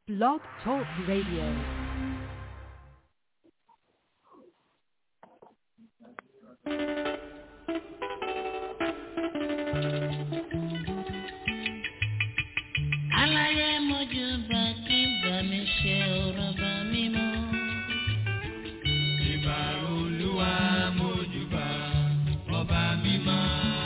Blog Talk Radio. aláyé mojú bá kí bá mi ṣe ọ̀rọ̀ bá mi mọ́. ìbà olúwa mójúbà ọba mímọ́.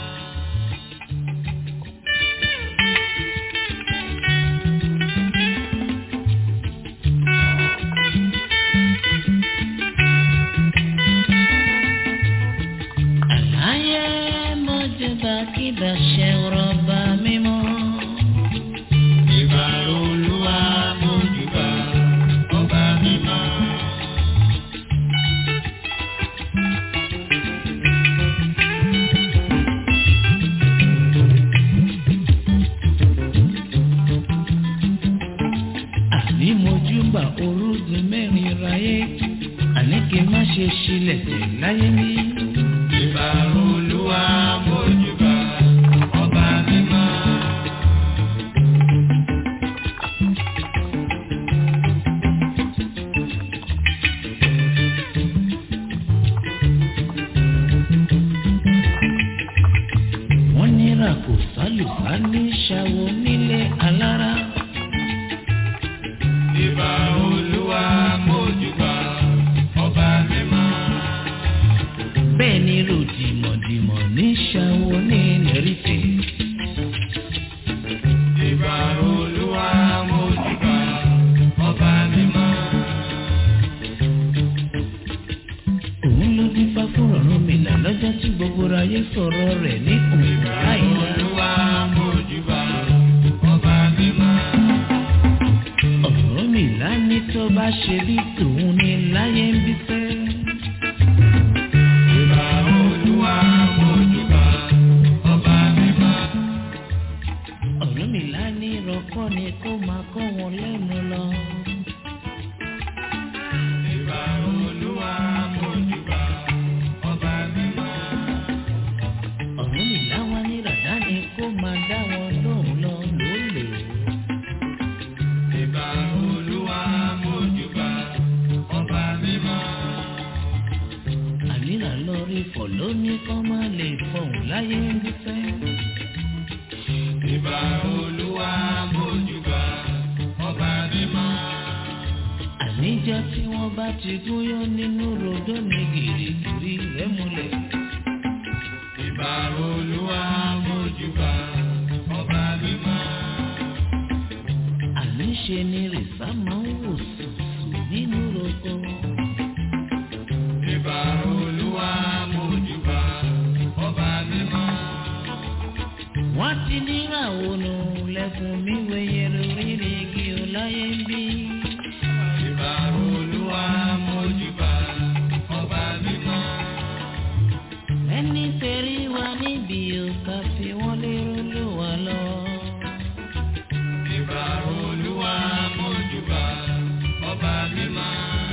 aláyé mojú bá kí bá ṣe ọ̀rọ̀ bá mi mọ́. ìbà olúwa mójúbà ọba mímọ́. àní mojú bá orúgun mẹ́rin ráyé àní kí n má ṣe ṣílẹ̀ tẹ̀ láyé mi. ìbà olúwa mójúbà ọba mímọ́. wọ́n nira kò sálùbá ní ṣàwọ̀ nílé alára. ìbà olúwa mójúbà ọba mímọ́. bẹ́ẹ̀ ni ròdìmọ̀dìmọ̀ ní ṣàwọ̀ ní lẹ́rìfẹ̀. ìbà olúwa mójúbà ọba mímọ́. òun ló dín fá fún ọ̀run mi là lọ́jọ́ tí gbogbo ayé sọ̀rọ̀ rẹ̀ ní òun láìla. olúwa mójúbà ọba mímọ́. ọ̀rọ̀ mi là ní tó bá ṣe bí tòun ní láyé ń bí fẹ́. ìbà olúwa mójúbà ọba mímọ́. ọ̀rọ̀ mi là ní ìrọ̀kọ́ ni kó máa kọ́ wọn lẹ́nu lọ. ìbà olúwa mójúbà ọba mímọ́. ọ̀rọ̀ mi là wá ní ràdá ni kó máa dá wọn lóhùn lọ lólè. ìbà olúwa mójúbà ọba mímọ́. àníra lọ rí fọ̀ lóní kọ́ máa lè fọ̀hún láyé ń bí fẹ́. ìbà olúwa mójúbà ọba mímọ́. àníjọ́ tí wọ́n bá ti gúnyán nínú rodó ní gìrìgìrì rẹ̀ múlẹ̀. ìbà olúwa mójúbà ọba mímọ́. àníṣe ni rìsá máa ń wò sùsù nínú roko. ìbà olúwa mójúbà ọba mímọ́. wọ́n ti níra ònà lẹ́kùn mi wẹ̀yẹ lórí igi ọláyé ń bí. ìbà olúwa mójúbà ọba mímọ́. ẹni tẹ̀rí wa níbi òkà fi wọ́n lérò ló wà lọ. ìbà olúwa mójúbà ọba mímọ́.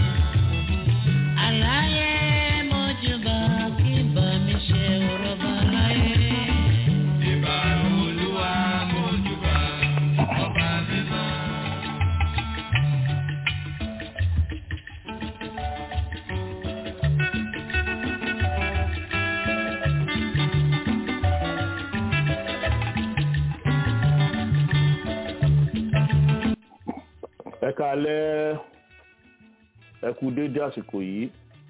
àlàyé mọ́júbà kí bá mi ṣe ọ̀rọ̀ bá láyé. ìbà olúwa mójúbà ọba mímọ́. ẹ káalẹ́ ẹ kú déédé àsìkò yìí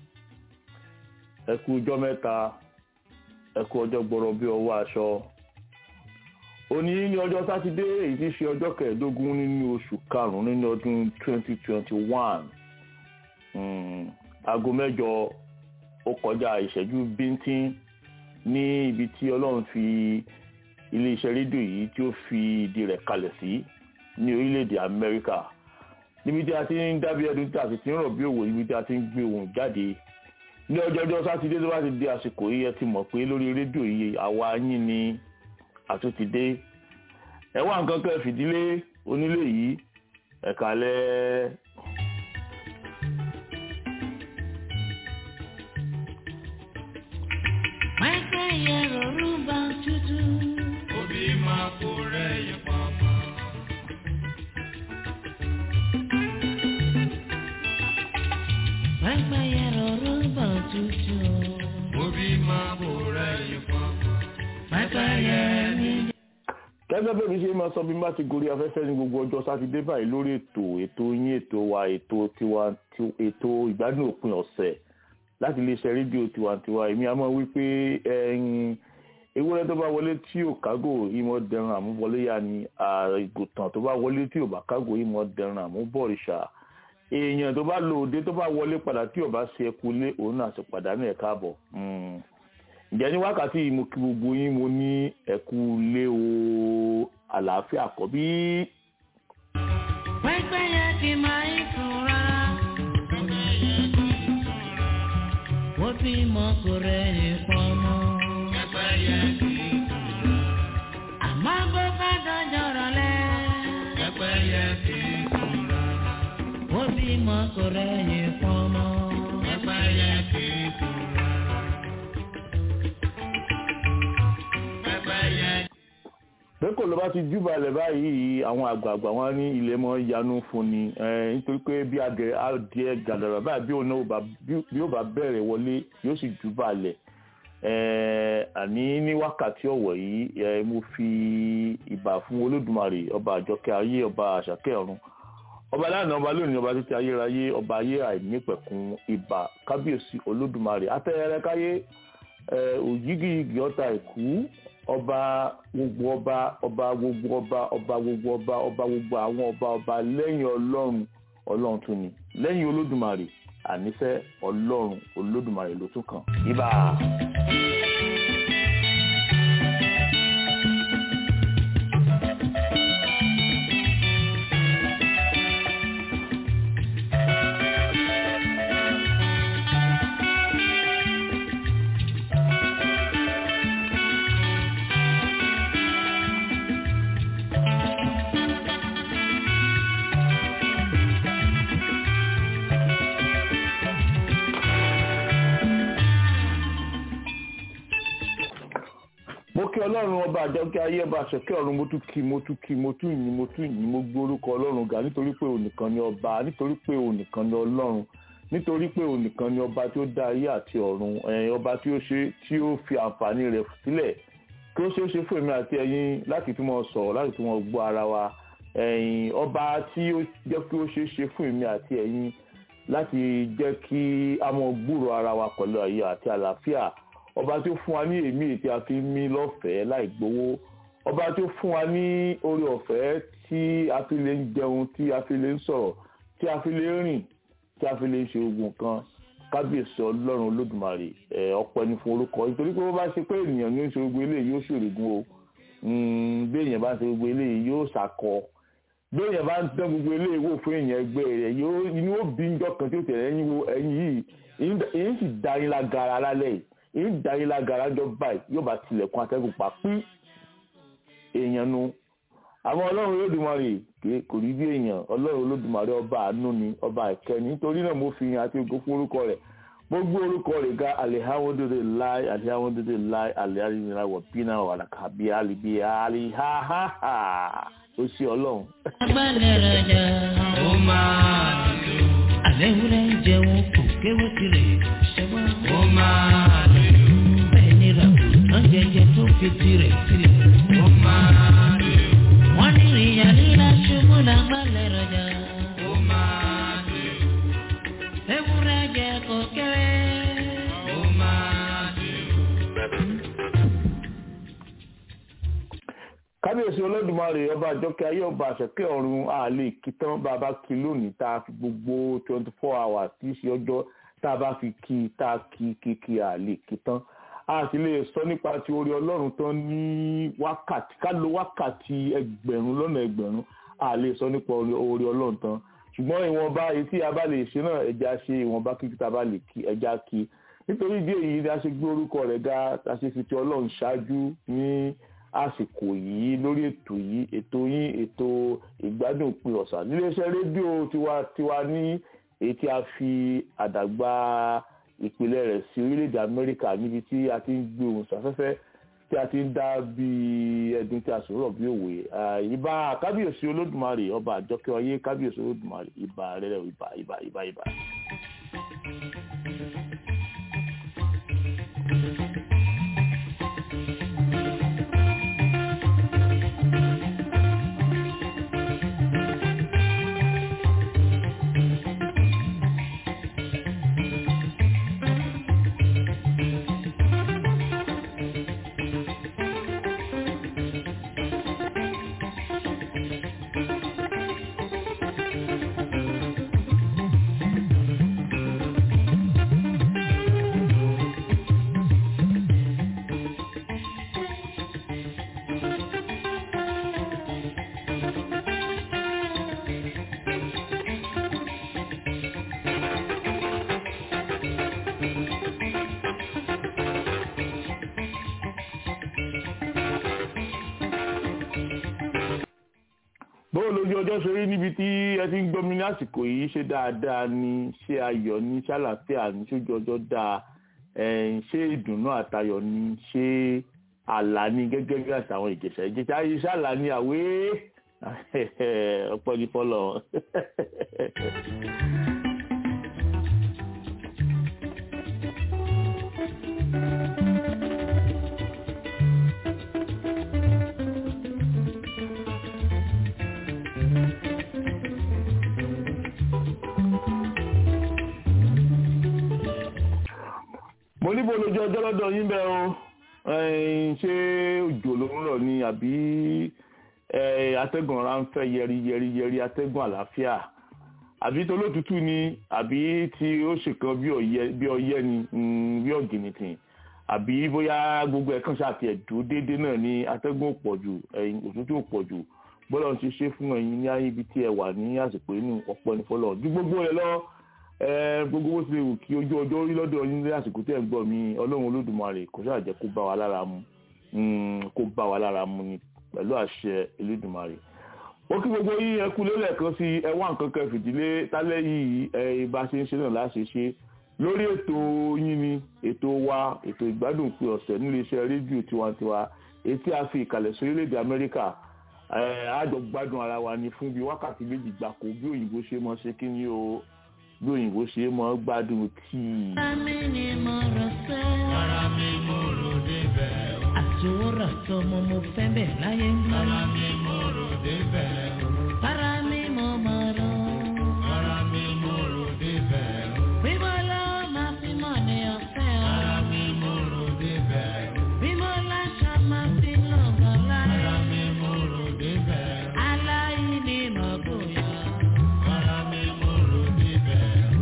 ẹ kú ọjọ́ mẹ́ta ẹ kú ọjọ́ gbọ́rọ̀ bí ọwọ́ aṣọ òní ní ọjọ́ sátidé èyí tí í ṣe ọjọ́ kẹẹ̀ẹ́dógún nínú oṣù karùnún nínú ọdún 2021 Mm, aago mẹ́jọ ó kọjá ìṣẹ́jú bíntín ní ibi tí Ọlọ́run fi iléeṣẹ́ rédíò yìí tí ó fi ìdí rẹ̀ kalẹ̀ sí ní orílẹ̀-èdè Amẹ́ríkà níbi tí a ti ń dábí ẹdun tí a sì ti ń rọ̀ bí òwò níbi tí a ti ń gbé ohùn jáde ní ọjọ́jọ́ sátidé tó bá ti di àsìkò yìí ẹ ti mọ̀ pé lórí rédíò yìí àwa yín ni àtúntìdé ẹ wá nǹkan kan fìdílé onílé yìí ẹ kálẹ́. pẹ́pẹ́ yẹ rọrùn bá tutù. Òbí máa kó rẹ̀ yẹn pamọ́. pẹ́pẹ́yẹ rọrùbọ̀ tútù Mo bí máa kó rẹ̀yìn fún. pẹ́pẹ́yẹ ní. gẹ́gẹ́ bẹ́ẹ̀ mi ṣe máa sọ bí n bá ti gorí afẹ́fẹ́ ní gbogbo ọjọ́ sátidé báyìí lórí ètò ètò yín ètò wa ètò tiwa ti- ètò ìgbádùn òpin ọ̀sẹ̀ láti iléeṣẹ́ rédíò tiwantiwa èmi a máa wí pé ẹyin ewúrẹ́ tó bá wọlé tí ò kágò ìmọ̀ dẹran àmúbọlé yá ni àgùntàn tó bá wọlé tí ò bá kágò ìmọ̀ dẹran àmúbọ̀rìṣà èèyàn tó bá lò òde tó bá wọlé padà tí ò bá ṣe ẹkú lé òun náà sì pàdánù ẹ̀ káàbọ̀ Mm ǹjẹ́ ní wákàtí yìí mo kí gbogbo yín mo ní ẹ̀kú lé o àlàáfíà kọ́ bí pẹ́pẹ́yẹ ti máa ń sùn rárá. ó bímọ kò rẹ̀yìn pọ́nmọ́. Pẹ́pẹ́yẹ kì í sùn. àmọ́ bó bá dọjọ́ rọ̀lẹ́. Pẹ́pẹ́yẹ kì í sùn. ó bímọ kò rẹ̀yìn pọ́nmọ́. Pẹ́pẹ́yẹ kì í sùn. Pẹ́pẹ́yẹ pé kò ló bá ti júbalẹ̀ báyìí àwọn àgbààgbà wọn ní ilé mọ́ yanu fún ni eh, nítorí pé bí adìẹ adìẹ gàdàrà báyìí bí òun náà ò bá- bí- bí ó bá bẹ̀rẹ̀ wọlé yóò sì júbalẹ̀ Eh, àní ní wákàtí ọ̀wọ̀ yìí eh, mo fi ìbà fún olódùmarè ọba àjọkẹ́ ayé ọba àṣàkẹ́ ọ̀run ọba lánàá ọba lónìí ọba títí ayérayé ọba ayé àìnípẹ̀kun ìbà kábíyèsí olódùmarè atẹ́yẹrẹ káyé eh, òjìgìyìgì ọ̀tá ìkú ọba gbogbo ọba ọba gbogbo ọba ọba gbogbo ọba ọba gbogbo àwọn ọba ọba lẹ́yìn ọlọ́run ọlọ́run tún ni lẹ́yìn olódùmarè ànífẹ́ ọlọ́run olódùmarè ló tún kàn ìbà. mo kí ọlọ́run ọba àjọkẹ́ ayé ọba àṣẹkẹ́ ọ̀run mo tún kí mo tún kí mo tún yìn mo tún yìn mo gbé orúkọ ọlọ́run ga nítorí pé ònìkan ni ọba nítorí pé ònìkan ni ọlọ́run nítorí pé ònìkan ni ọba tí ó dá ayé àti ọ̀run ẹ̀yin ọba tí ó ṣe tí ó fi àǹfààní rẹ̀ sílẹ̀ kí ó ṣeé ṣe fún èmi àti ẹ̀yin láti tún mọ sọ̀rọ̀ láti tún mọ gbọ́ ara wa ẹ̀yin ọba tí ó jẹ́ kí ó ṣeé ṣe fún èmi àti ẹ̀yin láti jẹ́ kí a mọ gbúrò ara wa pẹ̀lú ayé àti àlàáfíà ọba tí ó fún wa ní èémí tí a fi ń mí lọ́fẹ̀ẹ́ láì gbowó ọba tí ó fún wa ní orí ọ̀fẹ́ tí a fi lè ń jẹun tí a fi lè ń sọ̀rọ̀ tí a fi lè ń rìn tí a fi lè ń ṣe ogun nǹkan kábíyèsí ọlọ́run olódùmarè ẹ̀ ọpẹ́ ní fún orúkọ nítorí pé bó bá ṣe pé ènìyàn ní í ṣe gbogbo eléyìí yóò ṣòrègùn o bí èèyàn bá ṣe gbogbo eléyìí yóò ṣàkọ bí èèyàn bá ń tán gbogbo eléyìí wò fún èèyàn ẹgbẹ́ rẹ̀ yóò inú ó bí njọ́ kan tí ó tẹ̀lé ẹ̀yìn wo ẹ̀yìn yìí èyí sì da yín lágara lálẹ́ yìí èyí da yín lágara jọ báyìí yóò bá tilẹ̀kùn atẹ́gùn pa pín èèyàn nu àwọn ọlọ́run olódùmarè kì- kò rí bí èèyàn ọlọ́run olódùmarè ọba àánú ni ọba ìkẹni nítorí náà mo fi yan àti ògo fún orúkọ rẹ̀ gbogbo orúkọ rẹ̀ ga alihamudulilayi alihamudulilayi alihamudulilayi wọ̀bínà wàlàkàbí alibi alihahaha ó ṣe ọlọ́run. agbálẹ̀ rajà ó máa dùn. àlẹ́wúrẹ́ ń jẹun kò kéwé tirẹ̀ ṣẹ́wọ́n. Ó máa dùn. bẹ́ẹ̀ ni ràgùn jẹjẹ tó fi tirẹ̀ tirẹ̀. Ó máa dùn. wọ́n ní ìyá líla ṣubú lágbálẹ̀ rajà. Ó máa dùn. ewúrẹ́ jẹ kò kéwé. Ó máa dùn. kábíyèsí olódùmarè ọba àjọkẹ́ ayé ọba àṣẹkẹ́ ọ̀run àlè kìtàn bàbá kí lónìí tá a fi gbogbo twenty four hours tí í ṣe ọjọ́ tá a bá fi kí i tá a kí kí kí àlè kìtàn a sì lè sọ nípa ti orí ọlọ́run tán ní wákàtí ká lo wákàtí ẹgbẹ̀rún lọ́nà ẹgbẹ̀rún a lè sọ nípa orí orí ọlọ́run tán ṣùgbọ́n ìwọ̀nba èyí tí a bá lè ṣe náà ẹja ṣe ìwọ̀nba kíkí tá a bá lè kí ẹja kí nítorí ìdí èyí ni a ṣe gbé orúkọ rẹ̀ ga a ṣe fi ti ọlọ́run ṣáájú ní àsìkò yìí lórí ètò yìí ètò yín ètò ìgbádùn òpin ọ̀sán níléeṣẹ́ rédíò tiwantiwa ní èyí tí a fi àdàgbà ìpìlẹ̀ rẹ̀ sí orílẹ̀-èdè amẹ́ríkà níbi tí a ti ń gbé ohùn sáfẹ́fẹ́ tí a ti ń dá bí ẹdun tí a sọ̀rọ̀ bí òwe ìbà kábíyèsí olódùmarè ọba àjọkẹ́ ọyé kábíyèsí olódùmarè ìbà rẹ̀ ìbà ìbà ìbà ìbà. bó lójú ọjọ́ ṣe rí níbi tí ẹ ti ń gbọ́ mi ní àsìkò yìí ṣe dáadáa ni ṣé ayọ̀ ni ṣàlàáfíà ni ṣojú ọjọ́ dáa ẹ̀, ṣé ìdùnnú àtayọ̀ ni ṣé àlá ni gẹ́gẹ́ bí àṣà àwọn ìjẹ̀ṣà ìjẹ̀ṣà ayé ṣàlà ni àwé ọpẹ́ ní fọlọ́ mo níbo lójú ọjọ́ lọ́dọ̀ yín bẹ́ẹ̀ o ẹ̀yin, ṣé òjò ló ń rọ̀ ni àbí ẹ̀, atẹ́gùn ọ̀rá ń fẹ́ yẹri yẹri yẹri atẹ́gùn àlàáfíà àbí tolótútù ni àbí tí ó ṣèkan bí ọyẹ́ bí ọyẹ́ ni mm, bí ọ̀gìnìtìn àbí bóyá gbogbo ẹ̀kan ṣàti ẹ̀dúró déédéé náà ni atẹ́gùn ò pọ̀ jù ẹ̀yin òtútù ò pọ̀ jù bọ́lá ti ṣe fún ẹ̀yin ní ayé ibi tí ẹ wà ní àsìkò inú ọ̀pọ̀ ní fọlọ́ ju gbogbo rẹ̀ lọ ẹ gbogbo bó ṣe wù kí ojú ọjọ́ rí lọ́dọ̀ yín ní àsìkò tẹ́ ẹ̀ ń gbọ́ mi ọlọ́run olódùmarè kò ṣáà jẹ́ kó bá wa lára mu Mm, kó bá wa lára mu ni pẹ̀lú àṣẹ olódùmarè ó kí gbogbo yín ẹ kú lélẹ̀ kan sí ẹ wá nǹkan kan fìdílé tálẹ́ yìí ẹ bá ṣe ń ṣe náà láṣẹ ṣe lórí ètò yín ni ètò wa ètò ìgbádùn pé ọ̀sẹ̀ nílé iṣẹ́ rédíò tiwantiwa èyí tí a fi ìkàlẹ̀ sí orílẹ̀-èdè amẹ́ríkà ẹ àjọ gbádùn ara wa ni fún bí wákàtí méjì gbàkó bí òyìnbó ṣe mọ ṣe kí ni o bí òyìnbó ṣe mọ gbádùn tíì. Àmì ni mo rọ̀ sẹ́. Ara mi mo rò débẹ̀ o. Àtòwòrọ̀ sọmọ mo fẹ́ bẹ̀ láyé ń bí. Ara mi mo rò débẹ̀ o. Para mi mo mọ̀ rọ̀. Ara mi mo rò débẹ̀ o. Bímọ lọ máa fi mọ̀ ní ọ̀fẹ́ o. Ara mi mo rò débẹ̀ o. Bímọ láṣọ máa fi lọ́gàn láyé. Ara mi mo rò débẹ̀ o. Aláìní mọ̀ bóyá. Ara mi mo rò débẹ̀ o.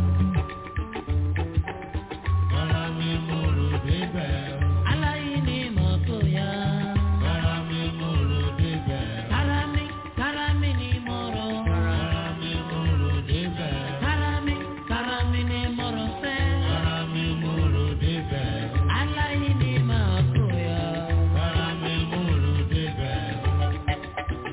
Ara mi mo rò débẹ̀ o. Aláìní mọ̀ bóyá. Ara mi mo rò débẹ̀ o. Para mi, para mi ni mo rọ̀. Ara mi mo rò débẹ̀ o. Para mi, para mi ni mo rọ̀ sẹ́. Ara mi mo rò débẹ̀ o. Aláìní mọ̀ bóyá. Ara mi mo rò débẹ̀ o.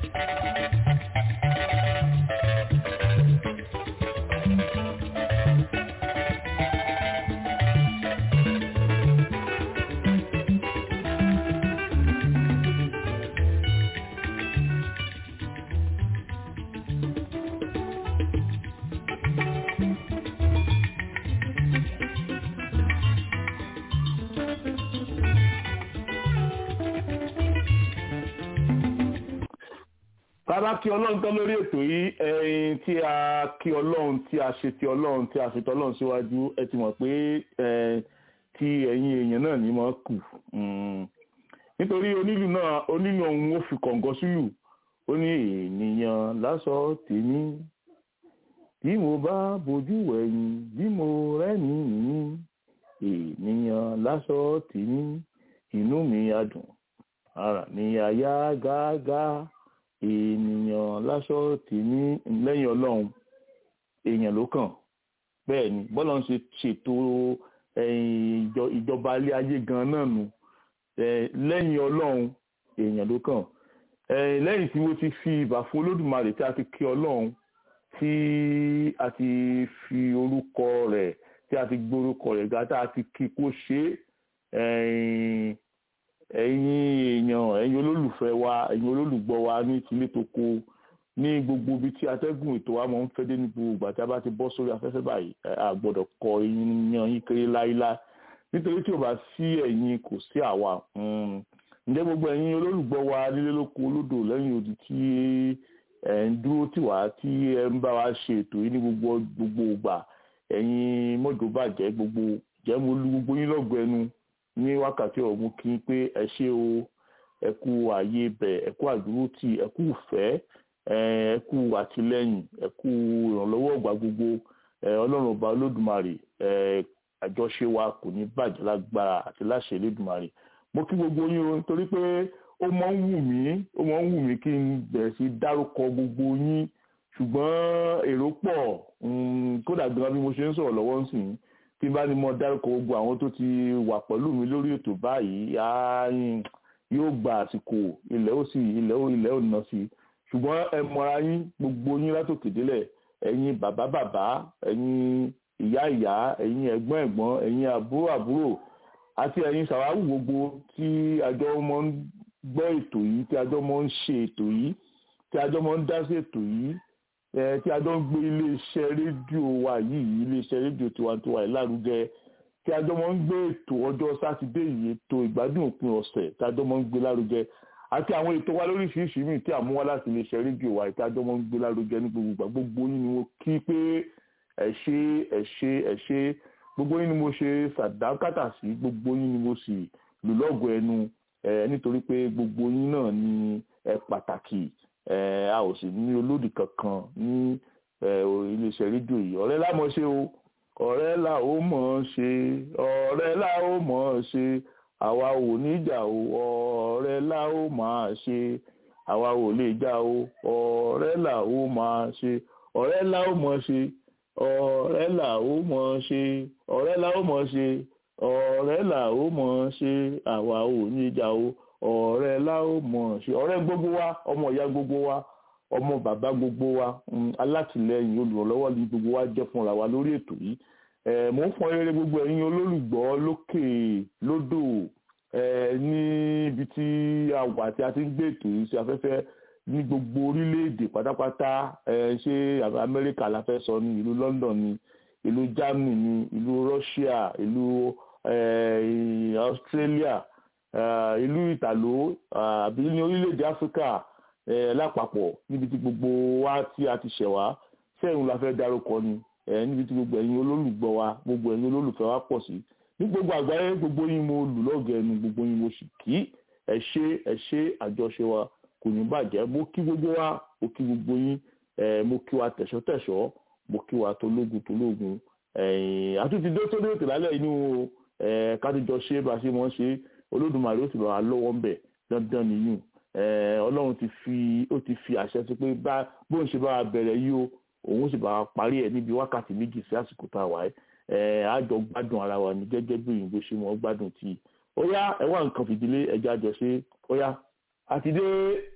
bàbá kí ọlọ́run tán lórí ètò yìí ẹyin tí a kí ọlọ́run tí a ṣe ti ọlọ́run tí a ṣe ti ọlọ́run síwájú ẹ ti mọ̀ pé ẹ tí ẹ̀yin èèyàn náà ní mọ̀ kù Mm. nítorí onílù náà onílù ọ̀hún ó fi kọ̀ǹgọ́ sílù ó ní ènìyàn lásọ tèmi bí mo bá bojú wẹ̀yìn bí mo rẹ́ni yìí ènìyàn lásọ tèmi inú mi á dùn ara mi á yá gágá ènìyàn láṣọ tèmi lẹ́yìn ọlọ́run èèyàn ló kàn bẹ́ẹ̀ ni bọ́lá ń ṣe ṣètò ẹ̀yìn ìjọ- ìjọba ilé ayé gan náà nù Eh, lẹ́yìn ọlọ́run èèyàn ló kàn Eh, lẹ́yìn tí mo ti fi ìbà fún olódùmarè tí a ti kí ọlọ́run tí a ti fi orúkọ rẹ̀ tí a ti gbórúkọ rẹ̀ ga tí a ti kí kó ṣe é ẹ̀yìn ẹ̀yin èèyàn ẹ̀yin olólùfẹ́ wa ẹ̀yin olólùgbọ́ wa ní tilé toko ní gbogbo ibi tí atẹ́gùn ètò wa máa ń fẹ́ dé ní gbogbo ìgbà tí a bá ti bọ́ sórí afẹ́fẹ́ báyìí a gbọ́dọ̀ kọ eyín yan yín kéré láíláí nítorí tí ò bá sí ẹ̀yin kò sí àwa ǹjẹ́ gbogbo ẹ̀yin olólùgbọ́ wa nílé lóko olódò lẹ́yìn odi tí ẹ̀ ń dúró tì wá tí ẹ ń bá wa ṣe ètò yìí ní gbogbo gbogbo ìgbà ẹ̀yin mọ́jọ́ bàjẹ́ gbogbo jẹ́ mo lu gbogbo yín lọ́gọ̀ ẹnu ní wákàtí ọ̀hún kí n pé ẹ ṣé o ẹ kú ààyè bẹ̀ ẹ kú àdúrótì ẹ kú ìfẹ́ ẹ kú àtìlẹ́yìn ẹ kú ìrànlọ́wọ́ ọgbà gbogbo ọlọ́run ọba olódùmarè àjọṣe wa kò ní bàjẹ́ lágbára àti láṣẹ olódùmarè mo kí gbogbo yín o nítorí pé ó máa ń wù mí ó máa ń wù mí kí n bẹ̀rẹ̀ sí dárúkọ gbogbo yín ṣùgbọ́n èrò pọ̀ kódà gan bí mo ṣe ń sọ̀rọ̀ lọ́wọ́ ń sìn tí n bá ní mo dárúkọ gbogbo àwọn tó ti wà pẹ̀lú mi lórí ètò báyìí yóò gba àsìkò ilẹ̀ ó sì ilẹ̀ ó ilẹ̀ ó nà sí ṣùgbọ́n ẹ mọ̀ra yín gbogbo yín látòkè délẹ̀ ẹ̀yin bàbá bàbá ẹ̀yin ìyá ìyá ẹ̀yin ẹ̀gbọ́n ẹ̀gbọ́n ẹ̀yin àbúrò àbúrò àti ẹ̀yin sàwáwù gbogbo tí àjọ mọ́ ń gbọ́ ètò yìí tí àjọ mọ́ ń ṣe ètò yìí tí àjọ mọ́ ń dá sí ètò yìí tí àjọ ń gbé iléeṣẹ́ rédíò wa yìí iléeṣẹ́ rédíò tiwantiwa yìí lárugẹ tí àjọ mọ́ ń gbé ètò ọjọ́ sátidé yìí ètò ìgbádùn òpin ọ̀sẹ̀ tí àjọ mọ́ ń gbé lárugẹ àti àwọn ètò wa lóríṣiríṣi míì tí àmúwá láti iléeṣẹ́ rédíò wa tí àjọ mọ́ ń gbé lárugẹ ní gbogbo ìgbà gbogbo yín ni mo kí pé ẹ ṣé ẹ ṣé ẹ ṣé gbogbo yín ni mo ṣe sàdákàtà sí gbogbo yín ni mo sì lù lọ́gọ̀ ẹnu nítorí pé gbogbo yín náà ni ẹ pàtàkì a ò sì ní olódì kankan ní iléeṣẹ́ rédíò yìí ọ̀rẹ́ la mọ̀ ṣe o ọ̀rẹ́ la ó mọ̀ ṣe ọ̀rẹ́ la ó mọ̀ ṣe àwa ò ní jà o ọ̀rẹ́ la ó máa ṣe àwa ò lè jà o ọ̀rẹ́ la ó máa ṣe ọ̀rẹ́ la ó mọ̀ ṣe ọ̀rẹ́ là ó mọ̀ ṣe ọ̀rẹ́ là ó mọ̀ ṣe ọ̀rẹ́ là ó mọ̀ ṣe àwa ò ní jà o ọ̀rẹ́ là ó mọ̀ ṣe ọ̀rẹ́ gbogbo wa ọmọ ìyá gbogbo wa ọmọ bàbá gbogbo wa alátìlẹyìn olùrànlọ́wọ́ ní gbogbo wa jẹ́ fúnra wa lórí ètò yìí mò ń fọn rere gbogbo ẹ̀yin olólùgbọ́ lókè lódò níbi tí a wà tí a ti ń gbé ètò yìí sí afẹ́fẹ́ ní gbogbo orílẹ̀-èdè pátápátá ṣé amẹ́ríkà la fẹ́ sọ ní ìlú london ní ìlú germany ní ìlú russia ìlú australia ìlú ìtàló àbí ní orílẹ̀-èdè áfíríkà lápapọ̀ níbi tí gbogbo wa tí a ti ṣẹ̀ wá sẹ́yìn la fẹ́ dárúkọ ni níbi tí gbogbo ẹ̀yin olólùgbọ́ wa gbogbo ẹ̀yin olólùfẹ́ wa pọ̀ sí ní gbogbo àgbáyé gbogbo yín mo lù lọ́gẹ̀ẹ́ nu gbogbo yín mo sì kí ẹ ṣé ẹ ṣé àjọṣe wa kò ní bàjẹ́ mo kí gbogbo wa mo kí gbogbo yín mo kí wa tẹ̀sọ́tẹ̀sọ́ mo kí wa tológun tológun àtúntì dé sórí ètò lálẹ́ inú kátìjọ ṣe bá ṣe mọ́ ṣe olódùmarè ó sì bá wa lọ́wọ́ ń bẹ̀ dandan nìyún ọlọ́run ti fi ó ti fi àṣẹ sí pé bá bóun ṣe bá wa bẹ̀rẹ̀ yìí o òun sì bá wa parí ẹ̀ níbi wákàtí méjì sí àsìkò tá a wà ẹ́ àjọ gbádùn ara wa ní gẹ́gẹ́ bí òyìnbó ṣe mọ́ gbádùn tí ó yá ẹ wá nǹkan fìdílé ẹja jọ ṣe ó yá àti dé.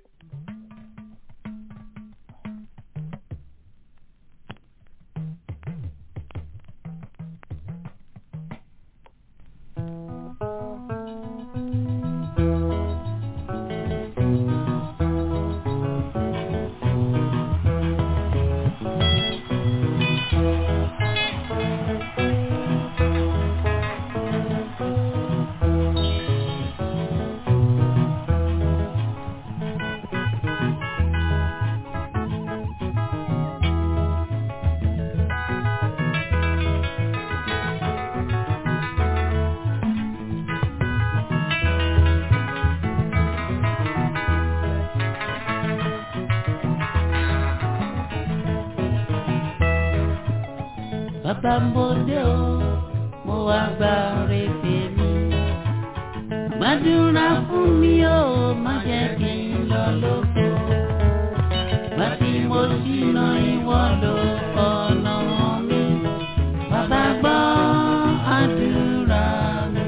bàbá mo dé o mo wá gba rèébè mi gbàdúrà fún mi o má jẹ́ kí n lọ lóko bá tí mo ṣìnà ìwọ ló ọ̀nà mi bàbá gbọ́ àdúrà mi.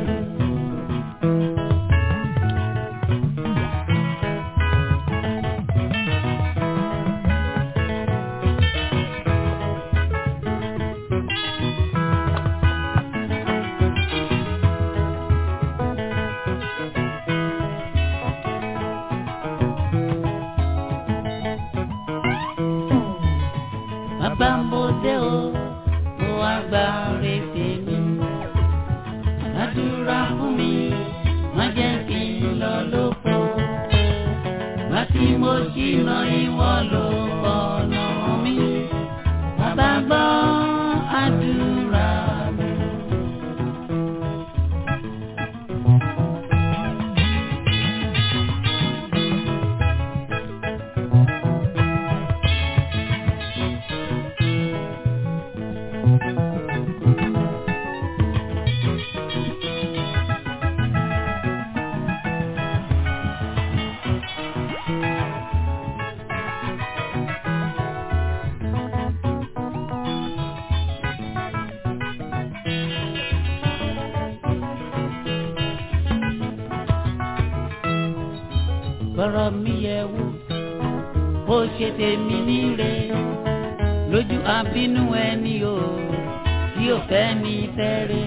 bàbá mo dé o mo wá gba retí mi àdúrà fún mi má jẹ́ kí n lọ lóko má tí mo ṣìnà ìwọ ló ọ̀nà mi bàbá gbọ́ àdúrà mi. gbọ́rọ̀ mi yẹ wò bó ṣe tèmi níre lójú àbínú ẹni o tí ò fẹ́ mi fẹ́rẹ̀.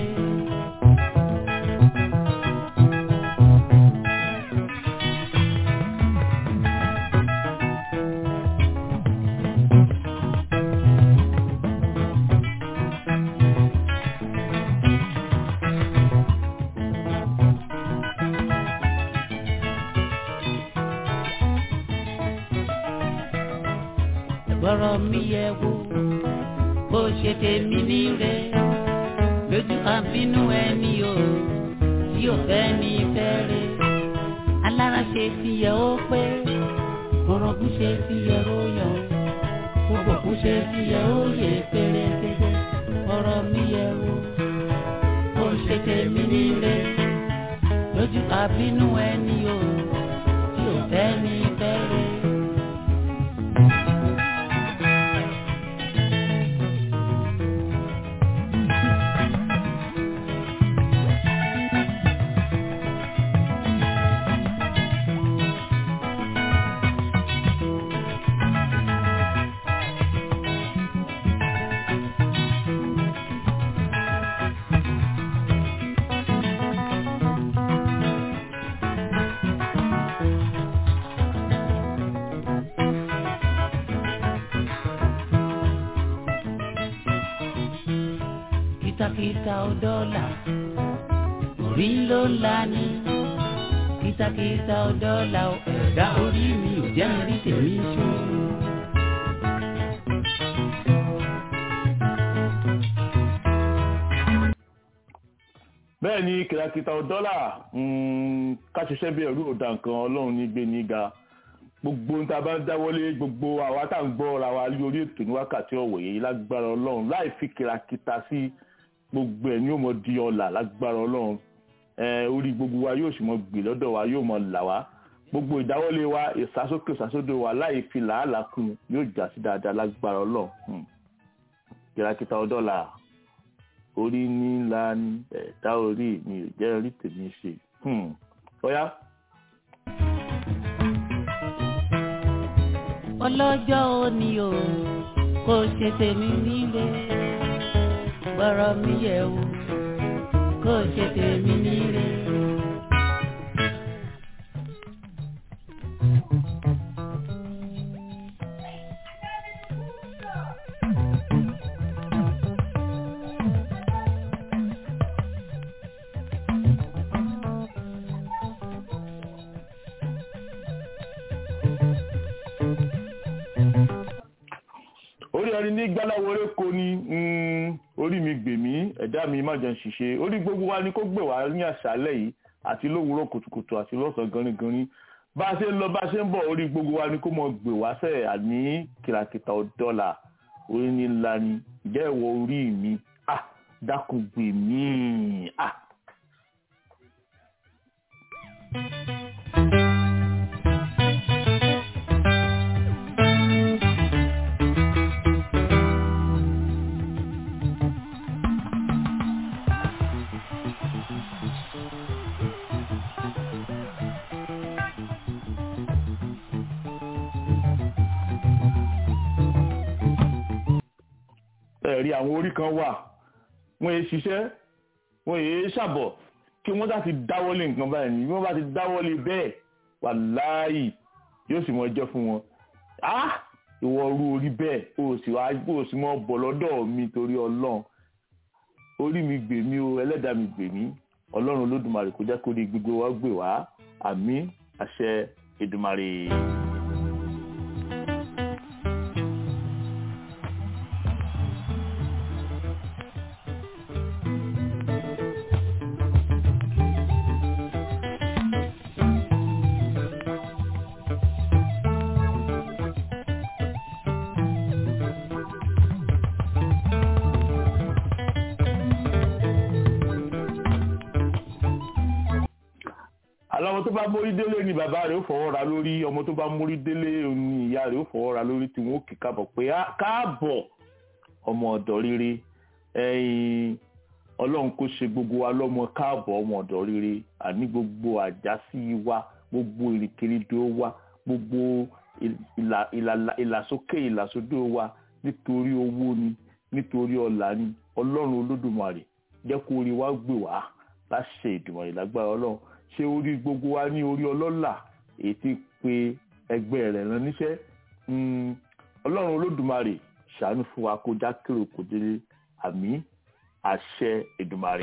gbọ́rọ̀ mi yẹ wò bó ṣe tèmi níre lójú àbínú ẹni o tí ò fẹ́ ní fẹ́rẹ̀ alára ṣe ti yẹ ó pé orogún ṣe ti yẹ ó yọ gbogbo kú ṣe ti yẹ ó yẹ pérépéré gbọ́rọ̀ mi yẹ wò bó ṣe tèmi níre lójú àbínú ẹni o tí ò fẹ́ ní fẹ́rẹ̀. kìtàkìtà ọdọ́là orí ló ń la ní kìtàkìtà ọdọ́là ẹ̀dá orí mi ò jẹ́ mi rí tèmi ṣó. bẹ́ẹ̀ ni kìràkìtà dọ́là ká ṣiṣẹ́ bí ẹ̀rú ọ̀dà nǹkan ọlọ́run ní gbé ní ga gbogbo ń ta bá ń dáwọ́lé gbogbo àwa tá à ń gbọ́ ra wa lórí ètò ní wákàtí ọ̀wọ̀ yìí lágbára ọlọ́run láì fi kìràkìtà sí gbogbo ẹ̀ ní yóò mọ di ọ̀là lágbára ọlọ́run orí gbogbo wa yóò sì mọ gbè lọ́dọ̀ wa yóò mọ là wá gbogbo ìdáwọ́lé wa ìsásókè ìsásódò wa láì fi làálàá kún yóò já sí dáadáa lágbára ọlọ́run kìràkìtà ọdọ́là orí nílá ní ẹ̀dá orí mi ò jẹ́ orí tèmi ṣe ọ̀yá. ọlọ́jọ́ òní o kò ṣe tèmi nílé gbọ́rọ̀ mi yẹ̀ wò kò ṣe tèmi nílé. orí ẹni ní gbáláwọlé kò ní orí mi gbè mí ẹ̀dá mi má jẹun ṣìṣe orí gbogbo wa ni kó gbè wá ní àṣálẹ́ yìí àti lówùúrọ̀ kùtùkùtù àti lọ́sàn ganigani bá a ṣe ń lọ bá a ṣe ń bọ̀ orí gbogbo wa ni kó mọ gbè wá sẹ́ àní kìràkìtà ọ̀dọ́là orí ní ńlá ni ìjẹ́ ìwọ orí mi ah dákun gbè mí ah. ẹ̀rí àwọn orí kan wà wọ́n yé ṣiṣẹ́ wọ́n yé ṣàbọ̀ kí wọ́n bá ti dáwọ́lé nǹkan báyìí ni wọ́n bá ti dáwọ́lé bẹ́ẹ̀ wàláhì yóò sì mọ ẹjọ́ fún wọn ah ìwọ ru orí bẹ́ẹ̀ o sì wá kó o sì mọ́ bọ̀ lọ́dọ̀ mi torí ọlọ́run orí mi gbè mí o ẹlẹ́dàá mi gbè mí ọlọ́run olódùmarè kó jẹ́ kó rí gbogbo wa gbè wá àmín àṣẹ Èdùmàrè. aláwọ̀ tó bá mórí délé ni bàbá rẹ̀ ó fọwọ́ ra lórí ọmọ tó bá mórí délé ni ìyá rẹ̀ ó fọwọ́ ra lórí tí wọ́n ó kì káàbọ̀ pé "Á, káàbọ̀ ọmọ ọ̀dọ̀ rere ẹ̀yin ọlọ́run kó ṣe gbogbo wa lọ́mọ káàbọ̀ ọmọ ọ̀dọ̀ rere àní gbogbo àjásí wa gbogbo ìrìnkèrindò wa gbogbo ìlà- ìlà- ìlàsókè ìlàsódò wa nítorí owó ni nítorí ọlà ni ọlọ́run olódùmarè jẹ́ kó orí wa gbè wá láṣẹ ìdùmọ̀rè lágbára ọlọ́run ṣé orí gbogbo wa ní orí ọlọ́là èyí tí pé ẹgbẹ́ rẹ̀ rán níṣẹ́ Mm, ọlọ́run olódùmarè ṣàánú fún wa kó já kéré kò délé àmì àṣẹ ìdùmarè.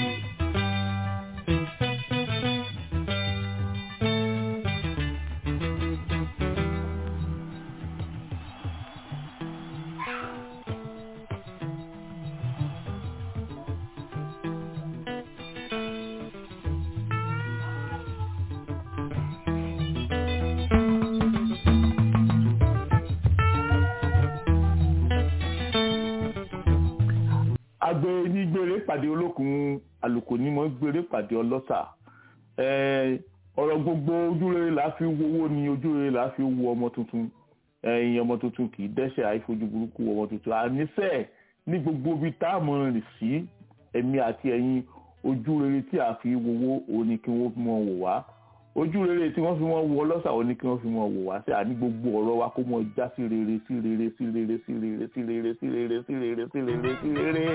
agbe ní gbére pàdé olókun àlùkò ní mọ gbére pàdé ọlọ́ṣà Eh, ọ̀rọ̀ gbogbo ojúrere là á fi wowó ni ojúrere là á fi wo ọmọ tuntun ẹ̀yin ọmọ tuntun kì í dẹ́ṣẹ̀ àìfojú burúkú ọmọ tuntun àníṣe ní gbogbo ibi tá a mọ̀ rìn sí ẹ̀mí àti ẹ̀yin ojúrere tí a fi wowó òun ni kí wọ́n fi mọ̀ wò wá ojúrere tí wọ́n fi mọ̀ wo ọlọ́ṣà òun ni kí wọ́n fi mọ̀ wò wá sí àní gbogbo ọ̀rọ̀ wa kó mọ̀ já sí rere sí rere sí rere sí rere sí rere sí rere sí rere sí rere sí rere.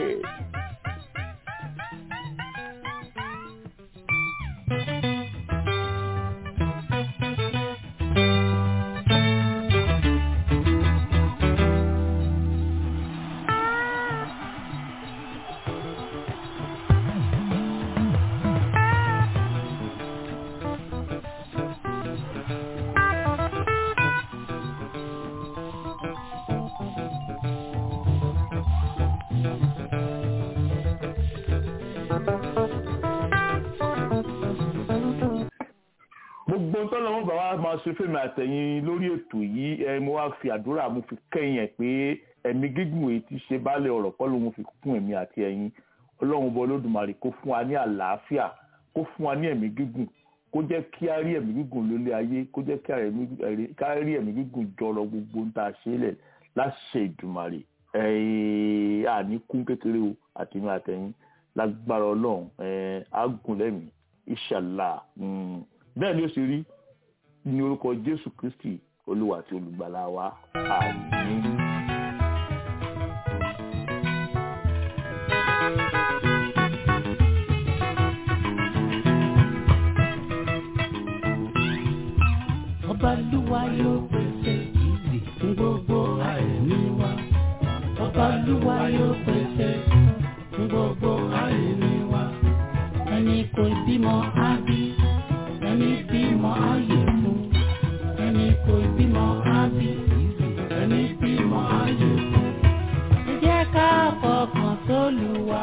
gbogbo tọ́lọ́wọ́ bá wa máa ṣe fẹ́mi àtẹ̀yìn lórí ètò yìí ẹ mo wá fi àdúrà mo fi kẹ́yìn ẹ̀ pé ẹ̀mí gígùn èyí ti ṣe baálẹ̀ ọ̀rọ̀ kọ́ ló mo fi kún ẹ̀mí àti ẹ̀yin ọlọ́run bọ́ lódùmarè kó fún wa ní àlàáfíà kó fún wa ní ẹ̀mí gígùn kó jẹ́ kí a rí ẹ̀mí gígùn lólé ayé kó jẹ́ kí a rí ẹ̀mí gígùn jọrọ gbogbo ń ta ṣe lẹ̀ láṣẹ ìdùmarè ẹ̀ẹ́ àní kún kékeré o àtẹ̀mí àtẹ̀yìn lágbára ọlọ́run ẹ̀ẹ́ àgùn lẹ́mìí ìṣàlá bẹ́ẹ̀ ni ó ṣe rí ní orúkọ jésù kristi olúwa àti olùgbàlà wa àmín. ọba lúwa yóò pèsè ìdè fún gbogbo àìní wa ọba lúwa yóò pèsè fún gbogbo àìní wa ẹni kò bímọ á bí ẹni bímọ á yè fún ẹni kò bímọ á bí ẹni bímọ á yè fún ẹ jẹ́ ká fọkàn sólùwà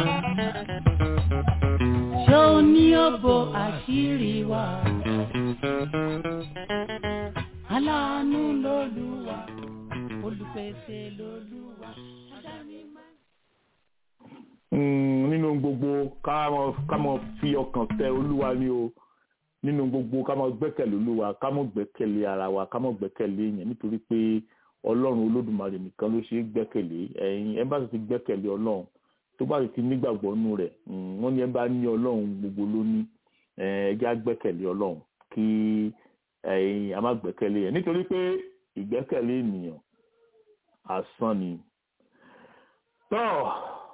ṣó ní òbò àṣírí wa aláàánú lolúwa olùpèsè lolúwa adánímá. Mm, nínú gbogbo ká mọ ká mọ fi ọkàn tẹ olúwa ni o nínú gbogbo ká mọ gbẹ́kẹ̀lé olúwa ká mọ gbẹ́kẹ̀lé ara wa ká mọ gbẹ́kẹ̀lé èèyàn nítorí pé ọlọ́run olódùmarè nìkan ló ṣe é gbẹ́kẹ̀lé ẹ̀yin ẹ bá sì ti gbẹ́kẹ̀lé ọlọ́run tó bá sì ti nígbàgbọ́ nù rẹ̀ mm, wọ́n ní ẹ bá ní ọlọ́run gbogbo ló ní ẹ jẹ́ á gbẹ́kẹ̀lé ọlọ́run kí ẹ̀yin a má gbẹ́kẹ̀lé yẹn nítorí pé ìgbẹ́kẹ̀lé ènìyàn asán ni. tọ́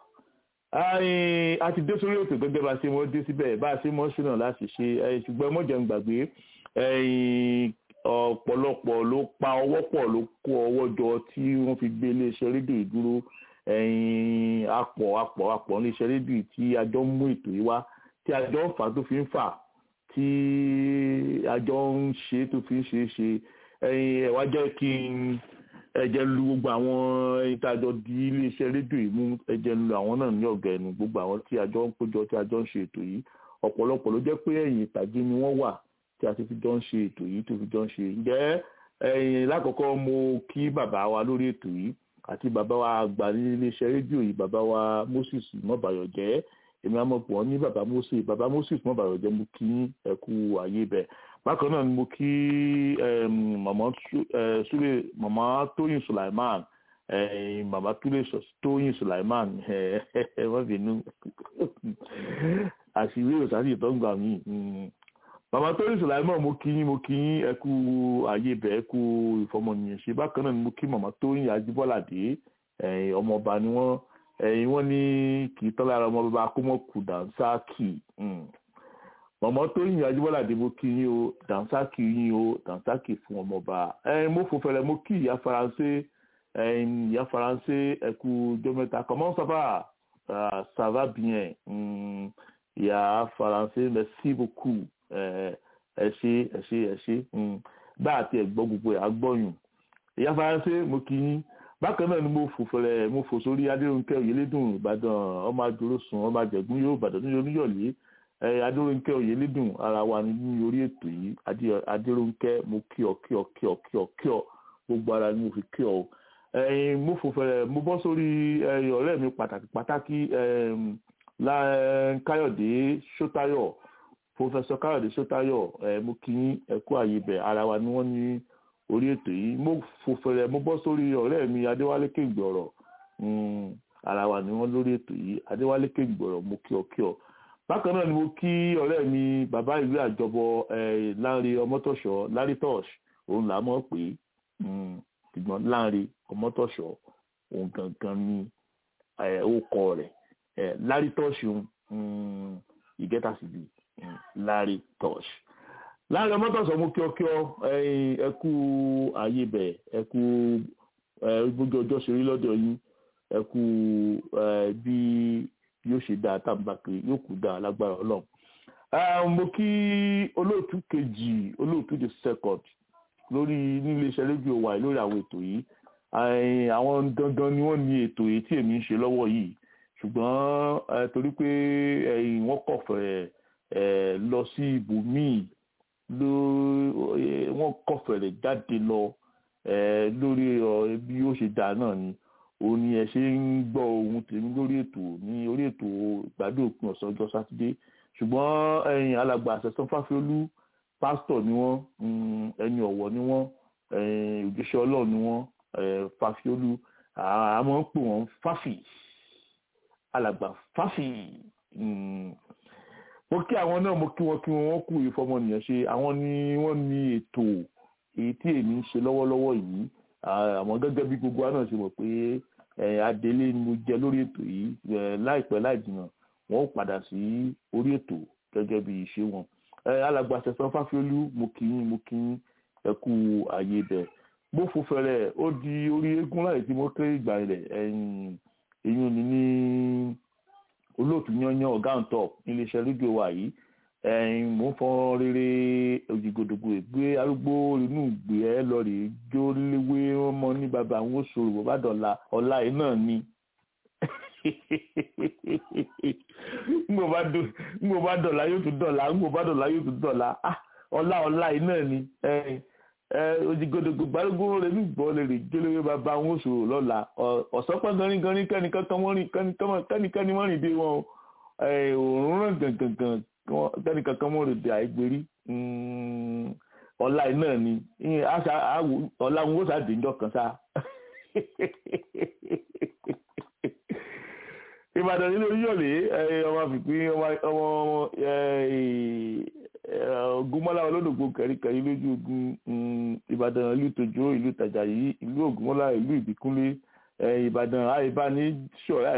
a ti dé sórí ètò gẹ́gẹ́ bá a ṣe mọ́ dé síbẹ̀ bá a ṣe mọ́ ṣúná láti ṣe ṣùgbọ́n mọ́jọ́ ń gbàgbé ọ̀pọ̀lọpọ̀ ló pa ọwọ́ pọ̀ ló kó ọwọ́ jọ tí wọ́n fi gbé iléeṣẹ́ rédíò yìí dúró ẹ̀yìn apọ̀ apọ̀ apọ̀ iléeṣẹ́ rédíò yìí tí a jọ ń mú ètò yìí wá tí a jọ ń fà tó fi ń fà tí a jọ ń ṣe tó fi ń ṣe é ṣe ẹ̀yìn ẹ̀ wá jẹ́ kí n ẹ̀jẹ̀ lu gbogbo àwọn ẹ̀yìn tí a jọ di iléeṣẹ́ rédíò yìí mú ẹ̀jẹ̀ lu àwọn náà ní ọ̀gá ẹnu gbogbo àwọn tí a jọ ń péjọ tí a jọ ń ṣe ètò yìí ọ̀pọ̀lọpọ̀ ló jẹ́ pé ẹ̀yìn ìtàgé ni wọ́n wà tí a ti fi jọ ń ṣe ètò yìí tó fi jọ ń ṣe ǹjẹ́ ẹ̀yìn lákọ̀ọ́kọ́ mo kí bàbá wa lórí ètò yìí àti bàbá wa àgbà ní iléeṣẹ́ rédíò yìí bàbá wa Moses mọ́bàyọ̀jẹ́ èmi àmọ́ pọ̀ ní bàbá Moses bàbá Moses mọ́bàyọ̀jẹ́ mo kí ẹ kú àyè bẹ̀ bákan náà ni mo kí màmá Súlè màmá Tóyìn Sulaiman màmá Túlé Tóyìn Sulaiman ẹ wọ́n bínú àṣìwé òsàsì tó ń gbà mí bàbá tóyìn sùláìmọ̀ mo kí yín mo kí yín ẹ kú ààyè bẹ̀ ẹ kú ìfọmọnìyàn ṣe bákan náà ni mo kí màmá tóyìn ajíbọ́ládé ọmọọba ni wọ́n ẹ̀yìn wọ́n ní kì í tán lára ọmọ bàbá akómọ̀kù dànsáàkì màmá tóyìn ajíbọ́ládé mo kí yín o dànsáàkì yín o dànsáàkì fún ọmọọba ẹ̀yìn mo fò fẹ̀rẹ̀ mo kí ìyá faransé ẹ̀yìn ìyá faransé ẹ kú jọmẹta comment ça va ça va bien ìyá faransé merci beaucoup ẹ ṣe ẹ ṣe ẹ ṣe bá àti ẹgbọ́ gbogbo ẹ̀ agbọ́yùn ìyá faransé mo kí yín bákan náà ni mo fò fẹlẹ mo fò sórí adéròǹkẹ òyìnlédùn ìbàdàn ọmọ àjòrò sùn ọmọ àjẹgún yóò ìbàdàn ní oníyọlé adéròǹkẹ òyìnlédùn ara wa ní orí ètò yìí adéròǹkẹ mo kí ọ kí ọ kí ọ kí ọ kí ọ gbogbo ara ni mo fi kí ọ mo fò fẹlẹ mo bọ́ sórí ọ̀rẹ́ mi pàtàkì pàtàkì káyọ̀dé sọ́tayọ̀ pòfẹsọ káyọ̀dé sọ́tayọ̀ ẹ̀ mo kí yín ẹ̀kú àyè bẹ̀ ara wa ni wọ́n ní orí ètò yìí mo fò fẹ̀rẹ̀ mo bọ́ sórí ọ̀rẹ́ mi adéwálé kéǹgbọ̀rọ̀ ara wa ni wọ́n lórí ètò yìí adéwálé kéǹgbọ̀rọ̀ mo kí ọ kí ọ bákan náà ni mo kí ọ̀rẹ́ mi bàbá ìwé àjọbọ láńre ọmọtọ̀ṣọ́ lárítọ̀ṣ òun là á mọ̀ pé ṣùgbọ́n láńre ọmọtọ̀ṣọ́ òun gangan ni ó kọ rẹ̀ lárítọ̀ṣ ìgẹ́ta sì bíi larry tosh láàrin ọmọtọ̀sọ̀ mú kíọ́kíọ́ ẹkú ayé bẹ̀ ẹkú gbogbo ọjọ́ ṣeré lọ́dọ̀ yín ẹkú bí yóò ṣe dáa tàbí pé yóò kú dáa lágbára ọlọ́run mo kí olóòtú kejì olóòtú the second lórí níléeṣẹ́ rédíò wa lórí àwọn ètò yìí àwọn gangan ni wọ́n ní ètò yìí tí èmi ń ṣe lọ́wọ́ yìí ṣùgbọ́n torí pé wọ́n kọ̀ fẹ́ẹ́ lọ sí ibòmíì ló wọ́n kọ̀fẹ̀rẹ̀ jáde lọ lórí bí ó ṣe dà náà ni òun ni ẹ ṣe ń gbọ́ ohun tèmi lórí ètò ní orí ètò ìgbádùn òpin ọ̀sán ọjọ́ sátidé ṣùgbọ́n ẹ̀yin alàgbà àṣẹsán fáfiolú pásítọ̀ ni wọ́n ẹni ọ̀wọ̀ ni wọ́n òjíṣẹ́ ọlọ́run ni wọ́n fáfiolú àmọ́ ń pè wọ́n fáfì alàgbà fáfì mo kí àwọn náà mo kí wọn kí wọn wọn kú ìfọmọnìyàn ṣe àwọn ni wọn ní ètò èyí tí èmi ń ṣe lọ́wọ́lọ́wọ́ yìí àmọ́ gẹ́gẹ́ bí gbogbo wa náà ṣe mọ̀ pé adélé ni mo jẹ lórí ètò yìí láìpẹ́ láì jìnnà wọn ó padà sí orí ètò gẹ́gẹ́ bí ìṣe wọn alàgbà sẹsán fáfiolú mo kí yín mo kí yín ẹ kú ààyè bẹ bó fò fẹrẹ ó di orí eégún láì tí mo kéré ìgbà ilẹ̀ ẹ̀yìn èyí ni ní olóòtú yanyan ọ̀gá ń tọ̀ iléeṣẹ́ rédíò wa yìí ẹ̀yìn mò ń fọ́n rere òjìgòdògbò ìgbé arúgbó inú ìgbé ẹ lọ rè jó léwé ọmọ ní bàbá àwọn oṣù bàbá dọ̀la ọ̀la yìí náà ni ngbò bá dọ̀la yóò tún dọ̀la ngbò bá dọ̀la yóò tún dọ̀la ọ̀la ọ̀la yìí náà ni òjìgòdògbò gbárùgbó rẹ̀ ní ìgbọ́ lè rè jó léwé bàbá àwọn oṣù lọ́la ọ̀sán pẹ́ ganrin ganrin kẹ́nikẹ́ni mọ́rin dé wọn òórùn ràn gangan tẹ́nì kankan mọ́ rèé di àìgbérí ọ̀la iná ni ọ̀la ń wó sáàdì ńjọ kan sá. ìbàdàn nínú oríyọ̀lẹ̀ ọmọ àfikún ọmọ ògúnmọ́lá olódògbò kẹ̀ríkẹ̀rí lójú ogun ìbàdàn ìlú tòjó ìlú tàjàyí ìlú ògúnmọ́lá ìlú ìbíkúnlé ìbàdàn àìbánisọ̀rẹ́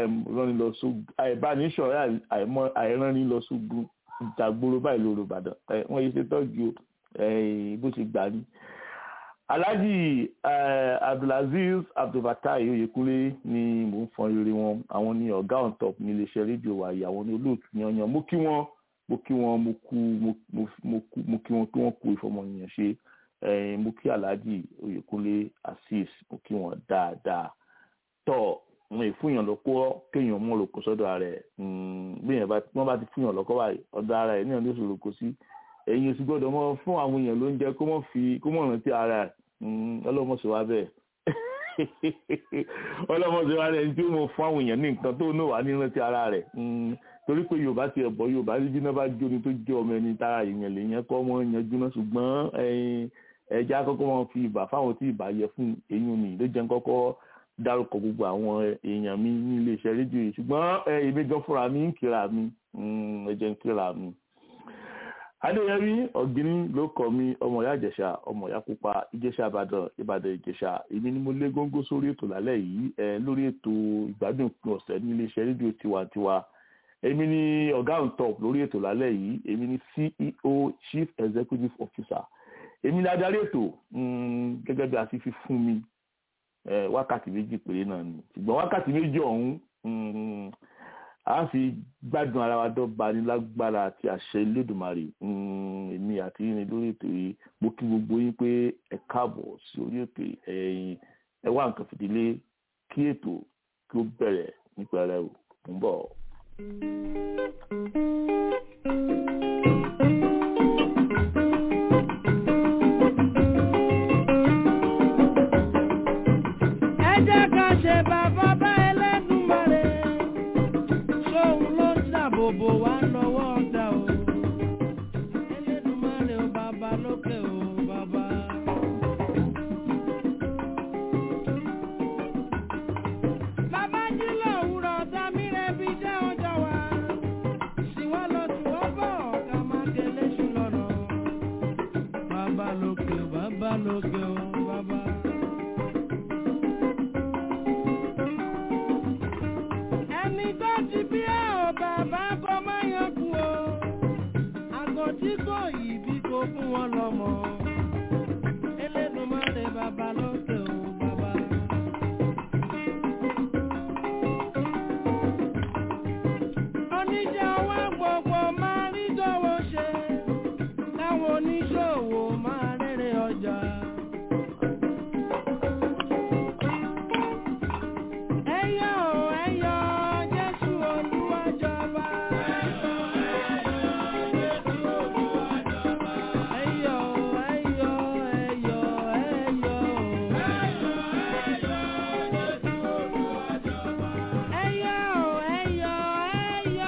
àìránni lọ sógun ìjàgbóró báyìí lóru ìbàdàn wọ́n yìí ṣe tọ́jú bó ṣe gbà ní. alhaji eh, abdulaziz abdulfatai oyekunle ni mò ń fọn rere wọn àwọn ni ọ̀gá on top ní iléeṣẹ́ rédíò wa yìí àwọn ni olóòtú yanyan mo kí wọn mo kí wọn mo kú mo- mo- mo kú- mo kí wọn kí wọn kú ìfọmọnìyàn ṣe eh, mo kí alhaji oyekunle azeez mo kí wọn dáadáa tọ wọn ìfúnyàn lọkọ kéèyàn mọ lóko sọ́dọ̀ rẹ̀ bíyàn bá wọn bá ti fúnyàn lọkọ báyìí ọ̀dọ̀ ara ẹ̀ níyàn ló sọ lóko sí ẹ̀yin oṣù gbọ́dọ̀ mọ fún àwọn èèyàn ló ń jẹ kó mọ fi kó mọ rántí ara ẹ̀ ọlọmọ sọ wá bẹ́ẹ̀ ọlọmọ sọ wá bẹ́ẹ̀ tí ó mọ fún àwọn èèyàn ní nǹkan tó náà wà ní rántí ara rẹ̀ Mm, torí pé yorùbá ti ẹbọ yorùbá ní bíná bá jóni tó jẹ ọmọ ẹni tára èèyàn lè yẹn kọ ọmọ yẹn jóná ṣùgbọ́n ẹ̀yin ẹja kọ́kọ́ wọn fi ìbà fáwọn tí ìbà yẹ fún eyín mi ló jẹ́ kọ́kọ́ dárúkọ gbogbo àwọn èèyàn mi ní iléeṣẹ́ rédíò yìí ṣùgbọ́n ẹ, èmi gan fúnra mi ń kíra mi mm, ẹ jẹ́ ń kíra mi. adéyẹmí ọ̀gbìnrín ló kọ mi ọmọ ìyá ìjẹ̀ṣà ọmọ ìyá pupa ìjẹ̀ṣà ìbàdàn ìbàdàn ìjẹ̀ṣà èmi ni mo lé góńgó sórí ètò lálẹ́ yìí ẹ, lórí ètò ìgbádùn òpin ọ̀sẹ̀ ní iléeṣẹ́ rédíò tiwantiwa èmi ni ọ̀gá on top lórí ètò lálẹ́ yìí èmi ni ceo chief executive officer èmi ni adarí ètò mm, gẹ́gẹ́ bí a ti fi fún mi eh, wákàtí méjì péré náà ni ṣùgbọ́n wákàtí méjì ọ̀hún mm, a fi gbádùn ara wa dọ́gba ní lágbára àti àṣẹ Elédùmarè mm, èmi àti yín lórí ètò yìí mo kí gbogbo yín pé ẹ káàbọ̀ sí orí ètò yìí ẹ̀yin ẹ wá nǹkan fìdílé kí ètò kí ó bẹ̀rẹ̀ nípa rẹ̀ ò ń bọ̀. ẹ jẹ́ ká ṣe bàbá bá Ẹlẹ́dùmarè ṣóun ló ń ṣàbòbò wá lọ́wọ́ ọ̀dà o Ẹlẹ́dùmarè o bàbá lókè o bàbá. bàbá jí lòwúrọ̀ tàmí rẹ̀ bí jẹ́ ọjọ́ wa ṣìwọ́ lọ tù ọ́ bọ̀ ká má délé ṣù lọ́nà bàbá lókè o bàbá lókè o bàbá. ẹni tó ti bí ẹ ò bàbá kó má yan kú o àgọ́ tí kò yìí bí kò fún wọn lọ́mọ Elédùmarè bàbá lókè o bàbá. oníṣẹ́ ọwọ́ gbogbo máa rí dọ́wọ́ ṣe táwọn oníṣòwò máa rere ọjà. Ẹyọ ẹyọ Jésù Olúwa jọba. Ẹyọ ẹyọ Jésù Olúwa jọba. Ẹyọ ẹyọ ẹyọ ẹyọ. Ẹyọ ẹyọ Jésù Olúwa jọba. Ẹyọ ẹyọ ẹyọ ẹyọ.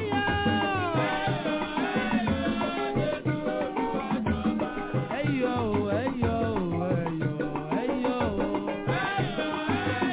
Ẹyọ ẹyọ Jésù Olúwa jọba. Ẹyọ ẹyọ ẹyọ ẹyọ.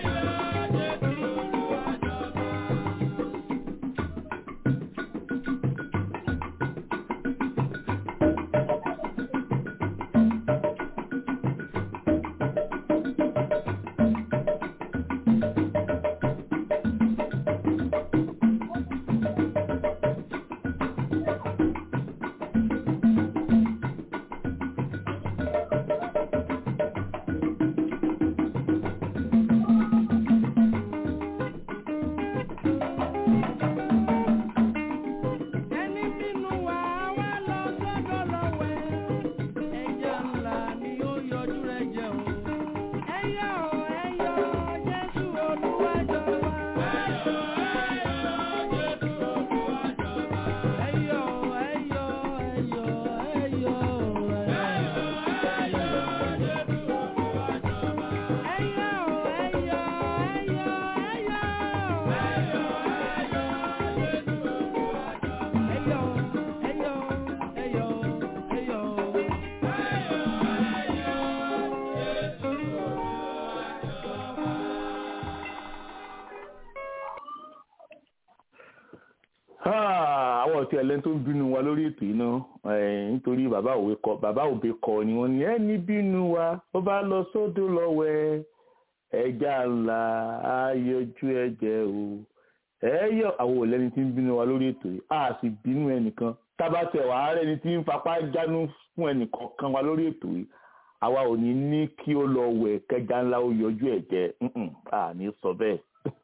Ẹni bínú wa wá lọ sọ́dọ̀ lọ́wẹ́. Ẹja ńlá ni ó yọjú rẹ̀ jẹun. Ẹyọ ẹyọ Jésù Olúwa jọba. Ẹyọ ẹyọ Jésù Olúwa jọba. Ẹyọ ẹyọ ẹyọ ẹyọ. Ẹyọ ẹyọ Jésù Olúwa jọba. Ẹyọ ẹyọ ẹyọ ẹyọ. Ẹyọ ẹyọ Jésù Olúwa jọba. Ẹyọ ẹyọ ẹyọ ẹyọ. Ah, àwọn ọ̀tí ẹlẹ́ni tó ń bínú wa lórí ètò yìí náà eh, nítorí bàbá òwe kọ bàbá òbe kọ ni wọ́n ní ẹni bínú wa ó bá lọ sódò lọ́wẹ́ ẹja ńlá ayọjú ẹ̀jẹ̀ o ẹ̀yọ àwọn òlẹ́ni tí ń bínú wa lórí ètò yìí a sì bínú ẹnìkan tábàtẹ̀ wàá rẹ́ni tí ń fapá jánu fún ẹnìkan kan wa lórí ètò yìí àwa ò ní ní kí ó lọ wẹ̀ kẹja ńlá ó yọjú ẹ̀ jẹ́ àní sọ bẹ́ẹ̀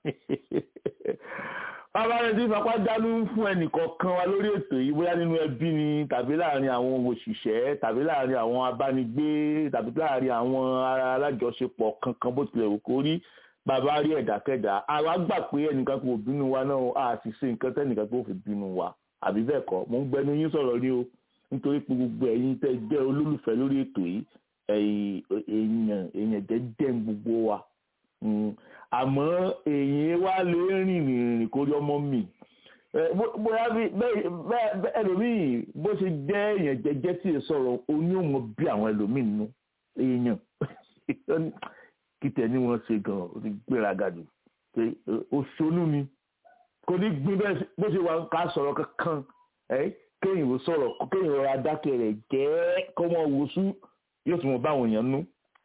bàbá rẹ̀ ti fapá dánú fún ẹnìkọ̀ọ̀kan wa lórí ètò yìí bóyá nínú ẹbí ni tàbí láàrin àwọn òṣìṣẹ́ tàbí láàrin àwọn abánigbé tàbí láàrin àwọn alájọṣepọ̀ kankan bó tilẹ̀ wù kó rí bàbá rí ẹ̀dákẹ́dá àwa gbà pé ẹnìkan kò bínú wa náà a sì ṣe nǹkan tẹ́nìkan kò fi bínú wa àbí bẹ́ẹ̀ kọ́ mo ń gbẹnu yín sọ̀rọ̀ ní o nítorí pé gbogbo ẹ̀yin tẹ́ jẹ́ olólùfẹ́ lórí ètò yìí èèyàn èèyàn jẹ́jẹ́ gbogbo wa àmọ́ èyí wá lè rìn rìn kórí ọmọ mi bóyá bẹ́ẹ̀ ẹlòmíì bó ṣe jẹ́ èèyàn jẹ́jẹ́ tí ì sọ̀rọ̀ oní òmò bí àwọn ẹlòmíì nínú èèyàn kìtẹ̀ ni wọ́n ṣe gan-an ó ti gbéraga jù pé òṣèlú ni kò ní gbin bó ṣe wà ká sọ̀rọ̀ kankan kéèyàn ò sọ̀rọ̀ kéèyàn rọra dákẹ́ rẹ̀ jẹ́ kọ́mọ wòsú yóò tún mọ báwọn èèyàn nú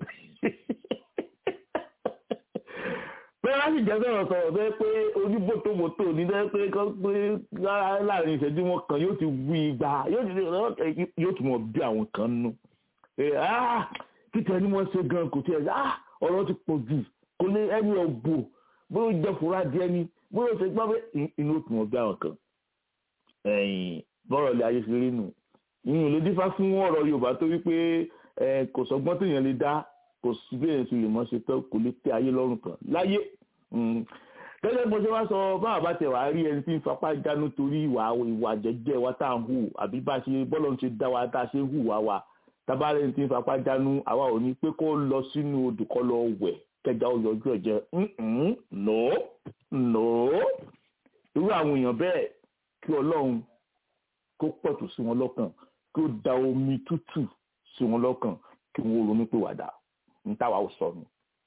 bẹ́ẹ̀ láti jẹ́ sọ̀rọ̀ sọ̀rọ̀ bẹ́ẹ̀ pé oníbòtòbòtò ní bẹ́ẹ̀ pé kọ́ pé láàrin ìṣẹ́jú wọn kan yóò ti wí igba yóò tún mọ̀ bí àwọn kan nù. títẹ̀ ni wọ́n ṣe gan kò tiẹ̀ ọ̀rọ̀ ti pọ̀ jù kò ní ẹni ọ̀gbò bóyá ó jẹ́ fúra díẹ̀ ni bóyá ó ṣe gbọ́ pé inú ó tún mọ̀ bí àwọn kan. bọ́rọ̀ ilé ayé ṣe rí nù ìyẹn ló dífá fún ọ̀rọ̀ Yorùbá tó wípé kò sọgbọ́n téèyàn lè dá kò sí bí èèyàn ti lè mọ ṣe tán kò lè tẹ ayé lọ́rùn kan láyé gẹ́gẹ́ bó ṣe wá sọ báwa bá tẹ̀ wá rí ẹni tí ń fapá jánu torí ìwà ìwà jẹ́jẹ́ wa tá à ń hù àbí bá ṣe bọ́lọ̀ ń ṣe dá wa tá a ṣe ń hù wá wa tábàárẹ̀ ẹni tí ń fapá jánu àwa ò ní pé kó lọ sínú odò kó lọ wẹ̀ kẹjà ó yọjú ẹ̀ jẹ́ no no irú àwọn èèyàn bẹ́ẹ̀ kí Ọlọ́run kó pọ̀tù sí wọn lọ́kàn kí ó da omi tútù sí wọn lọ́kàn kí wọ́n ronú pé wàdà ntàwa ò sọnù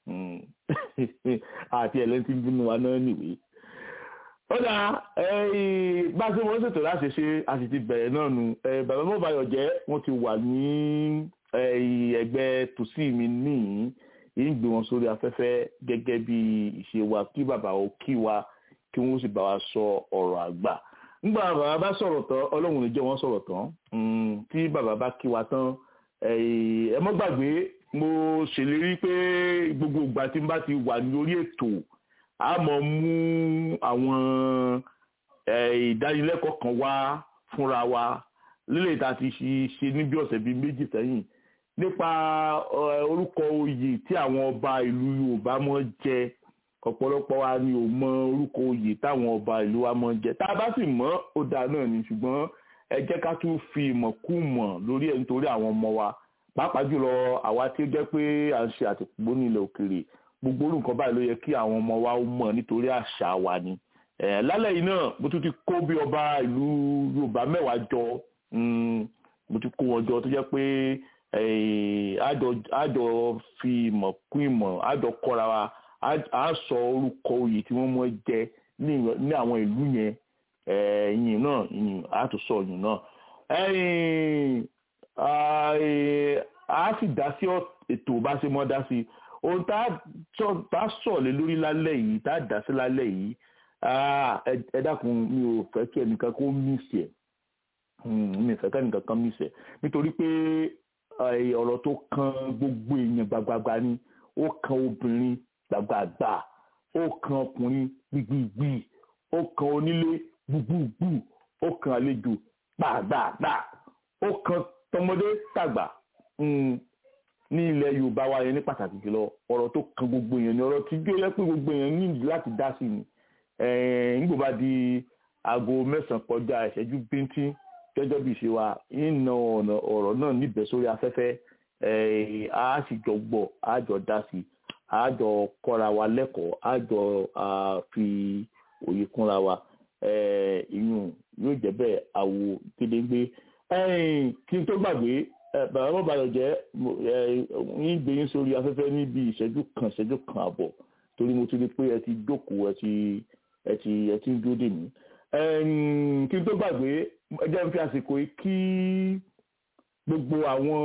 àti ẹlẹ́ntì bínú wa náà nìwé. ó dà bá a ṣe wọ́n ṣètò láti ṣe a sì ti bẹ̀rẹ̀ náà nu bàbá mọ́bàyọ̀ jẹ́ wọ́n ti wà ní ẹgbẹ́ tòsí mi níyìn yìí ń gbé wọn sórí afẹ́fẹ́ gẹ́gẹ́ bí ìṣe wa kí bàbá ó kí wa kí wọ́n sì bá wa sọ ọ̀rọ̀ àgbà nígbà bàbá bá sọ̀rọ̀ tán ọlọ́run lè jẹ́ wọ́n sọ̀rọ̀ tán tí bàbá bá kí wa tán ẹ mọ́ gbàgbé mo ṣèlérí pé gbogbo ìgbà tí n bá ti wà lórí ètò a mọ̀ mú àwọn ìdánilẹ́kọ̀ọ́ kan wá fúnra wa lílẹ̀ tá a ti ṣe níbi ọ̀sẹ̀ bíi méjì sẹ́yìn nípa orúkọ oyè tí àwọn ọba ìlú Yorùbá mọ̀ jẹ ọ̀pọ̀lọpọ̀ wa ni ò mọ orúkọ oyè táwọn ọba ìlú wa mọ̀ jẹ tá a bá sì mọ̀ ó dáa náà ni ṣùgbọ́n ẹ jẹ́ ká tún fi ìmọ̀ kú mọ̀ lórí ẹ̀ nítorí àwọn ọmọ wa pàápàá jùlọ àwa tí ó jẹ́ pé à ń ṣe àtìpó nílẹ̀ òkèèrè gbogbo orú nǹkan báyìí ló yẹ kí àwọn ọmọ wa ó mọ̀ nítorí àṣà wa ni lálẹ́ yìí náà mo tún ti kó bí ọba ìlú Yorùbá mẹ́wàá jọ mo ti kó wọn jọ tó jẹ́ pé àjọ fi ìmọ̀ kún ìmọ̀ àjọ kọ́ra wa à sọ orúkọ oyè tí wọ́n mọ̀ jẹ ní àwọn ìlú yẹn ìyìn náà ìyìn àtúnṣọ ìyìn náà a sì dá sí ètò bá ṣe mọ́ dá sí ohun tá a sọ̀lẹ̀ lórí lálẹ́ yìí tá a dá sí lálẹ́ yìí ẹ dákun mi ò fẹ́ kí ẹnìkan kó mísì ẹ̀ mi ò fẹ́ kí ẹnìkan kan mísì ẹ̀ nítorí pé ọ̀rọ̀ tó kan gbogbo èèyàn gbàgbàgbà ni ó kan obìnrin gbàgbàgbà ó kan ọkùnrin gbìgbìgbì ó kan onílé gbùgbùgbù ó kan àlejò gbàgbàgbà ó kan tọmọdé tàgbà ní ilẹ̀ yorùbá wa yẹn ní pàtàkì jùlọ ọ̀rọ̀ tó kan gbogbo èèyàn ni ọ̀rọ̀ tí jó yẹ pé gbogbo èèyàn ní láti dá sí ni nígbò bá di aago mẹ́sàn-án kọjá ìṣẹ́jú bíntín gẹ́gẹ́ bí ìṣe wa ìnà ọ̀nà ọ̀rọ̀ náà níbẹ̀ sórí afẹ́fẹ́ a sì jọ gbọ́ a jọ dá sí a jọ kọ́ra wa lẹ́kọ̀ọ́ a jọ fi òye kúnra wa ìyún yóò jẹ́ bẹ́ẹ̀ àwo gédéńgbé kí n tó gbàgbé bàbá bàbá yọ jẹ́ yín gbé yín sórí afẹ́fẹ́ níbi ìṣẹ́jú kan ìṣẹ́jú kan àbọ̀ torí mo ti rí pé ẹ ti jókòó ẹ ti ẹ ti ẹ ti ń dúró dè mí kí n tó gbàgbé ẹ jẹ́ n fi àsìkò yìí kí gbogbo àwọn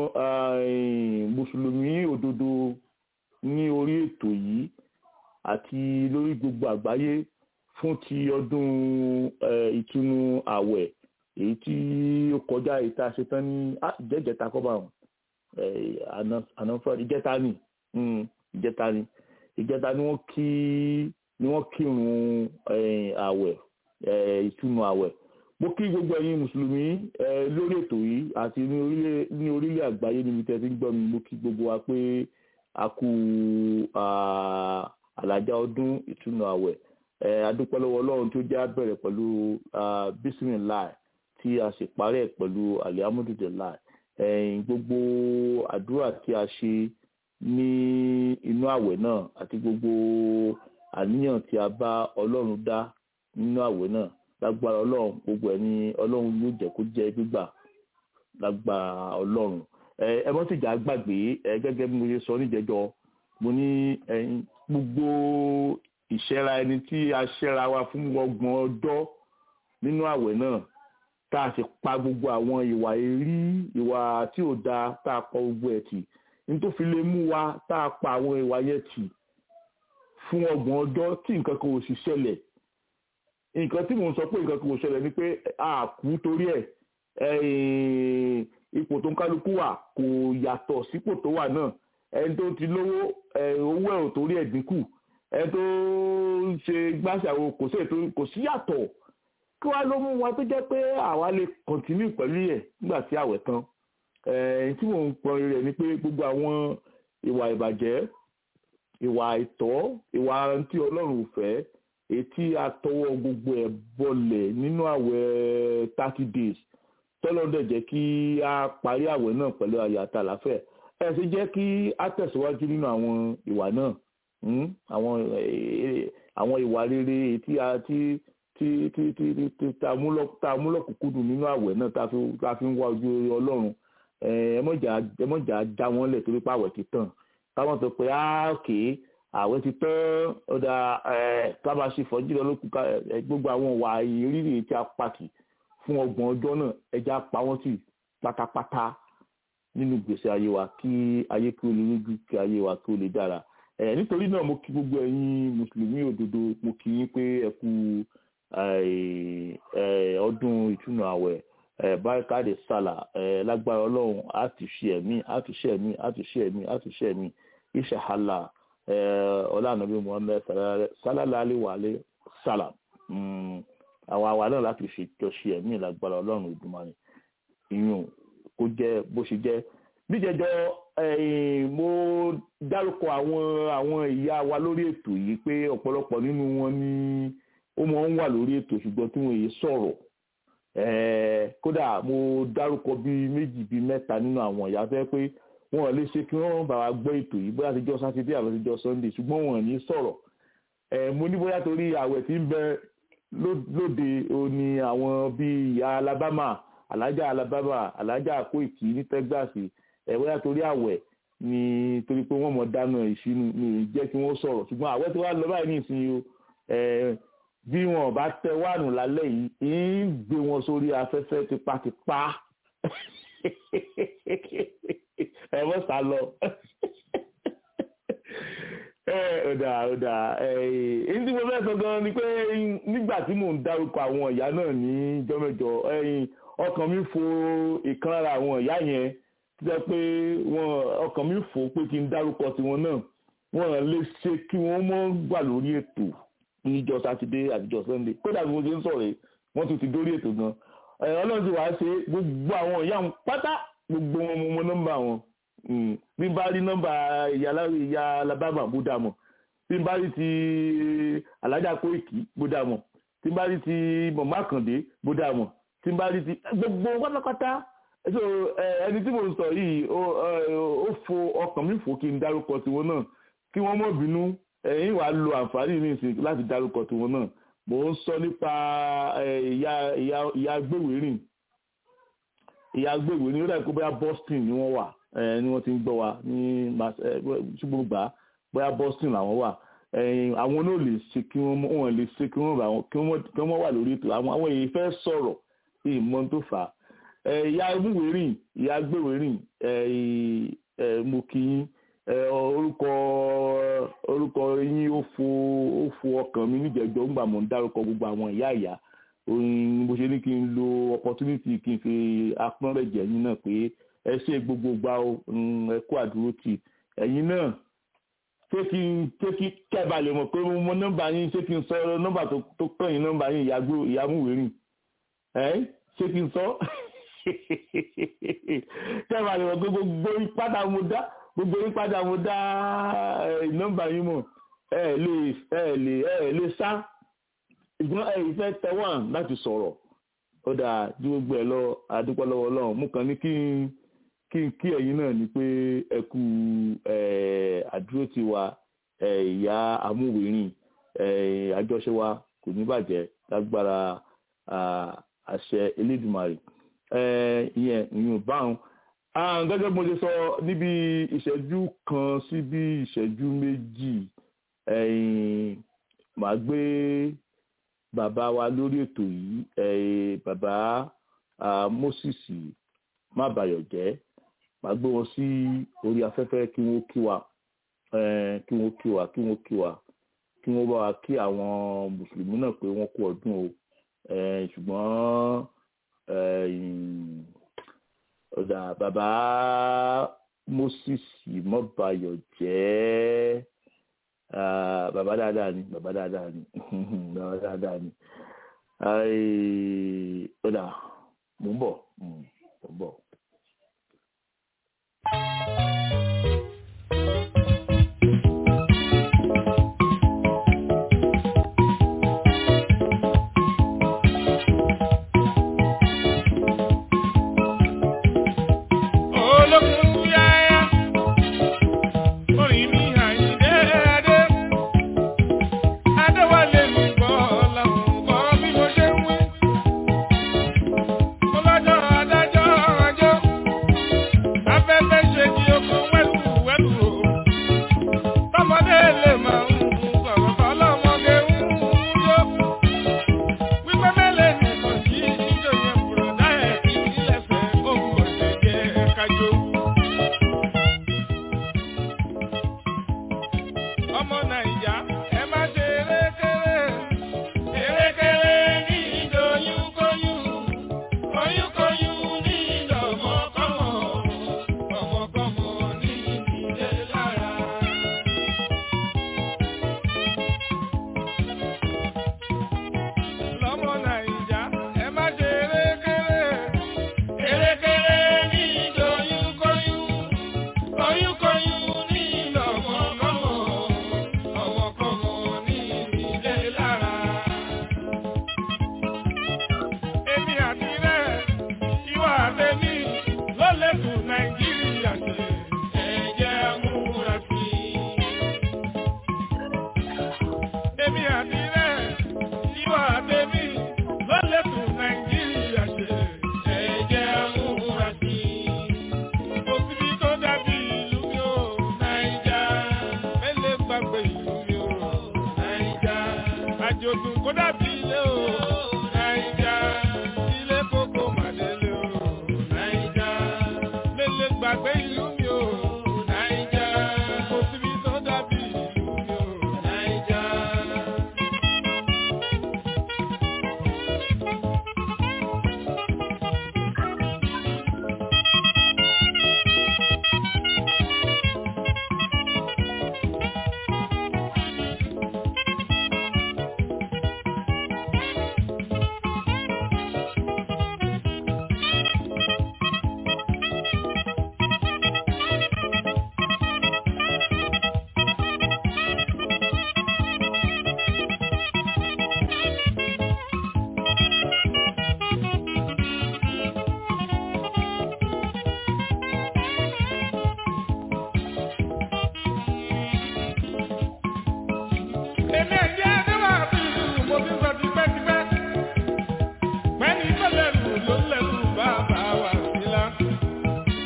mùsùlùmí òdodo ní orí ètò yìí àti lórí gbogbo àgbáyé fún ti ọdún ìtúnu àwẹ̀ èyí tí ó kọjá èyí tá a ṣe tán ní jẹ́jẹ̀ta kọ́ba ọ̀hún ànáfà ìjẹta ni ìjẹta ni ìjẹta ni wọ́n kí ni wọ́n kírun àwẹ̀ ìtúnu àwẹ̀ mo kí gbogbo ẹ̀yin mùsùlùmí lórí ètò yìí àti ní orílẹ̀ àgbáyé níbi tẹ́ ti ń gbọ́ mi mo kí gbogbo wa pé a kú àlàjá ọdún ìtúnu àwẹ̀ adúpẹ́ lọ́wọ́ ọlọ́run tó jẹ́ àbẹ̀rẹ̀ pẹ̀lú bismillah tí a sì parí ẹ̀ pẹ̀lú alihamudulillah gbogbo àdúrà tí a ṣe ní inú àwẹ̀ náà àti gbogbo àníyàn tí a bá ọlọ́run dá nínú àwẹ̀ náà lágbára ọlọ́run gbogbo ẹ̀ ní ọlọ́run yóò jẹ́ kó jẹ́ gbígbà lágbára ọlọ́run ẹ mọ́ sì já gbàgbé gẹ́gẹ́ bí mo ṣe sọ níjẹjọ mo ní gbogbo ìṣẹ́ra ẹni tí a ṣẹ́ra wa fún ọgbọ̀n ọjọ́ nínú àwẹ̀ náà tá a sì pa gbogbo àwọn ìwà èrí ìwà tí ò dáa tá a pa gbogbo ẹ̀ tì nítorí fi lè mú wa tá a pa àwọn ìwà yẹn tì fún ọgbọ̀n ọjọ́ tí nǹkan kan ò sì ṣẹlẹ̀ nǹkan tí mò ń sọ pé nǹkan kan ò ṣẹlẹ̀ ni pé a kú torí ẹ̀ ipò tó ń kálukú wà kò yàtọ̀ sípò tó wà náà ẹni tó ti lówó owó ẹ̀ ò torí ẹ̀ dínkù ẹni tó ń ṣe gbàṣàwò kò sí yàtọ̀ kí wàá ló mú wa tó jẹ́ pé àwa lè kọ̀ntínú pẹ̀lú ẹ̀ nígbà tí àwẹ̀ tán ẹ̀ẹ́n tí mò ń pọn rẹ̀ ni pé gbogbo àwọn ìwà ìbàjẹ́ ìwà àìtọ́ ìwà tí ọlọ́run ò fẹ́ etí àtọwọ́ gbogbo ẹ̀ bọlẹ̀ nínú àwẹ̀ thirty days tọ́lọ́dẹ̀ jẹ́ kí a parí àwẹ̀ náà pẹ̀lú ayọ̀ àtàlàfẹ́ ẹ̀ sì jẹ́ kí a tẹ̀síwájú nínú àwọn ìwà náà àwọn àwọn ìwà rere tí a ti tí tí tí tí tá a mú lọ́kùnkúndùn nínú àwẹ̀ náà tá a fi ń wá ojú ọlọ́run ẹmọ́jà já wọn lẹ̀ torí pé àwẹ̀ ti tàn káwọn sọ pé áàkè àwẹ̀ ti tán ọ̀dà ká máa ṣe fọ́jú lọ lókun gbogbo àwọn wà ìrírí tí a pàtì fún ọgbọ̀n ọjọ́ náà ẹja pa wọ́n sí pátápátá nínú gbèsè ayé wa kí ayé kí ó lè rújú kí ayé wa kí ó lè dára nítorí náà mo kí gbogbo ẹ̀yin mùsùlùmí òdodo mo kí yín pé ẹ kú ọdún ìtúnu àwẹ̀ báríkàdé sálà lágbára ọlọ́run á ti ṣe ẹ̀mí á ti ṣe ẹ̀mí á ti ṣe ẹ̀mí á ti ṣe ẹ̀mí ìṣàhálà ọlànàbí muhammed sálálàálẹ̀ wàlẹ̀ sálà àwọn àwa náà láti fi jọ ṣe ẹ̀mí lágbára ọlọ́run ìdùnmọ̀ni ìyún kó jẹ́ bó ṣe jẹ́ níjẹjọ mo dárúkọ àwọn àwọn ìyá wa lórí ètò yìí pé ọ̀pọ̀lọpọ̀ nínú wọn ni ó mọ̀ ń wà lórí ètò ṣùgbọ́n tí wọ́n yìí sọ̀rọ̀ kódà mo dárúkọ bíi méjì bíi mẹ́ta nínú àwọn ìyá fẹ́ pé wọn lè ṣe kí wọ́n bá wa gbọ́ ètò yìí bóyá àtijọ́ sátidé àbí àtijọ́ sunday ṣùgbọ́n wọn ní sọ̀rọ̀ mo ní bóyá torí àwẹ̀ tí ń bẹ lóde òní àwọn bíi ìyá alabama alájà alabama alájà Kóìkì ní texas bóyá torí àwẹ̀ ni torí pé wọ́n mọ̀ dáná ìṣínú ní jẹ́ kí wọ́n sọ̀rọ̀ ṣùgbọ́n àwẹ̀ tí wọ́n lọ báyìí ní ìsinyìí o bí wọn bá tẹ wáànù lálẹ́ yìí ń gbé wọn sórí afẹ́fẹ́ tipátipá ẹ mọ́ sá lọ ọ̀dà ọ̀dà èyí tí mo fẹ́ sọ gan ni pé nígbà tí mò ń dárúkọ àwọn ìyá náà ní jọ́mẹ́jọ ọkàn mi fò ìkan lára àwọn ìyá yẹn tí wọ́n pé ọkàn mi fò pé kí n dárúkọ tiwọn náà wọ́n lè ṣe kí wọ́n mọ́ gbà lórí ètò níjọ́ sátidé àtijọ́ sunday kódà bí mo ṣe ń sọ̀rọ̀ yìí wọ́n tún ti dórí ètò gan ọlọ́run ti wàá ṣe gbogbo àwọn ìyá wọn pátá gbogbo wọn mo mọ nọ́mbà wọn bí n bá rí nọ́mbà ìyá alabama bó dà mọ̀ bí n bá rí ti alájà Kóìkì bó dà mọ̀ tí n bá rí ti mọ̀mọ́ àkàndé bó dà mọ̀ tí n bá rí ti gbogbo pátápátá so ẹni tí mo sọ yìí ó fo ọkàn mi fò kí n dárúkọ tiwọn náà kí wọ́n mọ̀ bínú ẹ̀yin wàá lo àǹfààní ní ìsìn láti dárúkọ tiwọn náà mò ń sọ nípa ìyá ìyá ìyá gbèwérìn ìyá gbèwérìn ó dàbí pé bóyá Boston ni wọ́n wà ni wọ́n ti ń gbọ́ wa ní ṣùgbọ́n gbà bóyá Boston làwọn wà àwọn náà lè ṣe kí wọ́n wọ́n lè ṣe kí wọ́n bá wọn kí wọ́n wà lórí ètò àwọn àwọn èyí fẹ́ sọ̀rọ̀ ìmọ̀ tó fà á ìyá gbèwérìn ìyá gbèwérìn mo kì í orúkọ orúkọ yín ó fo ó fo ọkàn mi níjẹjọ ńgbà mọ̀ ń dárúkọ gbogbo àwọn ìyá ìyá bó ṣe ní kí n lo opportunity kí n fi apọ́nrẹ́jẹ yín náà pé ẹ ṣe gbogbo gbà o ẹ kú àdúró tì ẹ̀yin náà ṣé kí n ṣé kí kẹ́ẹ̀bà lè mọ̀ pé mo mọ nọ́mbà yín ṣé kí n sọ nọ́mbà tó pẹ̀yìn nọ́mbà yín ìyàmúwèrìn ẹ̀ ṣé kí n sọ kẹ́ẹ̀bà lè mọ̀ pé gbogbo ìpàdà mo dá gbogbo ìpàdà mo dá nọ́mbà yín mọ̀ ẹ lè ẹ lè ẹ lè sá ìgbọ́n ẹ ìfẹ́ tẹ̀wọ̀n láti sọ̀rọ̀ ó dáa ju gbogbo ẹ lọ àdúpọ̀ lọ́wọ́ ọlọ́run mú kan ní kí n kí n kí ẹ̀yin náà ni pé ẹ kú àdúró ti wa ìyá amúwìrìn àjọṣe wa kò ní bàjẹ́ lágbára àṣẹ elédùmarè ìyẹn ìyún báwọn gẹ́gẹ́ bí mo ṣe sọ níbi ìṣẹ́jú kan sí bí ìṣẹ́jú méjì màá gbé bàbá wa lórí ètò yìí bàbá Moses má bayọ̀ jẹ́ màá gbé wọn sí orí afẹ́fẹ́ kí wọ́n kí wa kí wọ́n kí wa kí wọ́n kí wa kí wọ́n bá wa kí àwọn mùsùlùmí náà pé wọ́n kú ọdún o ṣùgbọ́n ọ̀dà bàbá Moses mọ́bayọ̀ jẹ́ bàbá dáadáa ni bàbá dáadáa ni bàbá dáadáa ni ọ̀dà mò ń bọ̀ mò ń bọ̀.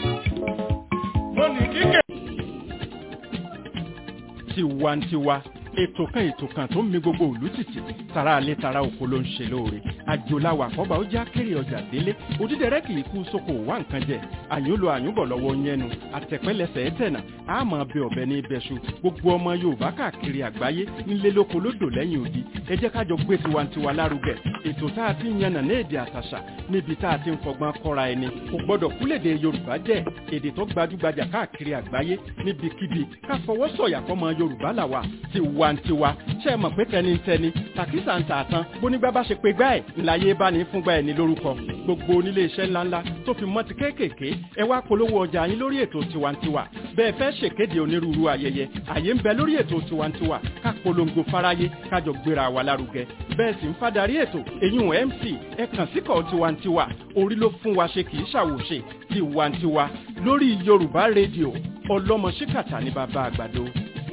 tiwantiwa ètò kan ètò kan tó ń mi gbogbo òlú tìtì tara alẹ́ tara oko ló ń ṣe lóore àjòláwà àkọ́bà ó já kéré ọjà délé òdídẹrẹ́ kì í kú sóko wá nǹkan jẹ àyúnlo àyúnbọ̀ lọ́wọ́ yẹnu àtẹ̀pẹ́lẹsẹ̀ ẹ̀tẹ̀nà àmọ́ bẹ ọ̀bẹ ní ibẹ̀ṣu gbogbo ọmọ yorùbá káàkiri àgbáyé nílé lóko lódò lẹ́yìn odi ẹ jẹ́ kájọ gbé tiwantiwa lárugẹ ètò tá a ti ń yànnà ní èdè àtàṣà níbi tá a ti ń fọgbọ́n kọ́ra ẹni kò gbọ́dọ̀ kúlèdè yorùbá jẹ́ èdè tó gbajúgbajà káàkiri àgbáyé níbikíbi ká fọwọ́ sọ̀yà fọmọ yorùbá làwà tiwantiwa ṣe é mọ̀ pé tẹnitẹni tàkísà ń tà tán bónígbà bá ṣe pé gbá ẹ̀ ńláyé bá ní fúngbà ẹ̀ ní lórúkọ gbogbo onílé iṣẹ́ ńláńlá tó fi mọ́ ti kéékèèké ẹ wá polówó ọjà yín lórí ètò tiwantiwa bẹ́ẹ̀ fẹ́ ṣèkéde onírúurú ayẹyẹ àyè ń bẹ lórí ètò tiwantiwa ká polongo fáráyé kájọ gbéra wa lárugẹ bẹ́ẹ̀ sì ń fadarí ètò èyún mc ẹ kàn síkọ̀ tiwantiwa orí ló fún wa ṣe kì í ṣàwòṣe tiwantiwa lórí yorùbá rédíò ọlọ́mọ ṣíkàtà ní bàbá àgbàdo.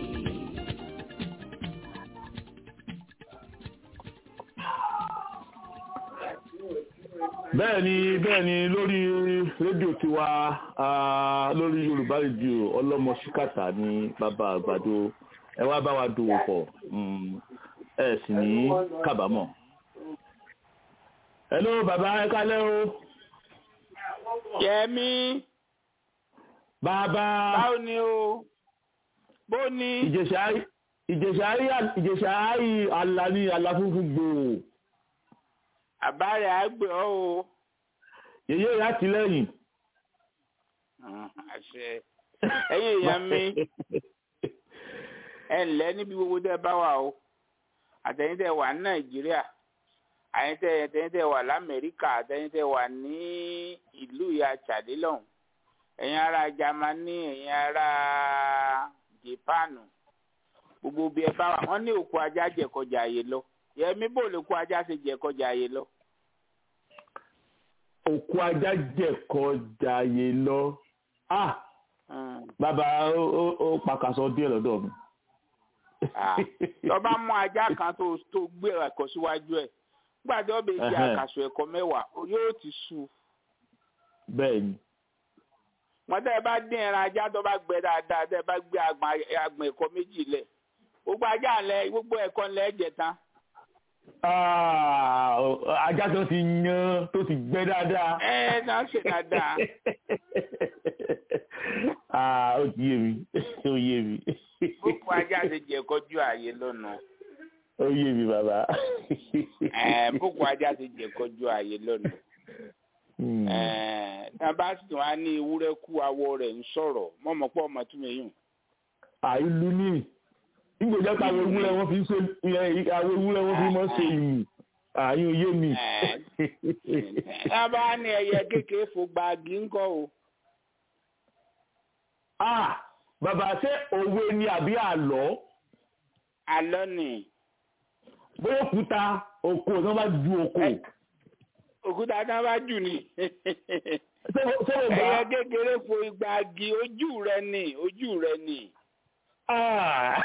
bẹ́ẹ̀ ni bẹ́ẹ̀ ni lórí rédíò tiwa ah, lórí yorùbá rédíò ọlọ́mọ ṣíkàtà ní bàbá àgbàdo ẹ wá bá wa dòwò pọ̀ mm, ẹ sì ní kábàámọ̀. hello bàbá ẹ kálẹ́ o Yẹmi, bàbá báwo ni o? Bó ni? ìjẹ̀ṣà ìjẹ̀ṣà ìjẹ̀ṣà àlà ní àlà funfun gbòò Àbárẹ̀ àgbẹ̀ ọ́ o. yèyé rẹ̀ àtìlẹ́yìn. Hmm, Àṣẹ. Ẹ̀yin èèyàn mi, ẹ ǹlẹ́ níbi gbogbo tẹ́ bá wà o. Àtẹ̀yìn tẹ́ wà ní Nàìjíríà. Àyìn tẹ́ àtẹ̀yìn tẹ́ wà l'Amẹ́ríkà. Àtẹ̀yìn tẹ́ wà ní ìlú ìyá Chade lọ́hùn. Ẹ̀yin ará Jámánì, ẹ̀yin ará Jèpáànù. Gbogbo bí ẹ bá wà, wọ́n ní òkú ajá jẹ̀kọjà àyè lọ. Yẹmi bò lè kó ajá ṣe jẹ̀kọjà àyè lọ. òkú ajá jẹ̀kọ jàyè lọ. ah Hmm. bàbá ó ó- ó pàkàṣọ díẹ̀ lọ́dọ̀ mi. Ah, tó bá mú ajá kan tó tó gbé ẹ̀kọ́ síwájú ẹ̀ nígbà tí wọ́n bẹ jẹ Ẹhẹ́n. àkàsọ̀ ẹ̀kọ́ mẹ́wàá o yóò ti sú bẹ́ẹ̀ ni wọ́n tẹ́ ẹ bá dín ẹran ajá tó bá gbẹ dáadáa tẹ́ ẹ bá gbé agbọ̀n agbọ̀n ẹ̀kọ́ méjì lẹ̀ gbogbo ajá lẹ gbogbo ẹ̀kọ́ lẹ jẹ tán Ah, ajá tó ti yan tó ti gbẹ dáadáa. ẹ ẹ náà ṣe dáadáa ah ó ti yé mi ó yé mi gbogbo ajá ṣe jẹ kọjú ààyè lọ́nà ó yé mi bàbá. ẹ gbogbo ajá ṣe jẹ kọjú ààyè lọ́nà Hmm. ẹ tá a bá sì tún á ní ewúrẹ́ kú awọ rẹ̀ ń sọ̀rọ̀ mọ̀mọ́pọ̀ ọmọ tún mi yùn. àìlú ní ìgbèjọ́ pa àwọn ewúrẹ́ wọn fi ń ṣe àwọn ewúrẹ́ wọn fi mọ́ ṣe ìlú àyùn yé mi. tá a bá ní ẹyẹ kékeré fò gbági ńkọ́ o. ah bàbá ṣé òwe ni àbí àlọ́ àlọ́ ni bóyá òkúta oko tí wọ́n bá ju oko Ẹ- òkúta tá a bá jù ní. ṣé ṣé o gbà ẹyẹ kékeré fò gbági ojú rẹ ni ojú rẹ ni. Ah!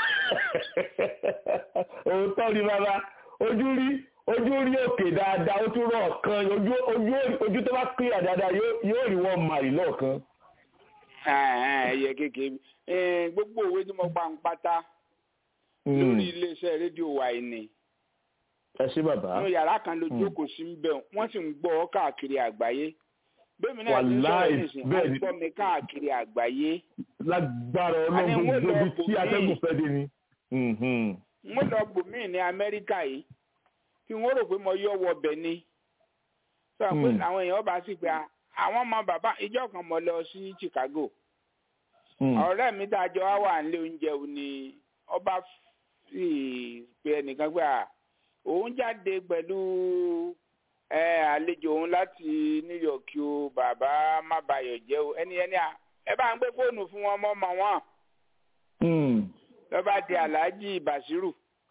òótọ́ ni bàbá ojú rí ojú rí òkè dáadáa ó tún rọ̀ kan ojú ojú ojú tó bá clear dáadáa yóò yóò rí wọn màrí lọ́ọ̀kan. Ah, ẹyẹ kékeré Eh, gbogbo òwe tí mo pa ń pátá lórí iléeṣẹ́ rédíò wa yìí ni. ẹ ṣé bàbá nínú yàrá kan ló Mm. jókòó sí ń bẹ̀ wọ́n sì ń gbọ́ ọ káàkiri àgbáyé bẹ́ẹ̀ mi náà ti ń Wàláì, sọ̀rọ̀ nísìnyí bẹ́ẹ̀ wọ́n ni. gbọ́ mi káàkiri àgbáyé lágbára Àní ọlọ́run wọ́n gbogbo lọ ibi tí bòmíì. atẹ́gùn fẹ́ dé ni. Mhm. mo lọ bòmíì ní amẹ́ríkà yìí tí wọ́n rò pé mo yọ wọ bẹ̀ ni sọ pé Mm. àwọn èèyàn bá sì pé "Ah, àwọn ọmọ bàbá ìjọ kan mo lọ sí chicago Mm. ọ̀rẹ́ mi tá a jọ wá wà nílé oúnjẹ òun ni ọba sì pe ẹnìkan pé "Ah, òun jáde pẹ̀lú ẹ àlejò òun láti new york o bàbá má bayọ̀ jẹ́ o ẹni ẹni à ẹ bá ń gbé fóònù fún wọn mọ́ mọ́ wọn Mm. lọ́ba di alhaji basiru.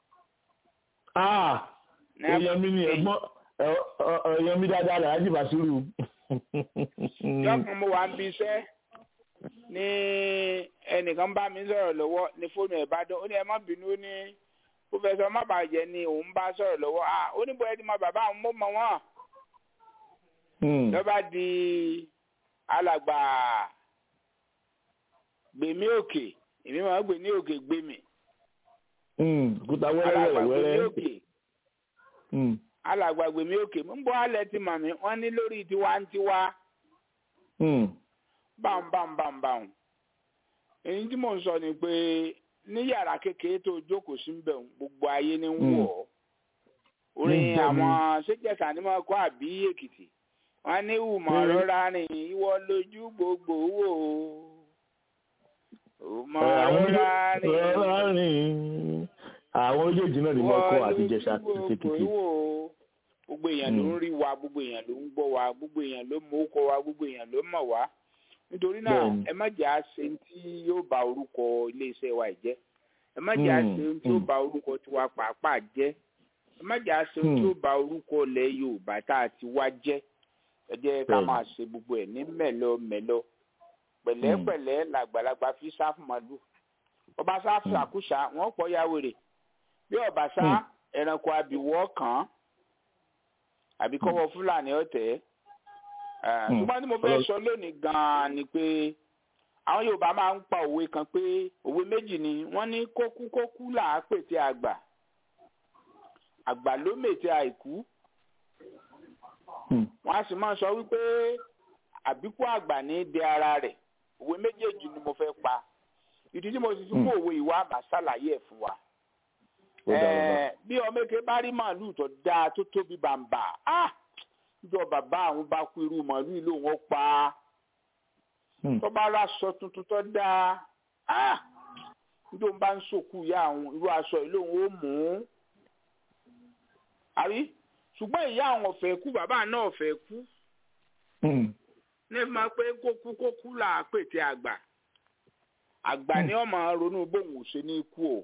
Ah! ní abọ́- èèyàn mi ni ẹ̀gbọ́n ẹ̀- ọ̀- ọ̀- èèyàn mi dáadáa Alhaji Basiru. yọkàn mo wà ń bí iṣẹ́ ní ẹnìkan bá mi sọ̀rọ̀ lọ́wọ́ ní fóònù ẹ̀ bá dán ó ní ẹ má bínú ó ní pòfẹ́sọ̀ má bàjẹ́ ni òun bá sọ̀rọ̀ lọ́wọ́ à ó ní bóyá ti mọ bàbá àwọn mọ́ mọ́ wọn Mm. lọ́ba di alàgbà gbèmí òkè èmi máa ń gbè ní òkè gbèmí Hmm, òkúta wẹ́rẹ́ wẹ́rẹ́ alàgbàgbé mi wẹ́rẹ́. òkè Hmm, alàgbàgbé mi òkè ń bọ́ alẹ́ ti mọ̀ mí wọ́n ní lórí tiwantiwa hmm, bámbámbámbám èyí tí mò ń sọ ni pé ní yàrá kékeré tó jókòó sí ń bẹ̀ ń, gbogbo ayé ní ń Mm. wọ̀ ọ́ orin Ní bẹ́ẹ̀ ni. àwọn ṣéjẹsà ni wọn kọ́ àbí èkìtì wọn ní ìwùmọ̀ Mm. rọra rìn ìwọ lójú gbogbo wò ó ìwùmọ̀ àwọn rọra rìn rọra rìn àwọn méjèèjì náà ni mo kọ́ àti jẹ̀ṣà àti tèkìtì. gbogbo èèyàn ló ń Mm. rí wa gbogbo èèyàn ló ń gbọ́ wa gbogbo èèyàn ló mọ orúkọ wa gbogbo èèyàn ló mọ̀ wá nítorí náà Bẹ́ẹ̀ni. ẹ má jẹ́ àṣe tí yóò bà orúkọ iléeṣẹ́ wa jẹ́ ẹ má jẹ́ Mm, àṣe tí yóò mm. bà orúkọ tiwa pàápàá jẹ́ ẹ má jẹ́ àṣe tí Mm. yóò bà orúkọ ilẹ̀ Yorùbá tá a ti wá jẹ́ ẹ jẹ́ ká Bẹ́ẹ̀ni. máa ṣe gbogbo ẹ̀ ní mẹ́lọ mẹ́lọ pẹ̀lẹ́pẹ̀lẹ́ làgbàlagbà fi sáfù màlúù ọba sáfù Mm. àkúṣà wọn pọ̀ ya wèrè bí ọba sá Mm. ẹranko abìwọ́ kàn án àbí kọ́wọ́ fúlàní ọ̀tẹ̀ ẹ̀ Mm. ṣùgbọ́n tí mo fẹ́ Ọlọ́- sọ lónìí gan-an ni pé àwọn Yorùbá máa ń pa òwe kan pé òwe méjì ni wọ́n ní kókúkókú là á pètè àgbà àgbà ló mètè àìkú Hmm, wọ́n á sì máa sọ wípé àbíkú àgbà ní í de ara rẹ̀ òwe méjèèjì ni mo fẹ́ pa ìdí tí mo sì fi mú Mm. òwe ìwà àbá ṣàlàyé ẹ̀ fún wa ó dára bá. Ẹ, bí ọmọ eke bá rí màálù tó dáa tó tóbi bàǹbà ah níjọ bàbá àwọn bá kú irú màálù yìí lòun ó pa á Hmm, tó bá rà aṣọ tuntun tó dáa ah níjọ bá ń sòkú ìyá àwọn irú aṣọ yìí lòun ó mú un àrí ṣùgbọ́n ìyá àwọn ọ̀fẹ́ kú bàbá náà ọ̀fẹ́ kú hmm, ní ẹ máa pé kókú kókú là á pètè àgbà àgbà ni ọmọ ronú bóun ò ṣe ní ikú o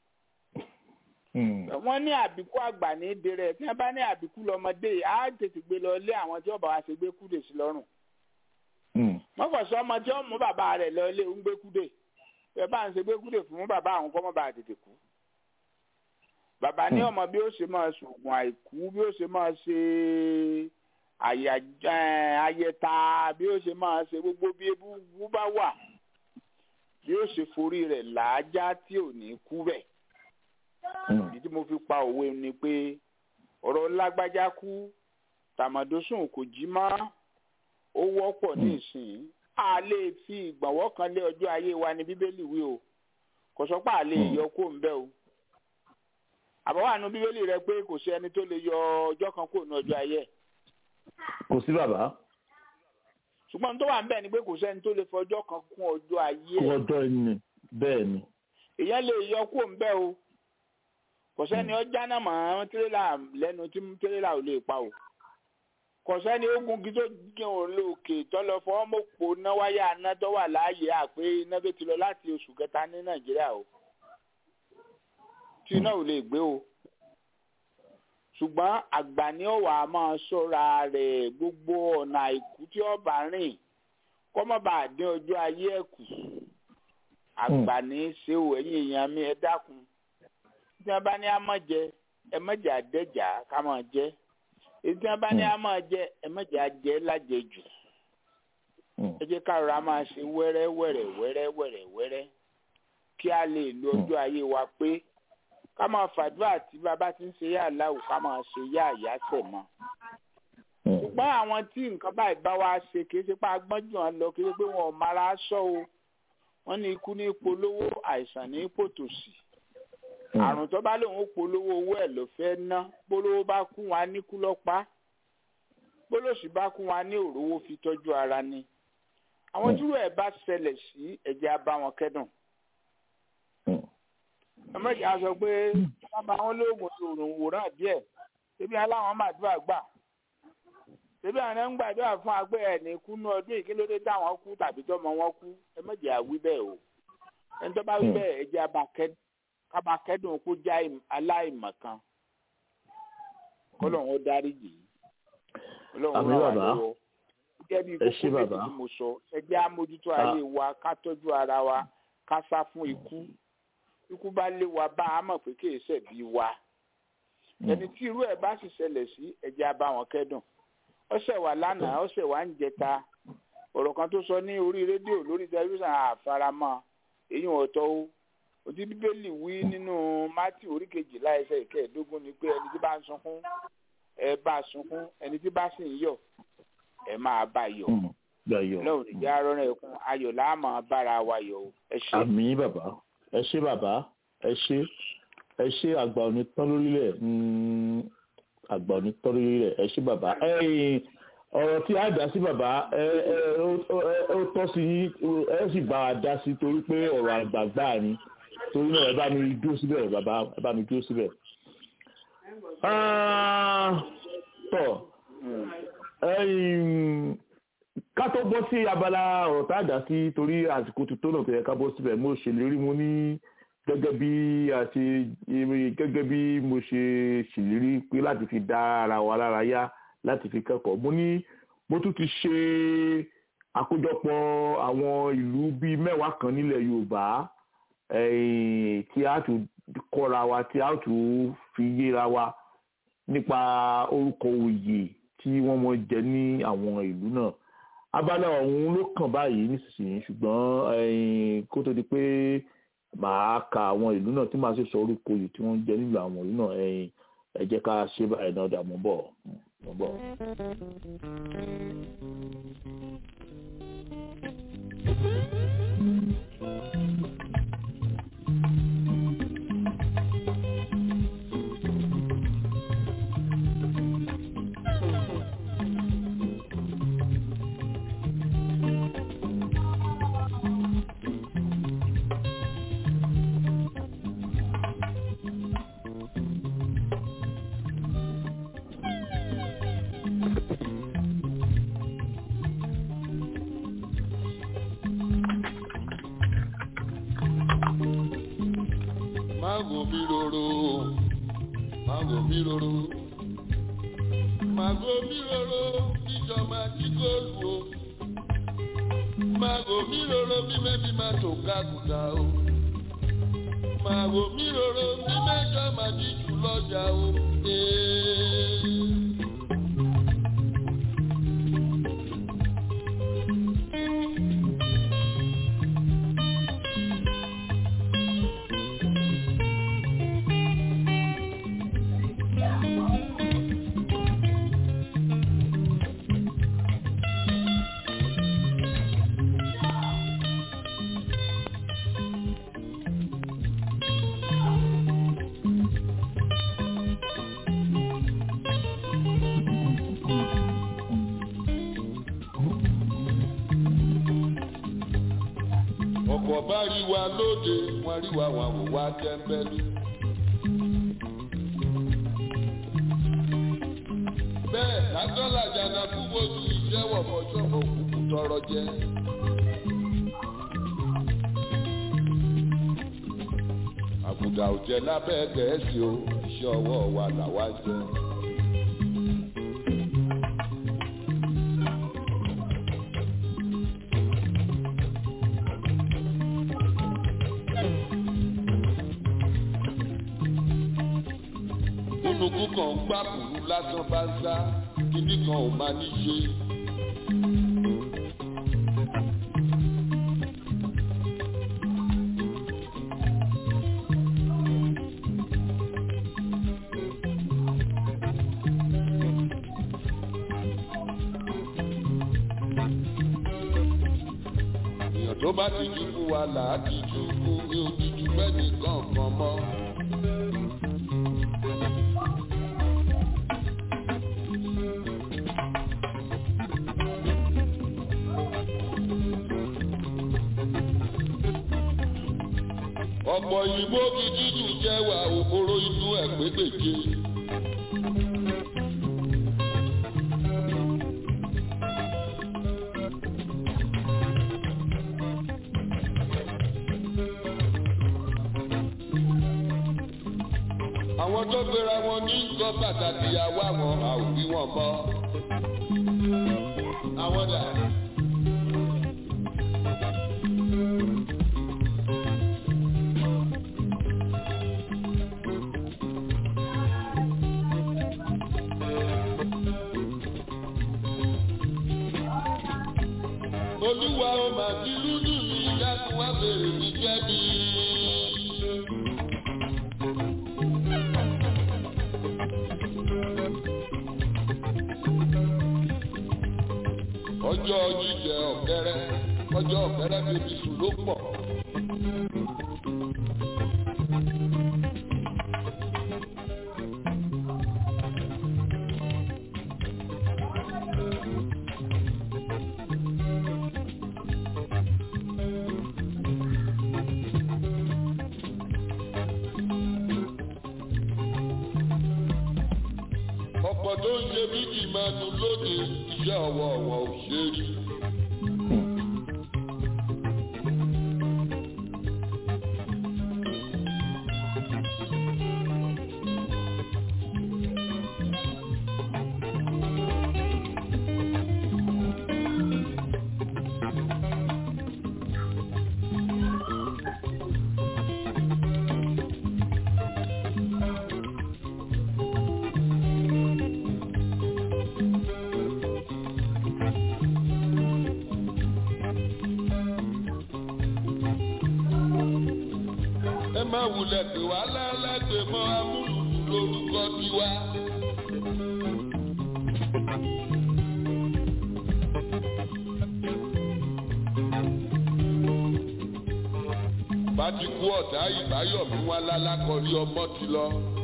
hmm, wọ́n ní àbíkú àgbà ní dèrè tí wọ́n bá ní àbíkú lọ́mọdé yìí á tètè gbé lọ lé àwọn tí ọba wa ṣe gbé kúdè sí lọ́rùn hmm, wọ́n kàn sọ ọmọ tí ó mú bàbá rẹ̀ lọ lé ń gbé kúdè ẹ bá ń ṣe gbé kúdè fún bàbá àwọn kọ́ mọ́ bá tètè kú bàbá ní Hmm. ọmọ bí ó ṣe máa ṣoògùn àìkú bí ó ṣe máa ṣe àyà ẹ, ayẹta bí ó ṣe máa ṣe gbogbo bí ebú bá wà bí ó ṣe forí rẹ̀ làájá tí ò ní kú bẹ́ẹ̀ hmm, ìdí tí mo fi pa òwe ni pé ọ̀rọ̀ lágbájá kú tàmọ̀dọ́sùn kò jí mọ́ ó wọ́pọ̀ ní ìsìn a lè fi ìgbọ̀nwọ́ kan lé ọjọ́ ayé wa ní bíbélì wí o kò sọ pé a lè Hmm. yọ kó ń bẹ́ o àbáwá nu bíbélì rẹ pé kò sí ẹni tó lè yọ ọjọ́ kan kó nu ọjọ́ ayé ẹ̀ kò sí bàbá ṣùgbọ́n tó wà ń bẹ̀ ni pé kò sẹ́ni tó lè fọjọ́ kan kún ọjọ́ ayé kú ẹ̀ ọjọ́ ẹni bẹ́ẹ̀ ni. èèyàn lè yọ kó ń bẹ́ o kò sẹ́ni ọjà náà mọ̀ tírélà lẹ́nu tí tírélà ò lè pa o kò sẹ́ni ogun kí tó gígan ò lókè tọ́lọ fọwọ́ mọ̀pọ̀ náwáyà aná tó wà láàyè àpé iná tó ti lọ láti oṣù kẹta ní nàìjíríà o tí iná ò lè gbé o ṣùgbọ́n àgbà ní ọ̀wà máa ṣọ́ra rẹ̀ gbogbo ọ̀nà àìkú tí ọba rìn kọ́mọ́bà dín ọjọ́ ayé ẹ̀ kù àgbà ní í ṣe ò ẹ̀yìn èèyàn mi ẹ dákun tí wọ́n bá ní á mọ̀ jẹ ẹ mọ̀jà dẹ́jà ká máa jẹ èyí tí wọ́n bá ní á máa jẹ ẹ mọ̀jà jẹ lájẹjù Hmm, ẹ jẹ́ ká rọra máa ṣe wẹ́rẹ́ wẹ́rẹ́ wẹ́rẹ́ wẹ́rẹ́ wẹ́rẹ́ kí a lè lo ọjọ́ ayé wa pé ká máa fàdúrà tí bàbá ti ń ṣe yá aláwò ká máa ṣe yá àyáṣẹ̀ mọ́ hmm, ṣùgbọ́n àwọn tí nǹkan báyìí bá wá ṣe kì í ṣe pé agbọ́njù wọn lọ kì í ṣe pé wọn ò mara sọ o wọ́n ní ikú ní polówó àìsàn ní pòtòsì hmm, àrùn tó bá lòun ó polówó owó ẹ̀ ló fẹ́ ná polówó bá kú wa níkú lọ́pàá polóṣì bá kú wa ní òrówó fi tọ́jú ara ni àwọn tí ẹ̀ bá ṣẹlẹ̀ sí ẹ̀jẹ̀ á bá wọn kẹ́dùn hmm. ẹ̀mọ́jì á sọ pé wọ́n bá wọn lóògùn òrùn wòrán díẹ̀ ṣébí aláwọn màdúrà gbà ṣébí àwọn ń gbàdúrà fún agbẹ́ ẹ̀ ní kú ní ọdún ìkílódé táwọn kú tàbí tọ́mọ wọn kú ẹ̀mọ́jì á wí bẹ́ẹ̀ o ẹni tó bá wí Hmm. bẹ́ẹ̀ ẹ̀jẹ̀ á bá kẹ́dùn ká bá kẹ́dùn kó já ìm- aláìmọ̀kan kọ́lọ́run ó dáríjì í ọlọ́run Àmín ràn wá bàbá. lọ́wọ́ gẹ́gẹ́ bí Ẹ ṣé kókó méjì bàbá. tí mo sọ ẹ jẹ́ àmójútó Ah. ayé wa ká tọ́jú ara wa ká sá fún ikú ikú bá lé wa bá a mọ̀ pé kì í ṣẹ̀bi wa ẹni tí irú ẹ̀ bá sì ṣẹlẹ̀ sí ẹ jẹ́ á bá wọn kẹ́dùn ọ̀sẹ̀ wà lánàá ọ̀sẹ̀ wà ń jẹta ọ̀rọ̀ kan tó sọ ní orí rédíò lórí tẹlifíṣàn àfaramọ́ èyí ò tọ́ o òtí bíbélì wí nínú mátì orí kejìlá ẹsẹ̀ ìkẹẹ̀ẹ́dógún ni pé ẹni tí bá ń sunkún ẹ bá sunkún ẹni tí bá sì ń yọ̀ ẹ máa bá yọ̀ gbàyọ lọ́wọ́ ìjà arọ́rọ́ ẹkún ayọ̀ là á máa bára wa yọ̀ o ẹ ṣe. àmì bàbá ẹ ṣé bàbá ẹ ṣé ẹ ṣé àgbà òní tán lórílẹ̀ mm, àgbà òní tán lórílẹ̀ ẹ ṣé bàbá ẹ̀yin ọ̀rọ̀ tí a dá sí bàbá ẹ ẹ ó- ó- ó tọ́ sí yín ẹ sì bá wa dá sí torí pé ọ̀rọ̀ àgbàgbà ni torí náà ẹ bá mi dúró síbẹ̀ bàbá ẹ bá mi dúró síbẹ̀. Ah, tọ́ ẹ̀yin ká tó bọ́ sí abala ọ̀rọ̀ tá a dá sí torí àsìkò tuntun náà tó yẹ ká bọ́ síbẹ̀ mo ṣèlérí mo ní gẹ́gẹ́ bí a ṣe gẹ́gẹ́ bí mo ṣe ṣèlérí pé láti fi dá ara wa lára yá láti fi kẹ́kọ̀ọ́ mo ní mo tún ti ṣe àkójọpọ̀ àwọn ìlú bíi mẹ́wàá kan nílẹ̀ Yorùbá eh, tí a tún kọ́ra wa tí a tún fi yéra wa nípa orúkọ oyè tí wọ́n mọ jẹ ní àwọn ìlú náà abala ọ̀hún ló kàn báyìí nísinsìnyí ṣùgbọ́n eh, kó tó di pé màá ka àwọn ìlú náà tí màá sì sọ orúkọ oyè tí wọ́n ń jẹ nílùú àwọn ìlú náà eh, ẹ jẹ́ ká ṣe báyìí náà dà mọ́ bọ̀ mọ́ bọ̀. Mago mi roro, mago mi roro, mago mi roro, ìjọba ti góòlù o. Mago mi roro, bí mẹ́bí máa tó kákùtà o. Mago mi roro, bí mẹ́jọ máa jí jù lọ́jà o. Ee. ọ̀pọ̀ bá rí wa lóde wọ́n rí wa wọn wò wá tẹ́ńbẹ́lú. bẹ́ẹ̀ lásánlá jàǹdà kú wojú ìṣẹ́wọ̀ fọjọ́ òkùnkùn tọrọ jẹ. àbùdá ò jẹ lábẹ́ gẹ̀ẹ́sì o iṣẹ́ ọwọ́ wa làwa jẹ. kúnukú kan ń gbà kúrú lásán bá ń sá kíní kan ò máa ní ṣe. èèyàn tó bá ti jú fún wa là á ti jú fún mi ò ti jú bẹ́ẹ̀ nìkan kan mọ́. ọ̀pọ̀ òyìnbó gidi dùn jẹ́ wà òkúrò inú ẹ̀ pégbèje. àwọn tó gbéra wọn ní nǹkan pàtàkì àwa wọn a ò bí wọn mọ́. àwọn dà. olúwa ó máa ti lúdú mi dákun wá bèrè mi jẹ́ mi. ọjọ́ jíjẹ ọ̀kẹ́rẹ́ ọjọ́ ọ̀kẹ́rẹ́ bèbí sùn ló pọ̀. ọ̀pọ̀ tó ń ṣe bíbí máa nu lóde iṣẹ́ ọwọ́ wọn ò ṣe rí. ẹ má wulẹ̀ pé wá lẹ́lẹ́gbẹ̀ẹ́ mọ́ amúlùdù lórúkọ tiwa. bá ti kú ọ̀tá ìbáyọ̀mí wá lálákọ̀ọ́rí ọmọ ti lọ.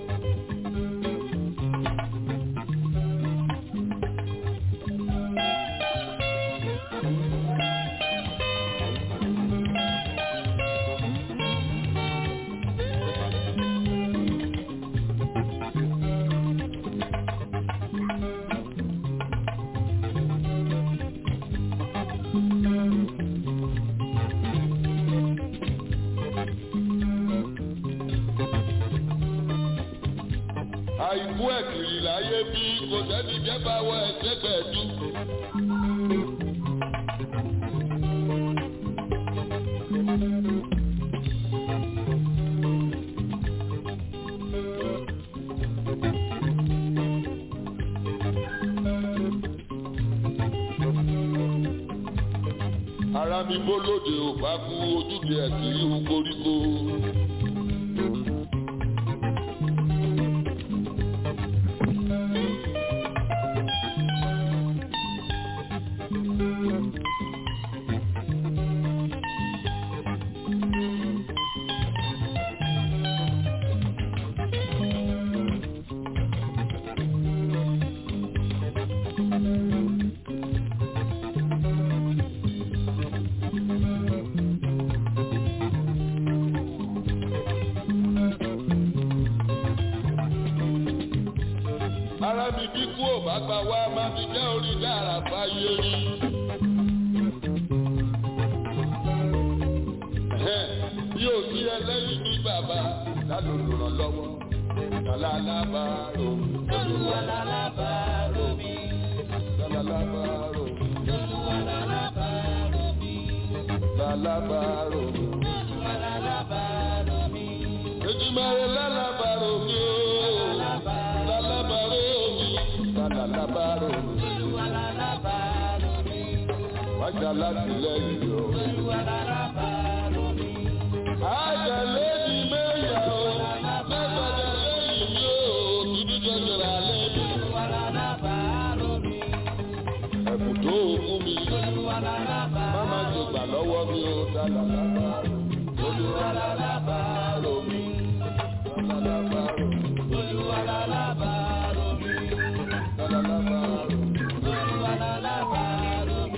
àìkú ẹ̀kìrì láyé bí kò sẹ́ni jẹ́ bá wọ ẹ̀ṣẹ́ pẹ̀lú. ara mi bó lóde ò bá kú ojúde ẹ̀kìrì ń koríko. ara mi bí kú ò bá gbà wá má fi jẹ́ orí dára fáyé rí. Ẹ̀hẹ́n, bí ò sí ẹlẹ́yìn ní bàbá lálòlò ràn lọ́wọ́ lálàlábàárò Olúwa lálábàárò mi. lálàlábàárò Olúwa lálábàárò mi. lálàbàárò. Olúwa lálábàárò mi. Ejimare lálàbàárò mi o lálàbàárò mi lálàlábàárò mi. Olúwa lálábàárò mi. Wájà láti lẹ́yìn o. Olúwa lálábàárò mi. Àjẹlé ni mẹ́yà o, mẹ́gbàjà lẹ́yìn mi o, kìíní jọjọra lẹ́nu. Olúwa lálábàárò mi. Ẹ̀bùn tó ogún mi, Olúwa lálábàárò má má ṣe gbà lọ́wọ́ mi o, lálàlábàárò. Olúwa lálàbàárò mi, lálàlábàárò mi, Olúwa lálábàárò mi. lálàlábàárò mi. Olúwa lálábàárò mi.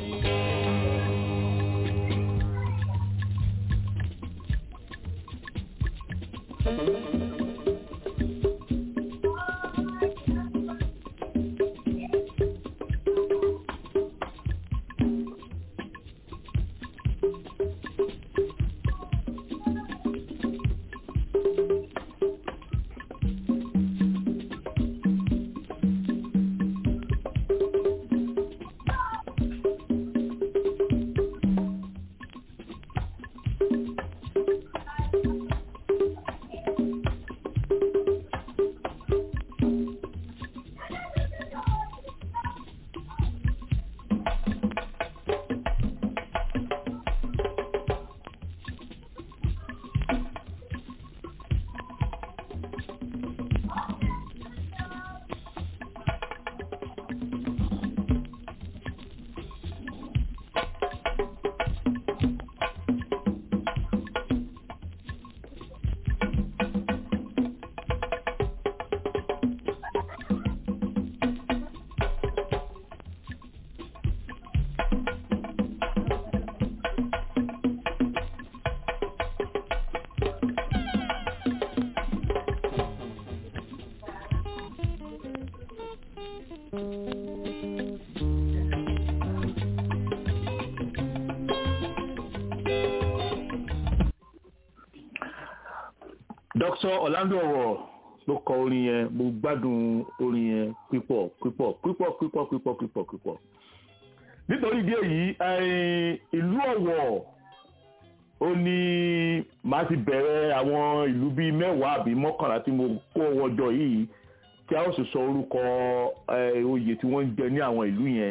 Dr. Orlando ọ̀rọ̀ ló kọ orin yẹn mo gbádùn orin yẹn pípọ̀ pípọ̀ pípọ̀ pípọ̀ pípọ̀ pípọ̀ pípọ̀ nítorí ìdí èyí ìlú Ọ̀wọ̀ ó ní màá ti bẹ̀rẹ̀ àwọn ìlú bíi mẹ́wàá àbí mọ́kànlá tí mo kó wọjọ yìí tí a ó sì sọ orúkọ oyè tí wọ́n ń jẹ ní àwọn ìlú yẹn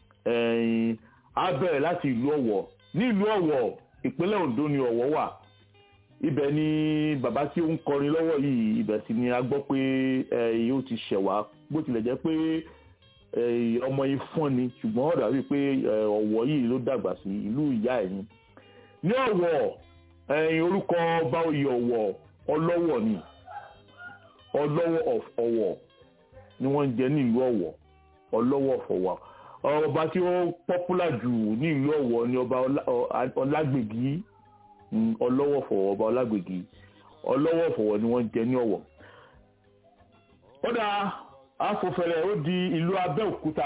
á bẹ̀rẹ̀ láti ìlú Ọ̀wọ̀ ní ìlú Ọ̀wọ̀ ìpínlẹ̀ Ondo ni Ọ̀wọ̀ wà ibẹ̀ ni bàbá tí ó ń kọrin lọ́wọ́ yìí ibẹ̀ sì ni a gbọ́ pé ó ti ṣẹ̀wá bó tilẹ̀ jẹ́ pé ọmọ yìí fọ́n ni ṣùgbọ́n ó dàbí pé Ọ̀wọ̀ yìí ló dàgbà sí ìlú ìyá ẹ̀ ni ní Ọ̀wọ̀ orúkọ ọba oyè Ọ̀wọ̀ Ọlọ́wọ̀ ni Ọlọ́wọ̀ of Ọ̀wọ̀ ni wọ́n ń jẹ ní ìlú Ọ̀wọ̀ Ọlọ́wọ̀ of Ọ̀wọ̀ ọba tí ó pọ́pùlà jù ní ìlú Ọ̀wọ̀ ni ọba Ọlágbègì Ọlọ́wọ̀ fọ̀wọ̀ ọba Ọlágbègì Ọlọ́wọ̀ fọ̀wọ̀ ni wọ́n ń jẹ ní Ọ̀wọ̀ ó dáa afọfẹrẹ ó di ìlú Abẹ́òkúta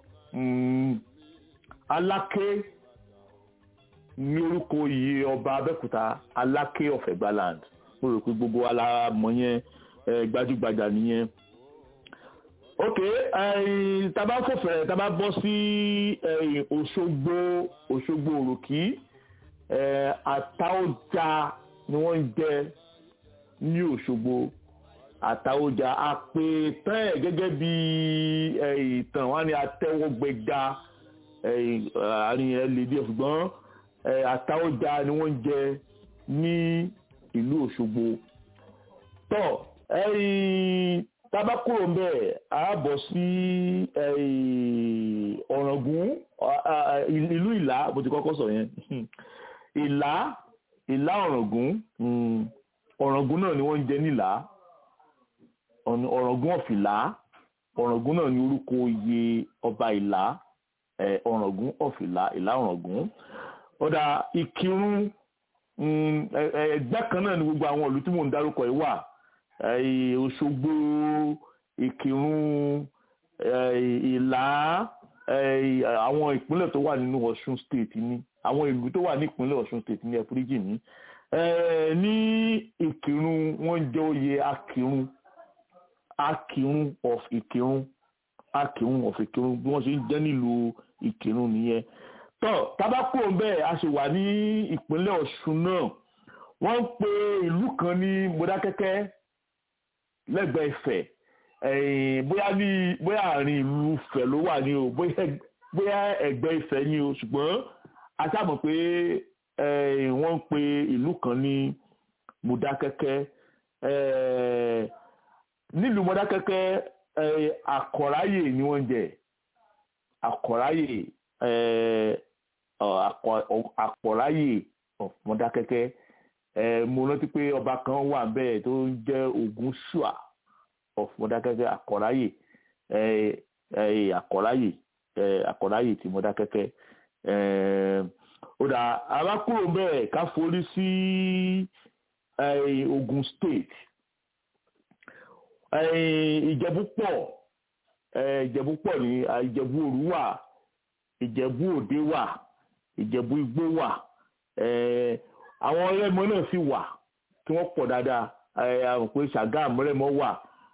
Aláké ní orúkọ iye ọba Abẹ́òkúta Aláké of Egbaland mo rò pé gbogbo wa la mọ̀ yẹn gbajúgbajà nìyẹn ok taba fọfẹrẹ taba bọ́ sí Òṣogbo Òṣogbo òròkì àtàwọjà ni wọ́n ń jẹ ní Òṣogbo àtàwọjà àpètàn ẹ gẹ́gẹ́ bí ìtàn wọn ni àtẹwọgbẹga àárín ẹ lè díẹ̀ ṣùgbọ́n àtàwọjà ni wọ́n ń jẹ ní ìlú Òṣogbo tọ tabakuro mbẹ ààbọ̀ sí Ọ̀ràngún ìlú Ìlá bó ti kọ́kọ́ sọ yẹn Ìlá Ìlá Ọ̀ràngún Ọ̀ràngún náà ni wọ́n ń jẹ nílá Ọ̀ràngún ọ̀fìlá Ọ̀ràngún náà ni orúkọ oyè ọba Ìlá Ọ̀ràngún ọ̀fìlá Ìlá Ọ̀ràngún ọ̀dà Ìkírun ẹgbẹ́ kan náà ni gbogbo àwọn ìlú tí mò ń dárúkọ yìí wà Òṣogbo Ìkírun Ìlá àwọn ìpínlẹ̀ tó wà nínú Ọ̀ṣun state ni àwọn ìlú tó wà ní ìpínlẹ̀ Ọ̀ṣun state ní ẹ̀fúríjì ní ní Ìkírun wọ́n jẹ́ oyè Akírun Akírun of Ìkírun Akírun of Ìkírun bí wọ́n ṣe ń jẹ́ nílùú Ìkírun nìyẹn tọ́ tabako bẹ́ẹ̀ a ṣe wà ní ìpínlẹ̀ Ọ̀ṣun náà wọ́n ń pe ìlú kan ní Mọdákẹ́kẹ́ lẹ́gbẹ̀ẹ́ Ifẹ̀ bóyá ní bóyá àárín ìlú Ifẹ̀ ló wà ní o bóyá ẹ̀gbẹ́ Ifẹ̀ ní o ṣùgbọ́n a sábà pé wọ́n ń pe ìlú kan ní Mọdákẹ́kẹ́ nílùú Mọdákẹ́kẹ́ àkọ̀ráyè ni wọ́n jẹ àkọ̀ráyè àkọ̀ráyè Mọdákẹ́kẹ́ mo rántí pé ọba kan wà bẹ́ẹ̀ tó ń jẹ́ Ògúnṣùà of Mọdákẹ́kẹ́ àkọ̀ráyè àkọ̀ráyè àkọ̀ráyè ti Mọdákẹ́kẹ́ ó dà arákùnrin bẹ́ẹ̀ ká forí sí Ògùn state Ìjẹ̀bú pọ̀ Ìjẹ̀bú pọ̀ ní Ìjẹ̀bú òru wà Ìjẹ̀bú òde wà Ìjẹ̀bú igbó wà àwọn ọlẹ́mọ náà sì wà tí wọ́n pọ̀ dáadáa àwọn pé Ṣàgámù rẹ́mọ wà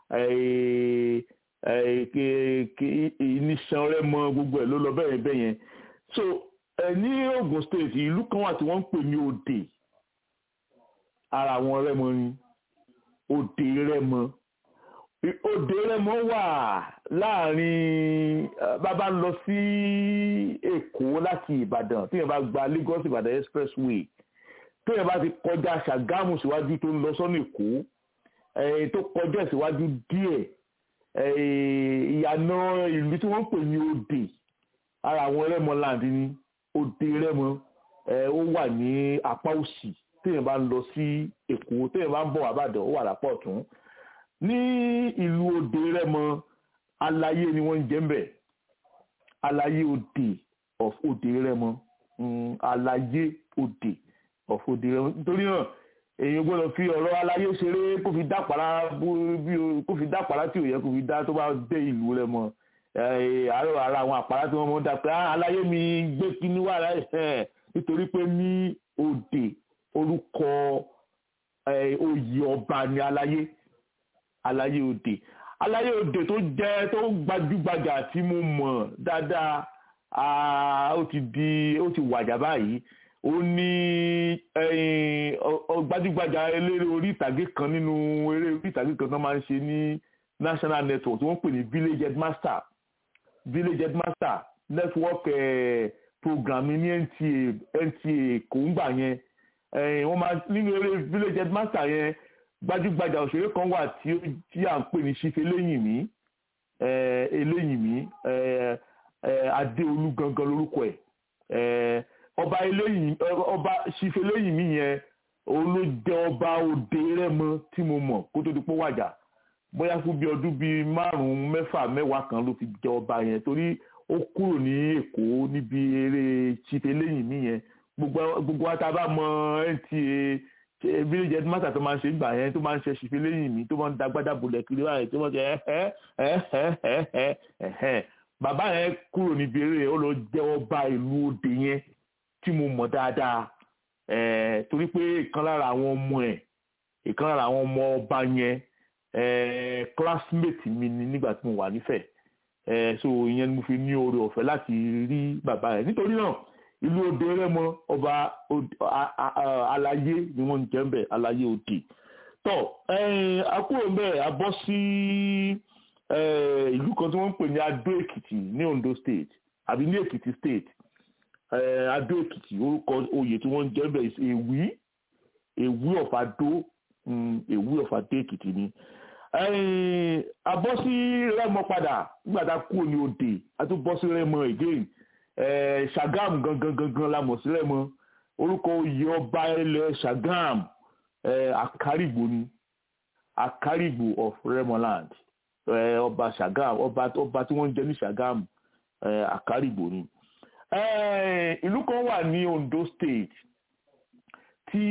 níṣan rẹ́mọ gbogbo ẹ̀ ló lọ bẹ́ẹ̀ bẹ́ẹ̀ yẹn so ní Ògùn state ìlú kan wà tí wọ́n ń pè ní Òdè ara àwọn rẹ́mọ ni Òdè rẹ́mọ Òdè rẹ́mọ wà láàrin bàbá ń lọ sí Èkó láti Ìbàdàn tí yẹn bá gba Lagos Ìbàdàn expressway téèyàn bá ti kọjá ṣàgámù síwájú tó ń lọ sọ́nà èkó tó kọjá síwájú díẹ̀ ìyànà ìlú tí wọ́n ń pè ní òde ara àwọn rẹ́mọland ní òde rẹ́mọ ó wà ní apá òsì téèyàn bá ń lọ sí èkó téèyàn bá ń bọ̀ àbàdàn ó wà lápá ọ̀tún ní ìlú òde rẹ́mọ aláyé ni wọ́n ń jẹ́ ń bẹ̀ aláyé òde of òde rẹ́mọ aláyé òde ọ̀fọ̀dé nítorí náà èèyàn gbọ́dọ̀ fi ọ̀rọ̀ aláyé ṣeré kó fi dápàrá kó fi dápàrá tí ò yẹ kó fi dá tó bá dé ìlú rẹ mọ́ àárọ̀ ara àwọn àpárá tí wọ́n mọ́ dá pé aláyé mi gbé kíní wà láì nítorí pé ní òde orúkọ oyè ọba ní aláyé aláyé òde aláyé òde tó jẹ́ tó gbajúgbajà tí mo mọ̀ dáadáa ó ti di ó ti wàjà báyìí ó ní gbajúgbajà eléré orí ìtàgé kan nínú eré orí ìtàgé kan tó máa ń ṣe ní national network tí wọ́n pè ní village headmaster village headmaster network eh, program ní NTA NTA kò ń gbà yẹn wọ́n máa nínú eré village headmaster yẹn gbajúgbajà òṣèré kan wà tí tí à ń pè ní ṣífẹ́ lẹ́yìn mi eléyìn mi adéolú gangan lórúkọ ẹ̀ ọba eléyìn ọba ṣífẹ́ lẹ́yìn mi yẹn òun ló jẹ ọba òde rẹ́mọ tí mo mọ̀ kó tó di pé wàjà bóyá fún bí ọdún bíi márùn-ún mẹ́fà mẹ́wàá kan ló fi jẹ ọba yẹn torí ó kúrò ní èkó níbi eré ṣífẹ́ lẹ́yìn mi yẹn gbogbo wa tá a bá mọ NTA village headmaster tó máa ń ṣe ìgbà yẹn tó máa ń ṣe ṣìfẹ́ lẹ́yìn mi tó máa ń dagbádá bolẹ̀ kiri báyìí tó máa ń ṣe ẹ́ ẹ́ ẹ́ ẹ́ ẹ́ bàbá yẹn kúrò níbi eré ó lọ jẹ́ ọba ìlú òde yẹn tí mo mọ̀ dáadáa torí pé ìkan lára àwọn ọmọ ẹ̀ ìkan lára àwọn ọmọ ọba yẹn classmate mi ni nígbà tí mo wà nífẹ̀ẹ́ so ìyẹn ni mo fi ní oore ọ̀fẹ́ láti rí bàbá yẹn nítorí náà ìlú òde rẹmọ ọba aláyé ni wọ́n ń jẹ́ mbẹ̀ aláyé òde tọ́ akúrò mbẹ̀ abọ́ sí ìlú kan tí wọ́n ń pè ní adó èkìtì ní ondo state àbí ní èkìtì state adó èkìtì orúkọ oyè tí wọ́n ń jẹ́ mbẹ̀ èwí èwí of adó èwí of adó èkìtì ni abọ́ sí rẹmọ padà nígbà tá a kúrò ní òde a tún bọ́ sí rẹmọ again ṣàgám gangan gangan la mọ̀ sílẹ̀ mọ́ orúkọ oyè ọba ilẹ̀ ṣàgám àkárìgbò ni àkárìgbò of remoland ọba ṣàgám ọba ọba tí wọ́n ń jẹ ní ṣàgám àkárìgbò ni. ìlú kan wà ní Ondo state tí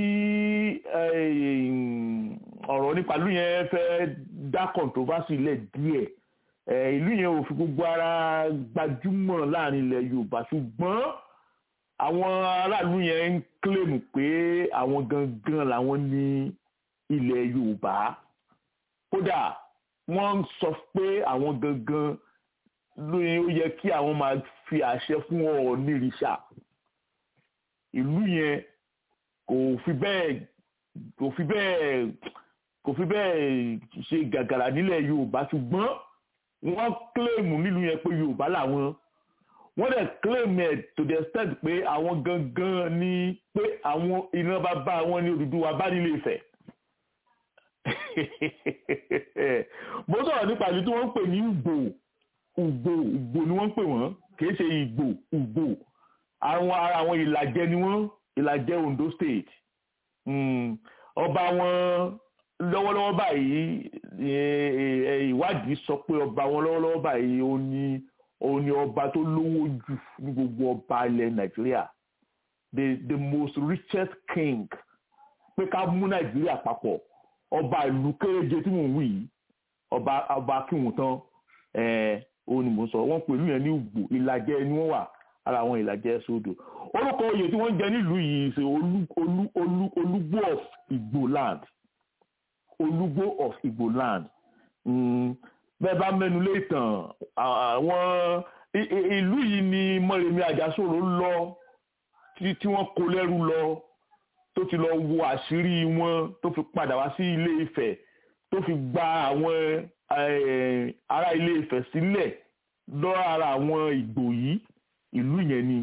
ọ̀rọ̀ nípa ìlú yẹn fẹ́ dá controversy lẹ̀ díẹ̀ ìlú yẹn ò fi gbogbo ara gbajúmọ̀ láàrin ilẹ̀ yorùbá ṣùgbọ́n àwọn aráàlú yẹn ń kílèmù pé àwọn gangan làwọn ní ilẹ̀ yorùbá kódà wọ́n ń sọ pé àwọn gangan lóye ó yẹ kí àwọn máa fi àṣẹ fún ọ̀ọ́nìrìṣà ìlú yẹn kò fi bẹ́ẹ̀ kò fi bẹ́ẹ̀ kò fi bẹ́ẹ̀ ṣe gàgàrà nílẹ̀ yorùbá ṣùgbọ́n wọ́n kílèmù nílùú yẹn pé yorùbá làwọn wọ́n dẹ̀ kílèmù ẹ̀ to the extent pé àwọn gangan ní pé àwọn iná bàbá wọn ní Odùduwà bá nílé Ifẹ̀ mo sọ̀rọ̀ nípa ìlú tí wọ́n ń pè ní Ugbo Ugbo Ugbo ni wọ́n ń pè wọ́n kìí ṣe Ìgbò Ugbo àwọn ara àwọn ìlàjẹ ni wọ́n ìlàjẹ Ondo State ọba wọn lọ́wọ́lọ́wọ́ báyìí ìwádìí sọ pé ọba wọn lọ́wọ́lọ́wọ́ báyìí ó ní ó ní ọba tó lówó jù ní gbogbo ọba ilẹ̀ Nàìjíríà the the most richest king pé ká mú Nàìjíríà papọ̀ ọba ìlú kéréje tí mò ń wí yìí ọba ọba akínwùn tán òun ni mò ń sọ wọ́n pẹ̀lú yẹn ní Ugbo ìlàjẹ ni wọ́n wà ara àwọn ìlàjẹ sódò orúkọ oyè tí wọ́n jẹ nílùú yìí ṣe olú olú olú olúgbò of Igbo land olúgbò of Igbo land bẹ́ẹ̀ bá mẹ́nu lé ìtàn àwọn ìlú yìí ni Mọ́remí Àjàsorò lọ tí wọ́n kó lẹ́rú lọ tó ti lọ wo àṣírí wọn tó fi padà wá sí Ilé Ifẹ̀ tó fi gba àwọn ará Ilé Ifẹ̀ sílẹ̀ lọ ara àwọn Ìgbò yìí ìlú yẹn ni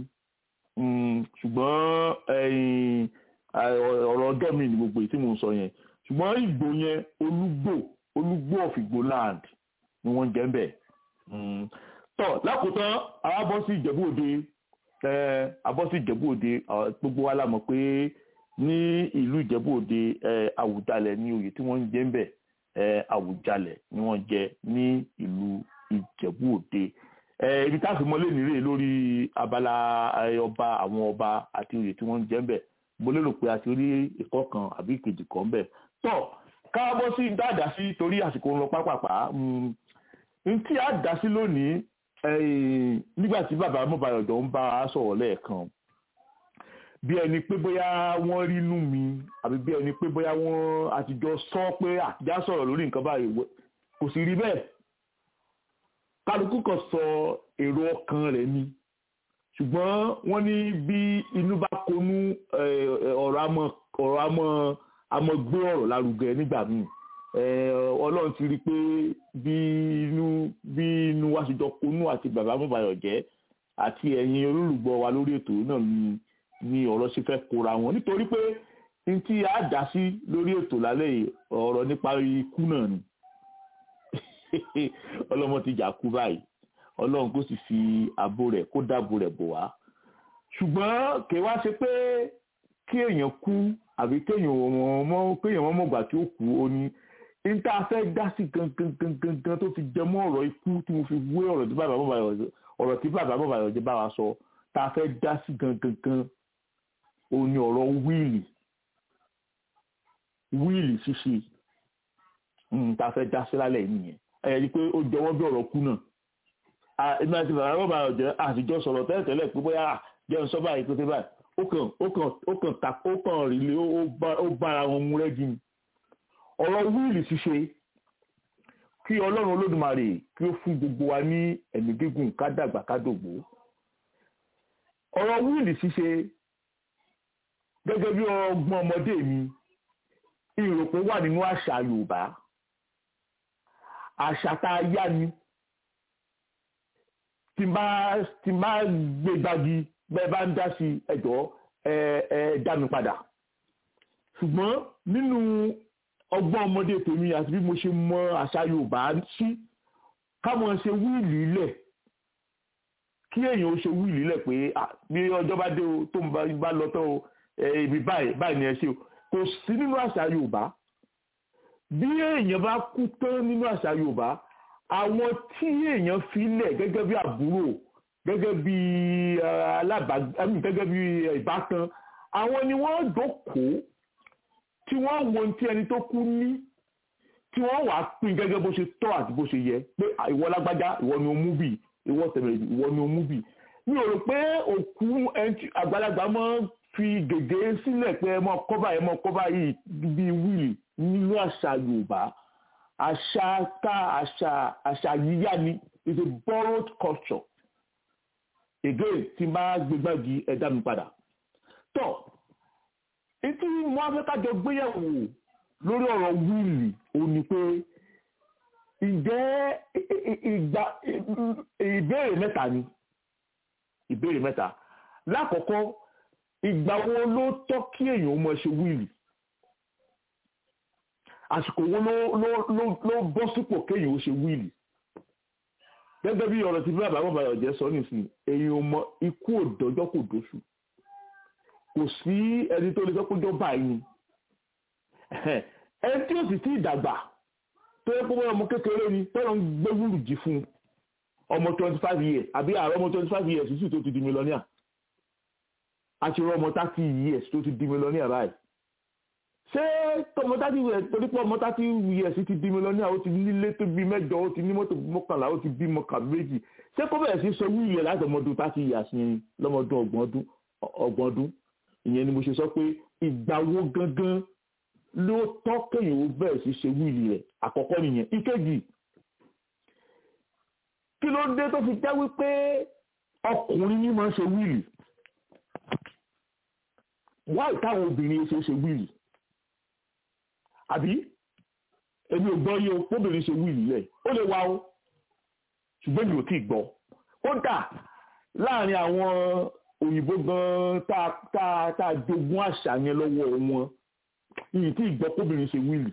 ṣùgbọ́n ọ̀rọ̀ ọjọ́ mi ni gbogbo èyí tí mò ń sọ yẹn ṣùgbọ́n Ìgbò yẹn olúgbò olúgbò of Igbo land ni wọ́n jẹ́ bẹ̀. tọ́ lákòótán àwa bọ́ sí Ìjẹ̀bú Òde abọ́ sí Ìjẹ̀bú Òde gbogbo wa la mọ̀ pé ní ìlú Ìjẹ̀bú Òde Àwùjalẹ̀ ní oyè tí wọ́n ń jẹ́ ń bẹ̀ Àwùjalẹ̀ ni wọ́n jẹ ní ìlú Ìjẹ̀bú Òde ibi tá a fi mọ́lé nírè lórí abala ọba àwọn ọba àti oyè tí wọ́n ń jẹ́ ń bẹ̀ mo lérò pé a ti rí ẹ̀kọ́ kan àbí ìkejì kan ń bẹ̀ tọ́ káàbọ̀ sí dáadáa sí torí àsìkò ń lọ pápápá n tí a dá sí lónìí nígbà tí bàbá mọ̀bàyọ̀dọ̀ ń bá a sọ̀rọ̀ lẹ́ẹ̀kan bí ẹni pé bóyá wọ́n rí inú mi àbí bí ẹni pé bóyá wọ́n àtijọ́ sọ pé àtijọ́ sọ̀rọ̀ lórí nǹkan báyìí kò sì rí bẹ́ẹ̀ kálukú kan sọ èrò ọkàn rẹ̀ ni ṣùgbọ́n wọ́n ní bí inú bá konú ọ̀rọ̀ àmọ́ ọ̀rọ̀ àmọ́ àmọ́ gbé ọ̀rọ̀ lárugẹ nígbà míì ọlọ́run ti rí i pé bí inú bí inú wa ṣe jọ konú àti bàbá mọ̀bàyọ̀ jẹ́ àti ẹ̀yin olólùgbọ́ wa lórí ètò náà ni ni ọ̀rọ̀ ṣe fẹ́ kóra wọn nítorí pé n tí a dá sí lórí ètò lálẹ́ yìí ọ̀rọ̀ nípa ikú náà ni ọlọ́mọ ti jà kú báyìí ọlọ́run kò sì fi ààbò rẹ̀ kó dáàbò rẹ̀ bò wá ṣùgbọ́n kì í wá ṣe pé kí èèyàn kú àbí kéèyàn mọ́ kéèyàn mọ́ mọ̀gbà tí ó kú ó ní n tá a fẹ́ dá sí gangan gangan gan tó fi jẹ mọ́ ọ̀rọ̀ ikú tí mo fi wé ọ̀rọ̀ tí bàbá bàbá yọ̀ ọ̀rọ̀ tí bàbá bàbá yọ̀ jẹ́ bá wa sọ tá a fẹ́ dá sí gangan gan ó ní ọ̀rọ̀ wíìlì wíìlì ṣíṣe tá a fẹ́ dá sí lálẹ́ yìí nìyẹn ẹ̀yẹ́ ni pé ó jọwọ́ bí ọ̀rọ̀ kú náà èmi àti bàbá bàbá ọ̀jẹ̀ àtijọ́ sọ̀rọ̀ tẹ́lẹ̀tẹ́lẹ̀ pé bóyá jẹun sọ báyìí pété báyìí ó kàn ó kàn ó kàn ta ó kàn rí lé ó bára wọn mú rẹ́gí ni ọ̀rọ̀ wíìlì ṣíṣe kí ọlọ́run olódùmarè kí ó fún gbogbo wa ní ẹ̀mí gígùn ká dàgbà ká dògbò ọ̀rọ̀ wíìlì ṣíṣe gẹ́gẹ́ bí ọgbọ́n ọmọdé mi ìròpó wà nínú àṣà Yorùbá àṣà tá a yá ni tí n bá tí n bá gbé gbági bẹ́ẹ̀ bá ń dá sí ẹ̀jọ́ ẹ ẹ dá mi padà ṣùgbọ́n nínú ọgbọ́n ọmọdé tèmi àti bí mo ṣe mọ àṣà Yorùbá sí káwọn ṣe wíìlì lẹ̀ kí èèyàn ó ṣe wíìlì lẹ̀ pé bí ọjọ́ bá dé o tó ń bá lọ tán o ibi báyìí báyìí ni ẹ ṣe o kò sí nínú àṣà Yorùbá bí èèyàn bá kú tán nínú àṣà Yorùbá àwọn tí èèyàn fi lẹ̀ gẹ́gẹ́ bí àbúrò gẹ́gẹ́ bí alábàágbé gẹ́gẹ́ bí ìbátan àwọn ni wọ́n dókòó tí wọ́n wo tí ẹni tó kú ní tí wọ́n wàá pín gẹ́gẹ́ bó ṣe tọ́ àti bó ṣe yẹ pé ìwọ lágbájá ìwọ ni o mú bì ìwọ tẹ̀lé ìwọ ni o mú bì mi ò rò pé òkú àgbàlagbà máa ń fi gègé sílẹ̀ pé ẹ mọ kọ́bà ẹ mọ kọ́bà yìí bíi wíìlì nínú àṣà Yorùbá àṣà ká àṣà àṣà yíyá ni is a borrowed culture again tí n bá gbégbági ẹ̀dá mi padà tọ́ etí mo á fẹ́ kájọ gbéyàwó lórí ọ̀rọ̀ wíìlì ó ní pé ǹjẹ́ ìgbà ìbéèrè mẹ́ta ni ìbéèrè mẹ́ta lákọ̀ọ́kọ́ ìgbà wo ló tọ́ kí èèyàn mọ̀ ṣe wíìlì àsìkò wo ló ló ló ló bọ́ sípò kéèyàn ó ṣe wíìlì gẹ́gẹ́ bí ọ̀rọ̀ tí bí bàbá bàbá ọ̀jẹ́ sọ nìsín èèyàn mọ ikú òdọ́jọ́ kò dóṣù kò sí ẹni tó lè sọ pé jọba yìí ẹni tí ó sì ti dàgbà tó yẹ kó bọ́ ọmọ kékeré ni tọ́lọ́ ń gbé wúrù jì fún ọmọ twenty five years àbí àárọ̀ ọmọ twenty five years sì tó ti di mílíọ̀nìà àti rọ ọmọ thirty years tó ti di mílíọ̀nìà báyìí ṣé tọmọ thirty years torí pé ọmọ thirty years ti di mílíọ̀nìà ó ti nílé tó bí mẹ́jọ ó ti ní mọ́tò mọ́kànlá ó ti bí mọ́kà méjì ṣé kó bẹ̀rẹ̀ sí sọ wíìlì láti ọmọdún thirty years yẹn lọ́mọdún ọgbọ̀n ọdún ọgbọ̀n ọdún ìyẹn ni mo ṣe sọ pé ìgbà wo gangan ló tọ́ kéèyàn ó bẹ̀rẹ̀ sí ṣe wíìlì rẹ̀ àkọ́kọ́ nìyẹn ìkejì kí ló dé tó fi jẹ́ wípé ọkùnrin ní máa ń ṣe wíìlì wáì táwọn obìnrin ṣe ṣe wíìlì àbí èmi ò gbọ́ yé o kóbìnrin ṣe wíìlì rẹ̀ ó lè wá o ṣùgbọ́n mi ò tí ì gbọ́ kódà láàrin àwọn òyìnbó gan tá tá tá jogún àṣà yẹn lọ́wọ́ wọn yìí tí ìgbọ́ kóbìnrin ṣe wíìlì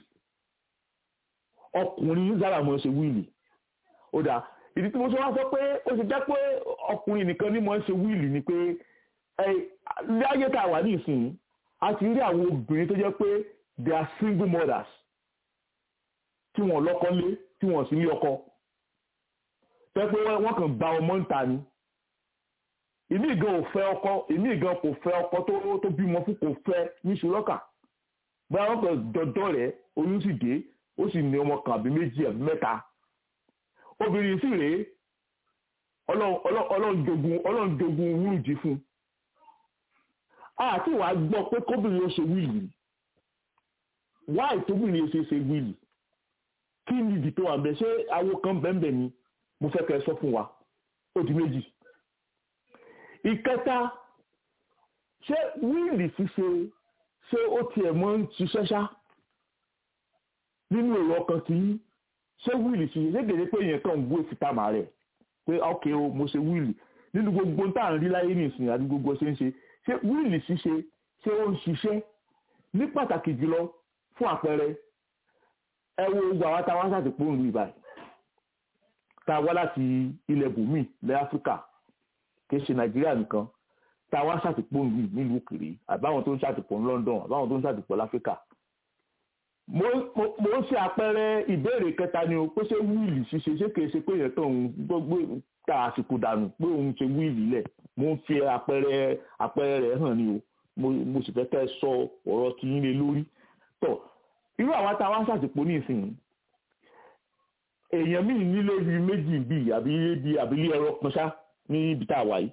ọkùnrin sára mọ́ ṣe wíìlì ó dà ìdí tí mo sọ wá sọ pé ó ṣe jẹ́ pé ọkùnrin nìkan ní mọ́ ṣe wíìlì ni pé láyé tá a wà nísìnyí a ti rí àwọn obìnrin tó jẹ́ pé they are single mothers tí wọ́n lọ́kọ lé tí wọ́n sì ní ọkọ tẹ́ pé wọ́n kàn gba ọmọ ń ta ni ìmí gan ò fẹ́ ọkọ ìmí gan kò fẹ́ ọkọ tó tó bímọ fún kò fẹ́ ní ṣùlọ́kà bóyá wọ́n kàn dọ́dọ́ rẹ̀ oyún sì dé ó sì ní ọmọ kan àbí méjì àbí mẹ́ta obìnrin sì rèé ọlọ́run jogun ọlọ́run jogun wúrùjì fún àti wàá gbọ́ pé kóbìnrin ó ṣe wíìlì wáì tóbìnrin ó ṣe ṣe wíìlì kí ni ìdí tó wà bẹ́ẹ̀ ṣé awo kan bẹ́ẹ̀ ni mo fẹ́ kẹ́ ẹ sọ fún wa ó di méjì ìkẹta ṣé wíìlì ṣíṣe ṣé ó tiẹ̀ mọ́ ń ṣiṣẹ́ ṣá nínú èrò ọkàn tí ṣé wíìlì ṣíṣe ṣé gèdè pé èèyàn kàn ń gbé fìtàmà rẹ̀ pé ok o mo ṣe wíìlì nínú gbogbo tá à ń rí láyé nìsín àti gbogbo ṣe ń ṣe ṣé wíìlì ṣíṣe ṣé ó ń ṣiṣẹ́ ní pàtàkì jùlọ fún àpẹẹrẹ ẹ wo gbogbo àwọn táwọn aṣáàtì pòun lu ìbàdàn tá a wá láti ilẹ̀ bùnmí lẹ́ áfíríkà kì í ṣe nàìjíríà nìkan tá a wá ṣàtìpó yìí nílùú òkèèrè àbáwọn tó ń ṣàtìpó ní london àbáwọn tó ń ṣàtìpó láfíríkà mo ń ṣe àpẹẹrẹ ìbéèrè kẹta ni o pé ṣé wíìlì ṣíṣe ṣé kìí ṣe pé èèyàn tó ń gbogbo ta àsìkò dànù pé òun ṣe wíìlì lẹ̀ mo ń fi àpẹẹrẹ àpẹẹrẹ rẹ̀ hàn ni o mo sì fẹ́ kẹ́ ẹ sọ ọ̀rọ̀ tí yín lé lórí tọ̀ irú àwọn tá a wá ṣàtìpó ní ìsìn èèyàn míì nílé bíi méjì bíi àbí bíi àbílí ẹ̀rọ kan ṣá ní ibi tá a wà yìí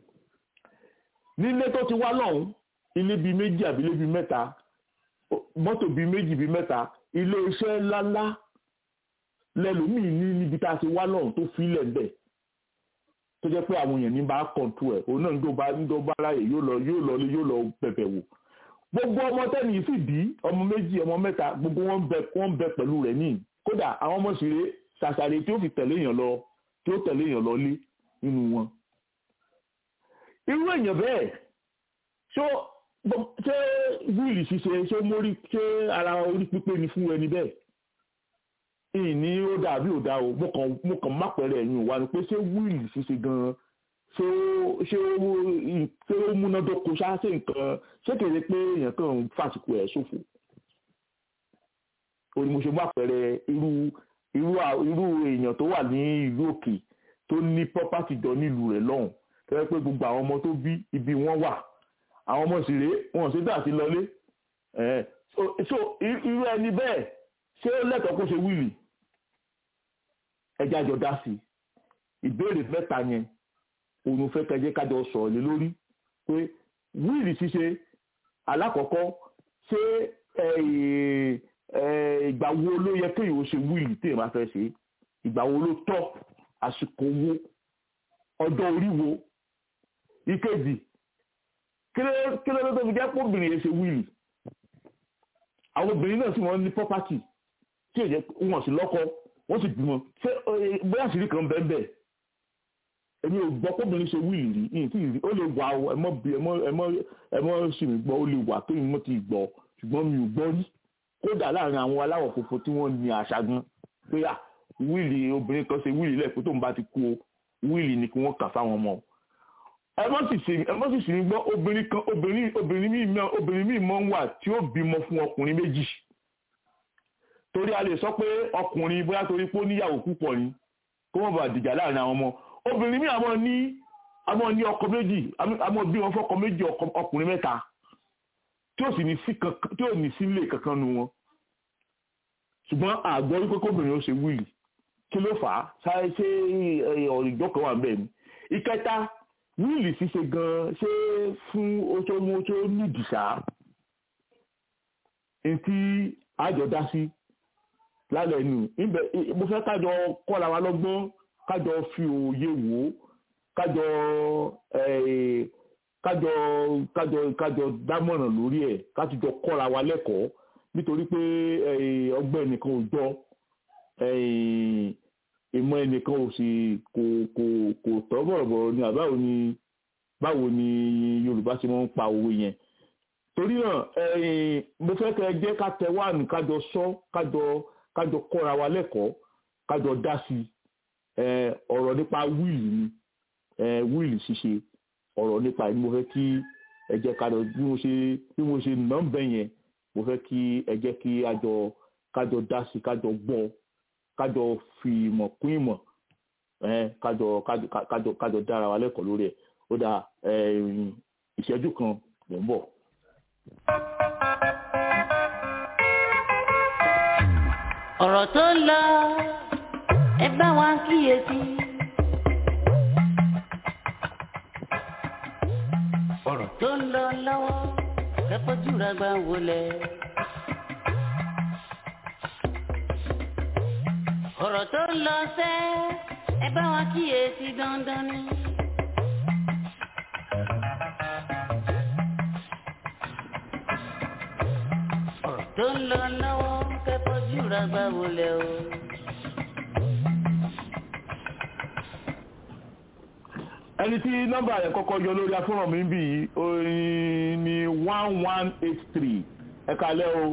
nílé tó ti wá lọ́hùn ilé bíi méjì àbí ilé bíi mẹ́ta mọ́tò bíi méjì bíi mẹ́ta ilé iṣẹ́ ńláńlá lẹ́lòmíì ní níbi tá a ti wá lọ́hùn tó fi ilẹ̀ bẹ̀ tó jẹ́ pé àwọn èèyàn ní bá kọ̀ǹtù ẹ̀ òun náà ń dó bá ń dó bá láàyè yóò lọ yóò lọ yóò lọ bẹ̀bẹ̀ wò gbogbo ọmọ tẹ́ni yìí sì bí ọmọ méjì ọmọ mẹ́ta gbogbo wọn bẹ wọn bẹ pẹ̀lú rẹ̀ níì kódà àwọn ọmọ sì rè ṣàṣàrè tí ó fi tẹ̀lé èèyàn lọ tí ó tẹ̀lé èèyàn lọ lé nínú wọn irú èèyàn bẹ́ẹ̀ ṣó ṣé wíìlì ṣíṣe ṣé mórí ṣé ara orí pípé ni fún ẹni bẹ́ẹ̀ ìní ó dàbí ò dá o mo kàn mo kàn má pẹ̀rẹ̀ ẹ̀yìn wa ni pé ṣé wíìlì ṣíṣe gan-an ṣé ó ṣé ó ṣé ó múnádóko ṣá ṣe nǹkan ṣé kèrè pé èèyàn kàn ń fàsìkò ẹ̀ ṣòfò o ni mo ṣe má pẹ̀rẹ̀ irú irú irú èèyàn tó wà ní ìlú òkè tó ní pọ́pátì jọ nílùú rẹ̀ lọ́hùn tẹ́lẹ̀ pé gbogbo àwọn ọmọ tó bí ibi wọ́n wà àwọn ọmọ sì rèé wọn sì dà sí lọlé so irú ẹni bẹ́ẹ̀ ṣé ó lẹ́tọ̀ọ́ kó ṣe wíìlì ẹjẹ́ àjọ dá sí ìbéèrè mẹ́ta yẹn òun fẹ́ kẹjẹ́ kájọ sọ̀rọ̀ lé lórí pé wíìlì ṣíṣe alákọ̀ọ́kọ́ ṣé ìgbà wo ló yẹ kéèyàn ó ṣe wíìlì téèyàn bá fẹ́ ṣe ìgbà wo ló tọ́ àsìkò wo ọjọ́ orí wo ìkejì kí ló ló tó fi jẹ́ pé obìnrin yẹn ṣe wíìlì àwọn obìnrin náà sì wọ́n ní pọ́pátì tí ò jẹ́ wọ́n sì lọ́kọ wọ́n sì bímọ ṣé bóyá àṣírí kan bẹ́ẹ̀ bẹ́ẹ̀ èmi ò gbọ́ pé obìnrin ṣe wíìlì rí ní tí ì rí ó lè wà ó ẹmọ bí ẹmọ ẹmọ ẹmọ sì mí gbọ́ ó lè wà tó ìmọ̀ ti gbọ́ ṣùgbọ́n mi ò gbọ́ rí kódà láàrin àwọn aláwọ̀ funfun tí wọ́n ní àṣà gan pé à wíìlì obìnrin kan ṣe wíìlì lẹ́ẹ̀kú tó ń bá ti kú o wíìlì ni kí wọ́n kà fáwọn ọmọ ẹ mọ́ sì sí ẹ mọ́ sì sí ní gbọ́ obìnrin kan obìnrin obìnrin míì mọ́ obìnrin míì mọ́ ń wà tí ó bímọ fún ọkùnrin méjì torí a lè sọ pé ọkùnrin bóyá torí pé ó níyàwó púpọ̀ ni kó wọ́n bá dìjà láàrin àwọn ọmọ obìnrin míì àmọ́ ní àmọ́ ní ọkọ méjì àmọ́ bí wọn fọkọ méjì ọkùnrin mẹ́ta tí ó sì ní sí kankan tí ó ní sílé kankan nu wọn ṣùgbọ́n àgbọ̀ wípé kóbìnrin ó ṣe wíìlì kí ló fà á sáré ṣé ọ̀rìjọ́ kan wà bẹ́ẹ̀ ni ìkẹta wíìlì ṣíṣe gan ṣé fún oṣù oṣù nídìí ṣá etí àjọ dá sí lálẹ́ nù ibẹ̀ mo fẹ́ kájọ kọ́ra wa lọ́gbọ́n kájọ fi òye wò ó kájọ kájọ kájọ kájọ dámọ̀ràn lórí ẹ̀ kájọ kọ́ra wa lẹ́kọ̀ọ́ nítorí pé ọgbẹ́ nìkan ò jọ ìmọ̀ ẹnìkan ò sì kò kò kò tọ́ bọ̀rọ̀bọ̀rọ̀ ni àbáwo ni báwo ni Yorùbá ṣe máa ń pa òwe yẹn torí náà mo fẹ́ kẹ́ ẹ jẹ́ ká tẹ wáànù kájọ sọ kájọ kájọ kọ́ra wa lẹ́kọ̀ọ́ kájọ dá sí ọ̀rọ̀ nípa wíìlì ni wíìlì ṣíṣe ọ̀rọ̀ nípa ẹni mo fẹ́ kí ẹ jẹ́ kájọ bí mo ṣe bí mo ṣe nà ń bẹ̀ yẹn mo fẹ́ kí ẹ jẹ́ kí àjọ kájọ dá sí kájọ gbọ́ kájọ fi ìmọ̀ kún ìmọ̀ kájọ kájọ kájọ dára wa lẹ́kọ̀ọ́ lórí ẹ̀ ó dà ìṣẹ́jú kan ló ń bọ̀. ọ̀rọ̀ tó ń lọ ẹ bá wa kíyèsí. ọ̀rọ̀ tó ń lọ lọ́wọ́ kẹfọ́jú ra gbà wọlé. ọ̀rọ̀ tó ń lọ sẹ́ ẹ bá wa kíyèsí dandan ni. ọ̀rọ̀ tó ń lọ lọ́wọ́ kẹfọ́jú ra gbà wọlé o. ẹni tí nọ́mbà rẹ̀ kọ́kọ́ yọ lórí afọ́nrán mi bì í orin ní one one eight three ẹ kalẹ́ o.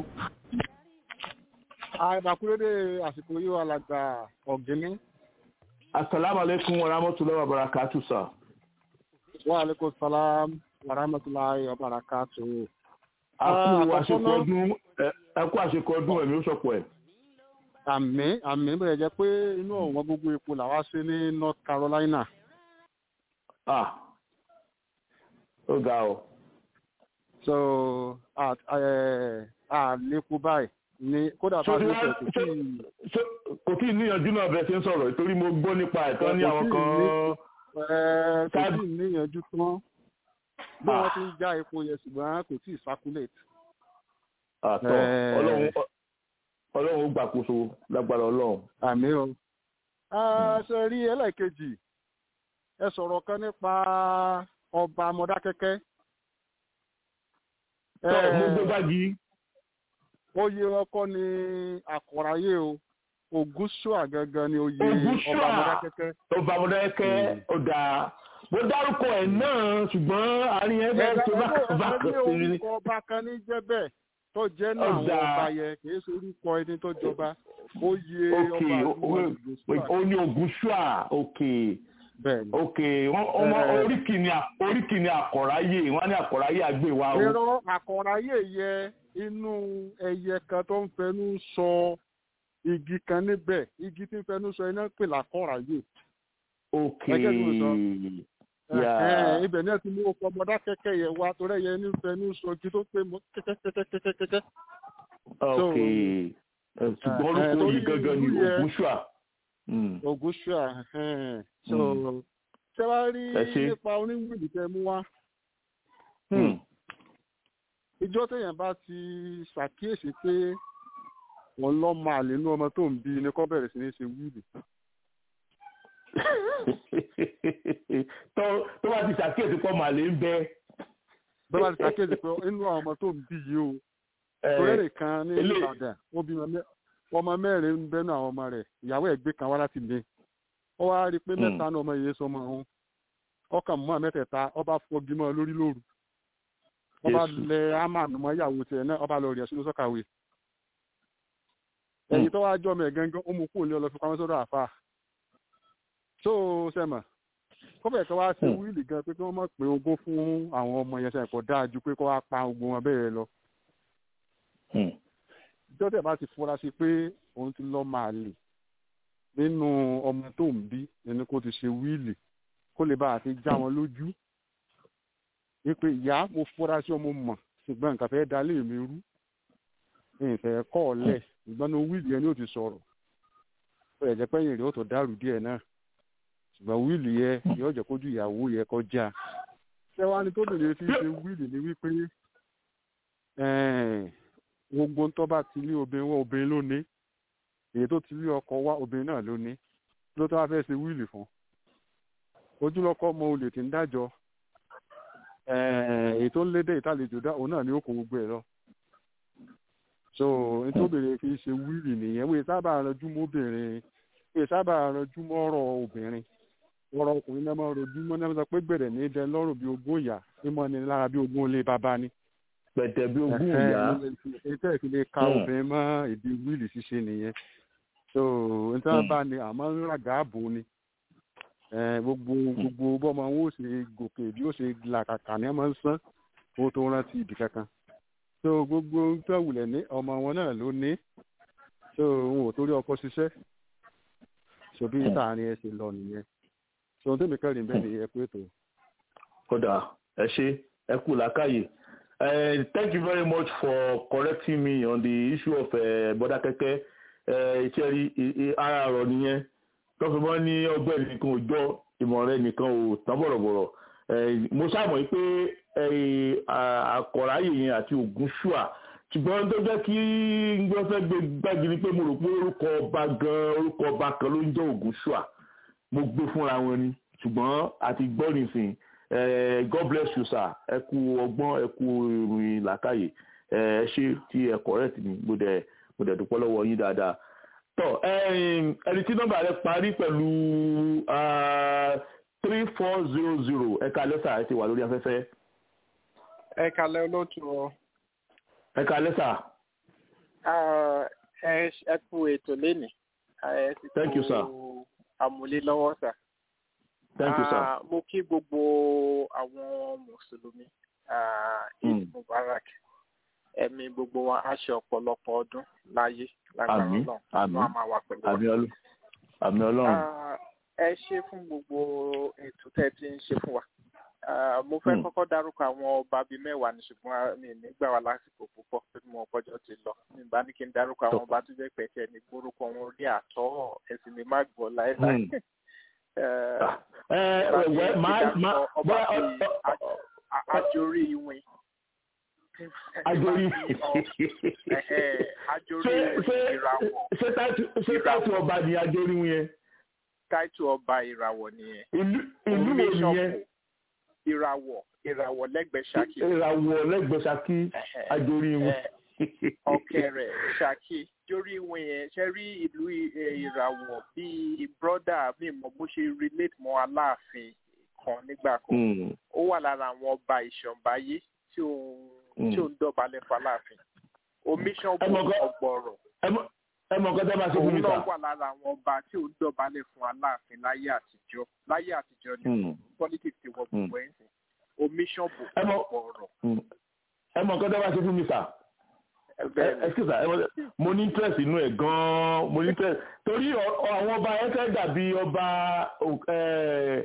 àìdàkúrédè àsìkò yìí wà lágbà ọ̀gẹ́ni. asalaamualeykum wa rahmatulahi wa barakatu sa. wa aleykum salaam wa rahmatulahi wa barakatu. a kú àṣekọ ọdún ẹ kú àṣekọ ọdún ẹ̀mí ó sọ̀pọ̀ ẹ̀. àmì àmì bẹ̀rẹ̀ jẹ́ pé inú ọ̀wọ́n gbogbo epo làwa ṣe ní north carolina. ah ó ga ọ. so àlékún báyìí ní kódà bá Ṣé a ṣe wá- kò tí ṣé- kò tí ì níyànjú náà bẹ́ẹ̀ ṣe ń sọ̀rọ̀ torí mo gbọ́ nípa ẹ̀tọ́ ní àwọn kan. kò Ká- tí ì níyànjú tán bí Ah. wọ́n ti ń já epo yẹn ṣùgbọ́n kò tí ì circulate. àtọ̀ Eh. ọlọ́run ọlọ́run ó gbàkóso lágbára ọlọ́run. àmì o. ṣe rí ẹlẹ́ẹ̀kejì ẹ sọ̀rọ̀ kan nípa ọba mọdákẹ́kẹ́. tọ́ mo gbé báàgì oyè ọkọ ni àkọ̀ráyé o ògúnṣùà gangan ni oyè Ògúnṣùà. ọba mọdákẹ́kẹ́. ọba mọ̀dẹ́kẹ́ ọ̀dà mo dárúkọ ẹ̀ náà ṣùgbọ́n àárín ẹ̀ bẹ́ẹ̀ tó bá bá ẹgbẹ́ kàn sí i. orúkọ ọba kan ní jẹ́ bẹ́ẹ̀ tó jẹ́ náà àwọn Ọ̀dà. ọba yẹn kì í ṣe orúkọ ẹni tó jọba oyè ok ọba o- àdúgbò o- ògúnṣùà. ó ní Ògúnṣùà ok bẹ́ẹ̀ ni. ok wọ́n ọmọ Eh. oríkì ni à- oríkì ni àkọ̀ráyè wọ́n á ní àkọ̀ráyè àgbèwà o. irọ́ àkọ̀ráyè yẹ inú ẹyẹ kan tó ń fẹnu sọ igi kan níbẹ̀ igi tí ń fẹnu sọ iná pè lákọ̀ráyè. ok Ẹgẹ́ tí mo sọ. Yeah. Ẹ̀hẹ́n, ibẹ̀ náà ti mú ọkọ̀ ọmọdá kẹ́kẹ́ yẹn wá torí ẹyẹ ní fẹnu sọ igi tó pé mọ́ kẹ́kẹ́kẹ́kẹ́kẹ́kẹ́. ok Eh, ṣùgbọ́n Eh, orúkọ torí yìí gangan ni ìlú yẹn- Ògúnṣùà. Mm. Ògúnṣùà ẹ̀hẹ́n. so Mm. ṣé wàá rí Ẹ ṣé. nípa oníwìlì tẹ mú wá Hmm. ìjọ téèyàn bá ti ṣàkíyèsí pé wọn lọ máa lè nú ọmọ tó ń bí ni kó bẹ̀rẹ̀ sí ní ṣe wíìlì. tó tó bá ti ṣàkíyèsí pọ́ màlẹ́ ń bẹ. bẹ́ẹ̀ bá ti ṣàkíyèsí pé inú àwọn ọmọ tó ń bí yìí o Eh, torẹ́rẹ̀ kan ní ilé- Ìbàdàn ó bímọ mẹ́- ọmọ mẹ́rin ń bẹ́nu àwọn ọmọ rẹ̀ ìyàwó ẹ̀ gbé kan wá láti lé ó wá rí i pé Hmm. mẹ́ta ní ọmọ yìí sọmọ òun ọkàn mọ́ àmẹ́tẹ̀ẹ̀ta ọba fọgi mọ́ lórí lóru ọba Jésù. lẹ ámànù mọ́ ìyàwó tiẹ̀ náà ọba lọ rí ẹ̀sùn sọ́kàwé ẹ̀yìn tó wá jọ ọmọ ẹ̀ gangan ó mú kúrò ní ọlọ́fi pamọ́ sọ́dọ̀ àfà tó sẹ́mà kọ́fẹ̀ kan wá sí Hmm. wíìlì gan pé kí wọ́n mọ̀ pé ogún fún àwọn ọmọ yẹn sẹ́yìn kò dáa ju pé kó wá pa ogun wọn bẹ́ẹ̀ lọ Hmm. jọ́tẹ̀ bá ti fura sí pé òun ti lọ́ máa lè nínú ọmọ tó ń bí ẹni kó ti ṣe wíìlì kó lè bá àti já wọn lójú wípé ìyá mo fura sí ọmọ mọ̀ ṣùgbọ́n nǹkan fẹ́ dalé mi rú ìfẹ́ kọ́ ọ lẹ̀ ṣùgbọ́n ní wíìlì yẹn ni ó ti sọ̀rọ̀ ó yẹ jẹ́ pẹ́yìn rẹ̀ ó tó dàrú díẹ̀ náà ṣùgbọ́n wíìlì yẹn yóò jẹ́ kójú ìyàwó yẹ kọjá ṣé wàá ní tóbi lè fi ṣe wíìlì ni wípé ẹ̀ẹ́n, gbogbo ń tọ́ bá ti lé obìnrin wá obìnrin ló ní èyí tó ti lé ọkọ wá obìnrin náà ló ní ló tó wá fẹ́ ṣe wíìlì fún ojúlọ́kọ́ mọ olè tí ń dájọ́ ẹ̀ẹ́n, èyí tó ń lédè ìtàlejò dá òun náà ni ó kó gbogbo ẹ̀ lọ so nítòbìnrin fi ṣe wíìlì nìyẹn wíì sábà ranjú mọ́ obìnrin wíì sábà ranjú mọ́ ọ̀rọ̀ obìnrin ọ̀rọ̀ ọkùnrin náà máa rojú mọ́ náà sọ pé gbẹ̀rẹ̀ ní dẹ lọ́rùn bí ogún ìyá mímọ́ ni lára bí ogún ilé bàbá ni pẹ̀tẹ̀ bí ogún ìyá. ètò ìfilé ka Hmm. obìnrin mọ́ ìdí wíìlì ṣíṣe nìyẹn so nítorí Hmm. bá ní àmọ́ ń ràgà ààbò ni Eh, gbogbo gbogbo bọ́mọ wọn ó ṣe gòkè bí ó ṣe làkàkà ní ọmọ ń sán kó tó rántí ibì kankan so gbogbo tó wulẹ̀ ní ọmọ wọn náà ló ní so òun ò torí ọkọ ṣiṣẹ́ so bí Hmm. táàrin ẹ ṣe lọ nìyẹn so ohun tó mi kẹrin bẹ́ẹ̀ ni ẹ pé tó. kódà ẹ ṣe ẹ kú làákàyè Uh, thank you very much for correcting me on the issue of uh, Bọ́dákẹ́kẹ́ ìṣẹ́rí ara ọ̀rọ̀ nìyẹn tọ́fẹ́ mọ́ ní ọgbẹ́ nìkan òjọ́ ìmọ̀ rẹ nìkan ò tán bọ̀rọ̀bọ̀rọ̀ Eh, mo ṣàmọ̀ pé eh, à- àkọ̀ráyè yẹn àti ògúnṣùà ṣùgbọ́n tó jẹ́ kí ngbọ́n fẹ́ gbé gbági ni pé mo rò pé orúkọ ọba gan orúkọ ọba kan ló ń jẹ́ ògúnṣùà mo gbé fúnra wọn ni ṣùgbọ́n àti gbọ́ nìsín Eh, God bless you sir ẹ kú ọgbọ́n ẹ kú ìròyìn làkàyè ẹ ẹ ṣe tí ẹ correct mi mo dẹ̀ mo dẹ̀ dúpẹ́ lọ́wọ́ yín dáadáa tọ́ ẹ̀yin, ẹni tí nọ́mbà rẹ parí pẹ̀lú three four zero zero ẹ̀ka lẹ́sà ẹ ti wà lórí afẹ́fẹ́ ẹ kalẹ olóòtú ọ ẹ̀ka lẹ́sà ẹ ẹ kú ètò lénìí ẹ sì Thank you, sir. àmúlé lọ́wọ́ sà. thank you sir. Ah, mo kí gbogbo àwọn mùsùlùmí ah, Mm. eid mubarak ẹ̀mí gbogbo wa á ṣe ọ̀pọ̀lọpọ̀ ọdún láyé lágbára Àmín, Ọlọ́run àmín. wọn á máa wà pẹ̀lú wa. àmì ọlọ́run àmì ọlọ́run Ah, ẹ ṣe fún gbogbo ètò tẹ́ ẹ ti ń ṣe fún wa. Ah, mo fẹ́ Hmm. kọ́kọ́ dárúkọ àwọn ọba bíi mẹ́wàá ní ṣùgbọ́n ah, mi ò ní gbà wá lásìkò púpọ̀ pé mo ọpọjọ́ ti lọ. mi bá ní kí n dárúkọ àwọn ọba tó jẹ́ pẹ̀kẹ́ ní gbórúkọ wọn rí àtọ́ ẹ̀sìn mi má gbọ́ láéláé. Hmm. Eh, ẹ ọba ẹ wẹ bíi máa máa ọba bóyá bíi a- ajorí ìwìn. àjòrí Ẹ̀hẹ́, ajorí ṣé ṣé ìràwọ̀ ṣé táìtù- ṣé táìtù ọba ni àjòrí yẹn táìtù ọba ìràwọ̀ nìyẹn. ìlú ìlú wo nìyẹn Oníṣọ̀kù, ìràwọ̀ ìràwọ̀ lẹ́gbẹ̀ẹ́ ṣákì. ìràwọ̀ lẹ́gbẹ̀ẹ́ Ṣakí Ẹ̀hẹ́, àjòrí wọn. ẹ̀, ọ̀kẹ́rẹ́ ṣákì jórí ìwìn yẹn ṣe rí ìlú ì- ẹ̀, ìràwọ̀ bíi brọ́dà mi mọ̀ bó ṣe relate mọ́ aláàfin kan nígbà kan Hmm. ó wà lára àwọn ọba ìṣọ̀ǹbáyé tí ò Mm. tí ò ń dọ̀bálẹ̀ faláàfin omiṣan Ẹ mọ̀ bò gan- ọgbọ̀rọ̀ ẹ mọ ẹ mọ nǹkan tẹ́ máa ṣe fún òun mi náà sà. wà lára àwọn ọba tí ò ń dọ̀bálẹ̀ fún aláàfin láyé àtijọ́ láyé àtijọ́ ni Hmm. politics ti wọ Mm. gbogbo ẹ̀ ń sìn omiṣan bò Ẹ mọ̀- ọgbọ̀rọ̀ Hmm. ẹ mọ nǹkan tẹ́ máa ṣe fún mi sà. bẹ́ẹ̀ ni excuse ẹ mọ- mo ní interest inú ẹ̀ gan-an mo ní interest torí ọ- ọ- àwọn ọba yẹn fẹ́ dàbí ọba ò- ẹ,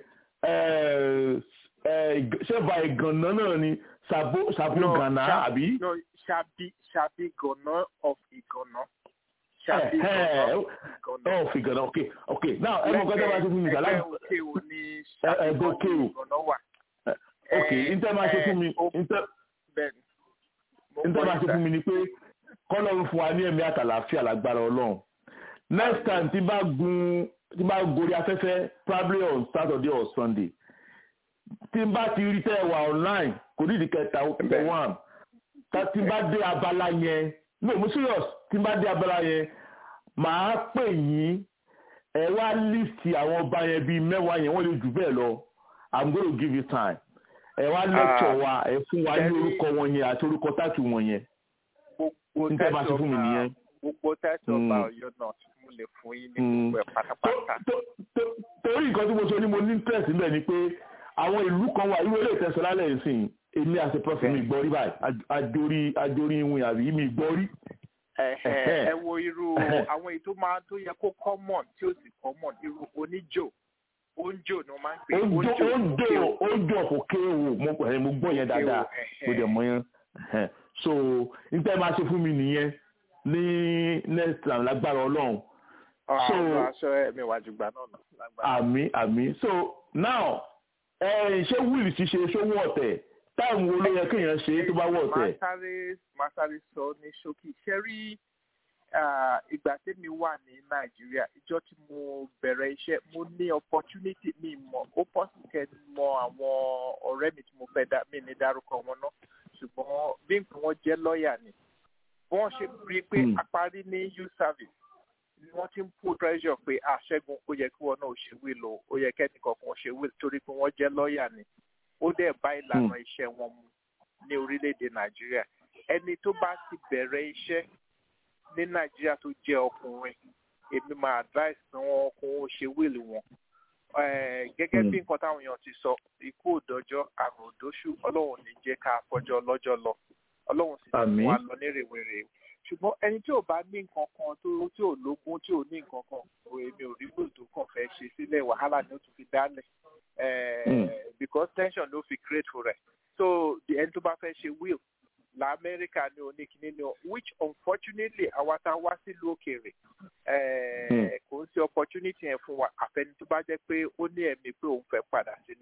ẹ, ẹ, ṣẹ́ba ìgànnà náà ni sàbó sàbó No, gànà Ṣa- àbí. no ṣàbí ṣàbí gànà of ìgànà ṣàbí Ẹ, ẹ, gànà ẹ, of ìgànà. ọ̀ fi gànà ok ok now ẹ mọ nǹkan tẹ́ máa ṣe fún mi sà. ẹgbẹ́ láti- òkè ò ní Ẹ- ṣàbí ẹgbẹ́ òkè ò. ìgànà wà. ok ntẹ́ máa ṣe fún mi ó- ntẹ́ bẹ́ẹ̀ ni. Mo ntẹ́ gbọ́ máa ṣe yín, fún mi ni pé kọ́lọ́run fún wa ní ẹ̀mí àtàlàáfíà lágbára ọlọ́run next time tí bá gun tí bá gorí afẹ́fẹ́ probably on Saturday or Sunday tí n bá ti rí tẹ́ ẹ wà online kò ní ìdíkẹta Bẹ́ẹ̀. one tá tí n bá dé abala yẹn no mo serious tí n bá dé abala yẹn màá pè yín ẹ wá list àwọn ọba yẹn bíi mẹ́wàá yẹn wọ́n lè jù bẹ́ẹ̀ lọ i'm gonna give you time ẹ wá lecture wa ẹ fún wa ní Very- orúkọ wọn yẹn àti orúkọ táàtì wọn yẹn gbogbo n tẹ́ máa ṣe fún mi ọba- nìyẹn. gbogbo tẹ́sí ọba Mm. ọ̀yọ́ náà mo lè fún yín ní Mm. gbogbo ẹ̀ pátápátá. tó- tó- torí nǹkan tí mo sọ ni mo ní interest níbẹ̀ ni pé àwọn ìlú kan wà irú eléyìí tẹ̀sán lálẹ́ yìí sìn èmi àti prọfẹ̀ mi gbọ́ rí báyìí Aj- àjòrí àjòrí ìwìn àbí mi gbọ́ rí. Ẹ̀hẹ̀, Ẹ̀hẹ̀. ẹ wo irú Ẹ̀hẹ̀. àwọn èyí tó máa tó yẹ kó common tí ó sì common irú oníjò oúnjò ni wọ́n máa ń pè é, ó oúnjò jọ òkè o. ó jọ kò kéwò mo ẹ̀, mo gbọ́ yẹn dáadáa Ẹ̀hẹ̀. mo dẹ̀ mọ yẹn. Ẹ̀hẹ̀. so n tẹ́ máa ṣe fún mi nìyẹn ní next time lágbára ọlọ́run so- Àwọn aṣọ ẹ̀mí wájú gbà náà lọ lágbára. àmì àmì so now ẹ ṣé wíìlì ṣíṣe ṣówó ọ̀tẹ̀ táìmù wo ló yẹ kéèyàn ṣe é tó bá wọ̀ Máa ọ̀tẹ̀. sáré máa sáré sọ ní ṣókí. Ṣé rí ah, ìgbà tẹ́mi wà ní Nàìjíríà ìjọ tí mo bẹ̀rẹ̀ iṣẹ́ mo ní opportunity mi mọ̀ ó pọ̀sì kẹ́ mọ àwọn ọ̀rẹ́ mi tí mo fẹ́ dá mi ní dárúkọ wọn náà ṣùgbọ́n bí nǹkan wọn jẹ́ lọ́ọ̀yà ni wọ́n ṣe rí i pé Hmm. àparí ní youth service ni wọ́n ti ń put pressure pé àṣẹ́gun ó yẹ kí wọn náà ṣe wíìlò ó yẹ kẹ́nìkan kan ṣe wíìlò torí pé wọ́n jẹ́ lọ́ọ̀yà ni ó dẹ̀ bá ìlànà iṣẹ́ wọn mu ní orílẹ̀-èdè nàìjíríà ẹni tó bá ti bẹ̀rẹ̀ iṣẹ́ ní nàìjíríà tó jẹ́ ọkùnrin èmi máa advice pé wọ́n kó wọn ṣe wíìlì wọn Eh, gẹ́gẹ́ bí nǹkan táwọn èèyàn ti sọ ikú òdọ́jọ́ àrùn òdóṣù ọlọ́run ò ní jẹ́ ká fọjọ́ lọ́jọ́ lọ ọlọ́run sì ti Àmín. mú wa lọ ní rèwerè ṣùgbọ́n ẹni tí ò bá ní nǹkan kan tó tí ò lógún tí ò ní nǹkan kan ò èmi ò rí bò tó kàn fẹ́ ṣe sílẹ̀ wàhálà ni ó tún fi dálẹ̀ Eh, Mm. because tension ló fi create for rẹ̀ so the ẹni tó bá fẹ́ ṣe will lamẹ́ríkà ní oníkíní ni o which unfortunately àwa tá a wá sílùú òkèèrè eh, Mm. kò ń ṣe opportunity yẹn fún wa àfẹni tó bá jẹ́ pé ó ní ẹ̀mí pé òun fẹ́ padà sílé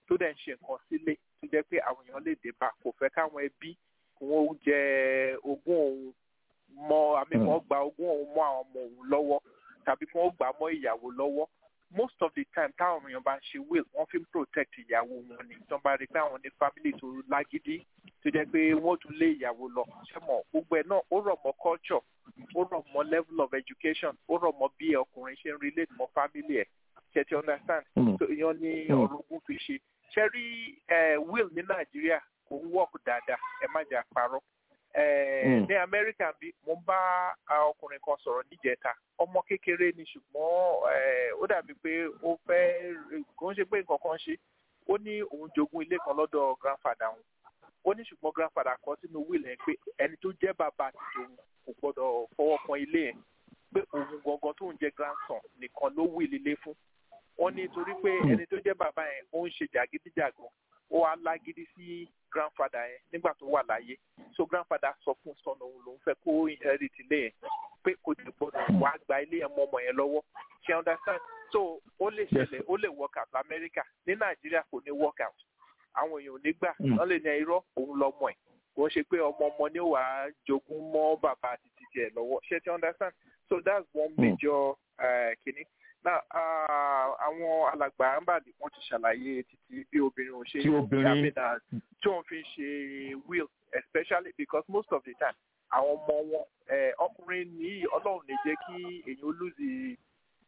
tó dẹ̀ ń ṣe nǹkan sílé tó jẹ́ pé àwọn èèyàn lè dé bá kò fẹ́ káwọn ẹbí kí wọ́n jẹ ogún òun mọ àmì kan gba ogún òun mọ́ àwọn ọmọ òun lọ́wọ́ tàbí kí wọ́n gbà á mọ́ ìyàwó lọ́wọ́ most of the time táwọn èèyàn bá ń ṣe will wọ́n fi ń protect ìyàwó wọn ni tó bá rí pé àwọn ní family tó lágídí tó jẹ́ pé wọ́n tún lé ìyàwó lọ ṣé mọ̀ gbogbo ẹ̀ náà ó rọ̀ mọ́ culture ó rọ̀ mọ́ level of education ó rọ̀ mọ́ bí ọkùnrin ṣe ń relate mọ́ family ẹ̀ ṣe ti understand so ìyẹn ní ọ̀rọ̀ ogún fi ṣe ṣe rí will ní nàìjíríà kò ń work dáadáa ẹ má jà parọ́ ní amẹ́ríkà bí mo ń bá ọkùnrin kan sọ̀rọ̀ níjẹta ọmọ kékeré ni ṣùgbọ́n ó dàbí pé ó fẹ́ kò ń ṣe pé nǹkan kan ṣe ó ní òun jogún ilé kan lọ́dọ̀ grandfather òun ó ní ṣùgbọ́n grandfather kọ sínú will ẹ̀ pé ẹni tó jẹ́ bàbá àti tòun kò gbọ́dọ̀ fọwọ́ kan ilé ẹ̀ pé òun gangan tó ń jẹ́ grandson nìkan ló will ilé fún wọ́n ní torí pé ẹni tó jẹ́ bàbá yẹn ó ń ṣe jàgídíjàgan ó wá lágídí sí grandfather yẹn nígbà tó wà láyé so grandfather sọ fún son òun lòún fẹ́ kó inherit ilé yẹn pé kò tẹ̀ gbọ́dọ̀ wá gba ilé yẹn mọ́ ọmọ yẹn lọ́wọ́ ṣe understand so ó lè ṣẹlẹ̀ ó lè work out lamẹ́ríkà ní nàìjíríà kò ní work out àwọn èèyàn ò ní gbà wọ́n lè ní irọ́ òun lọ́mọ ẹ̀ kò ń ṣe pé ọmọ ọmọ ni ó wàá jogún mọ́ bàbá àti títí ẹ̀ lọ́wọ́ ṣe ti understand so that's one major uh, kìíní now àwọn alàgbà ambali wọn ti ṣàlàyé títí bí obìnrin ò ṣe yàmínà tí wọn fi ṣe will especially because most of the time àwọn ọmọ wọn ọkùnrin ní ọlọ́run lè jẹ́ kí èèyàn lùzì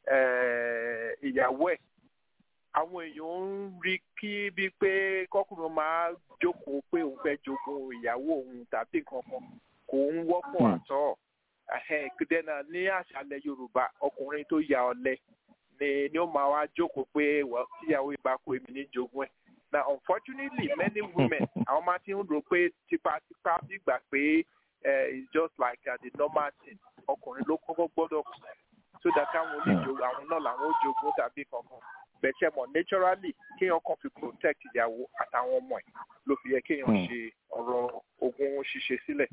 ìyàwó ẹ̀ àwọn èèyàn ń rí kí bíi pé kọkùnrin máa jókòó pé òun fẹ́ jogún ìyàwó òun tàbí nǹkan kan kò ń wọ́pọ̀ àtọ́ dẹ́nà ní àṣàlẹ̀ yorùbá ọkùnrin tó ya ọ̀lẹ ni ni ó máa wá jókòó pé tíyàwó ìbá kó èmi ní jogún ẹ̀ na unfortunately many women àwọn máa ti ń rò pé tipátipá gbígbà pé it's just like uh, the normal thing ọkùnrin ló kọ́kọ́ gbọ́dọ̀ kù so that káwọn lè jogún àwọn náà làwọn ó jogún tàbí kankan bẹ̀ṣẹ̀ mọ̀ naturally kéèyàn kàn fi protect ìyàwó àtàwọn ọmọ ẹ̀ ló fi yẹ kéèyàn ṣe ọ̀rọ̀ ogún ṣíṣe sílẹ̀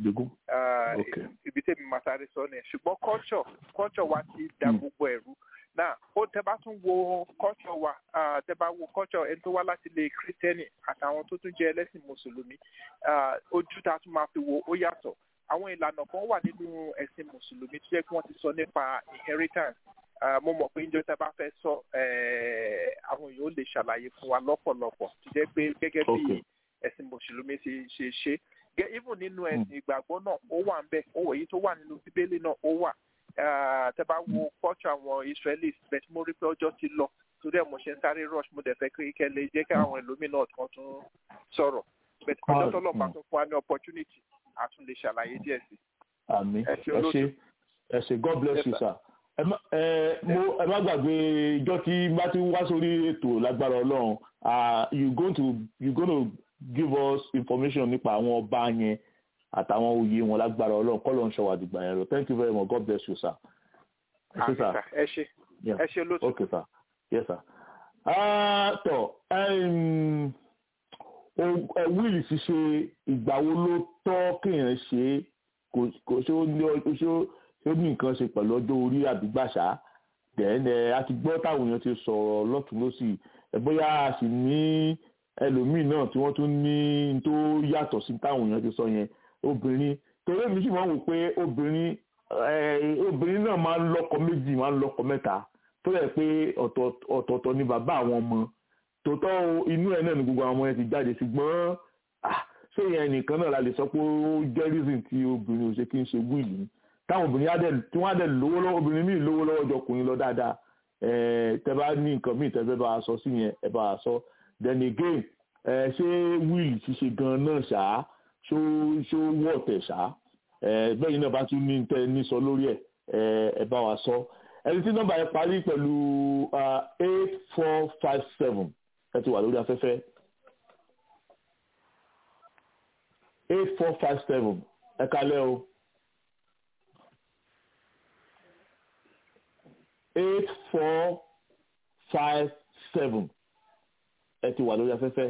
ibi tẹ́mi máa sáré sọ ni ṣùgbọ́n culture culture wa ti da gbogbo ẹ̀rú náà ó tẹ bá tún wo culture wa tẹ bá wo culture ẹni tó wá láti ilé kírísítẹ́nì àtàwọn tó tún jẹ́ ẹlẹ́sìn mùsùlùmí ojú tá a tún máa fi wo ó yàtọ̀ àwọn ìlànà kan wà nínú ẹ̀sìn mùsùlùmí tó jẹ́ kí wọ́n ti sọ nípa inheritance mo mọ̀ pé njẹ́ tẹ́ bá fẹ́ sọ àwọn èèyàn ó lè ṣàlàyé fún wa lọ́pọ̀lọpọ̀ tó jẹ́ pé gẹ́gẹ́ bí ẹ̀sìn mùsùlùmí ṣe ṣe ṣe even nínú ẹ̀sìn ìgbàgbọ́ náà ó wà ń bẹ̀ ó èyí tó wà nínú bíbélì náà ó wà tẹ́ bá wo culture àwọn israelis bẹ́ẹ̀ mo rí pé ọjọ́ ti lọ torí ẹ̀ mo ṣe ń sáré rush mo dẹ̀ fẹ́ kí kẹ́lẹ́ jẹ́ kí àwọn ẹlòmíràn kan tún sọ̀rọ̀ bẹ́ẹ̀ ọjọ́ tó lọ́ọ́ bá tún fún wa ní opportunity a tún lè ṣàlàyé díẹ̀ sí. àmì ẹ ṣe ẹ ṣe god bless you sir ẹ má gbàgbé ìjọ tí bá ti wá sórí ètò lágbára ọlọ́run you go to you go to give us information nípa àwọn ọba yẹn àtàwọn oyè wọn lágbára ọlọ́run kọ́ ló ń ṣọwọ́ àdìgbà yẹn lọ thank you very much god bless you sir. ẹ ṣe sir ẹ ṣe ẹ ṣe lóṣù. okay sir yes sir. tọ wíìlì ṣíṣe ìgbà wo ló tọ́ kéèyàn ṣe kò ṣe ó ní ṣe ó ní nǹkan ṣe pẹ̀lú ọjọ́ orí àbígbàṣá dẹ̀ẹ́nẹ̀ a ti gbọ́ táwọn èèyàn ti sọ̀rọ̀ lọ́tún lọ́sì bóyá a sì ní ẹlòmíì náà tí wọ́n tún ní tó yàtọ̀ sí táwọn èèyàn ti sọ yẹn obìnrin torí èmi sì máa ń wò pé obìnrin obìnrin náà máa ń lọ́kọ méjì máa ń lọ́kọ mẹ́ta tó yẹ pé ọ̀tọ̀ọ̀tọ̀ ni bàbá àwọn ọmọ tòótọ́ inú ẹ̀ náà ni gbogbo àwọn ọmọ yẹn ti jáde ṣùgbọ́n ṣé yẹn nìkan náà la lè sọ pé ó jẹ́ reason tí obìnrin ò ṣe kí n ṣe wíìlì ni táwọn obìnrin á dẹ̀ tí wọ́n á dẹ̀ lówó lọ́wọ́ obìnrin míì lówó lọ́wọ́ jọ ọkùnrin lọ dáadáa tẹ bá ní nǹkan míì tẹ́fẹ́ bá a sọ sí yẹn ẹ bá a sọ then again ṣé wíìlì ṣíṣe gan náà ṣá ṣó ṣó wọ̀ tẹ̀ ṣá bẹ́ẹ̀ náà bá tún ní tẹ ní sọ lórí ẹ̀ ẹ bá wa sọ ẹni tí nọ́mbà yẹn parí pẹ̀lú eight four five seven ẹ ti wà lórí afẹ́fẹ́ eight four five seven ẹ kalẹ́ o. eight four five seven ẹ ti wà lórí afẹ́fẹ́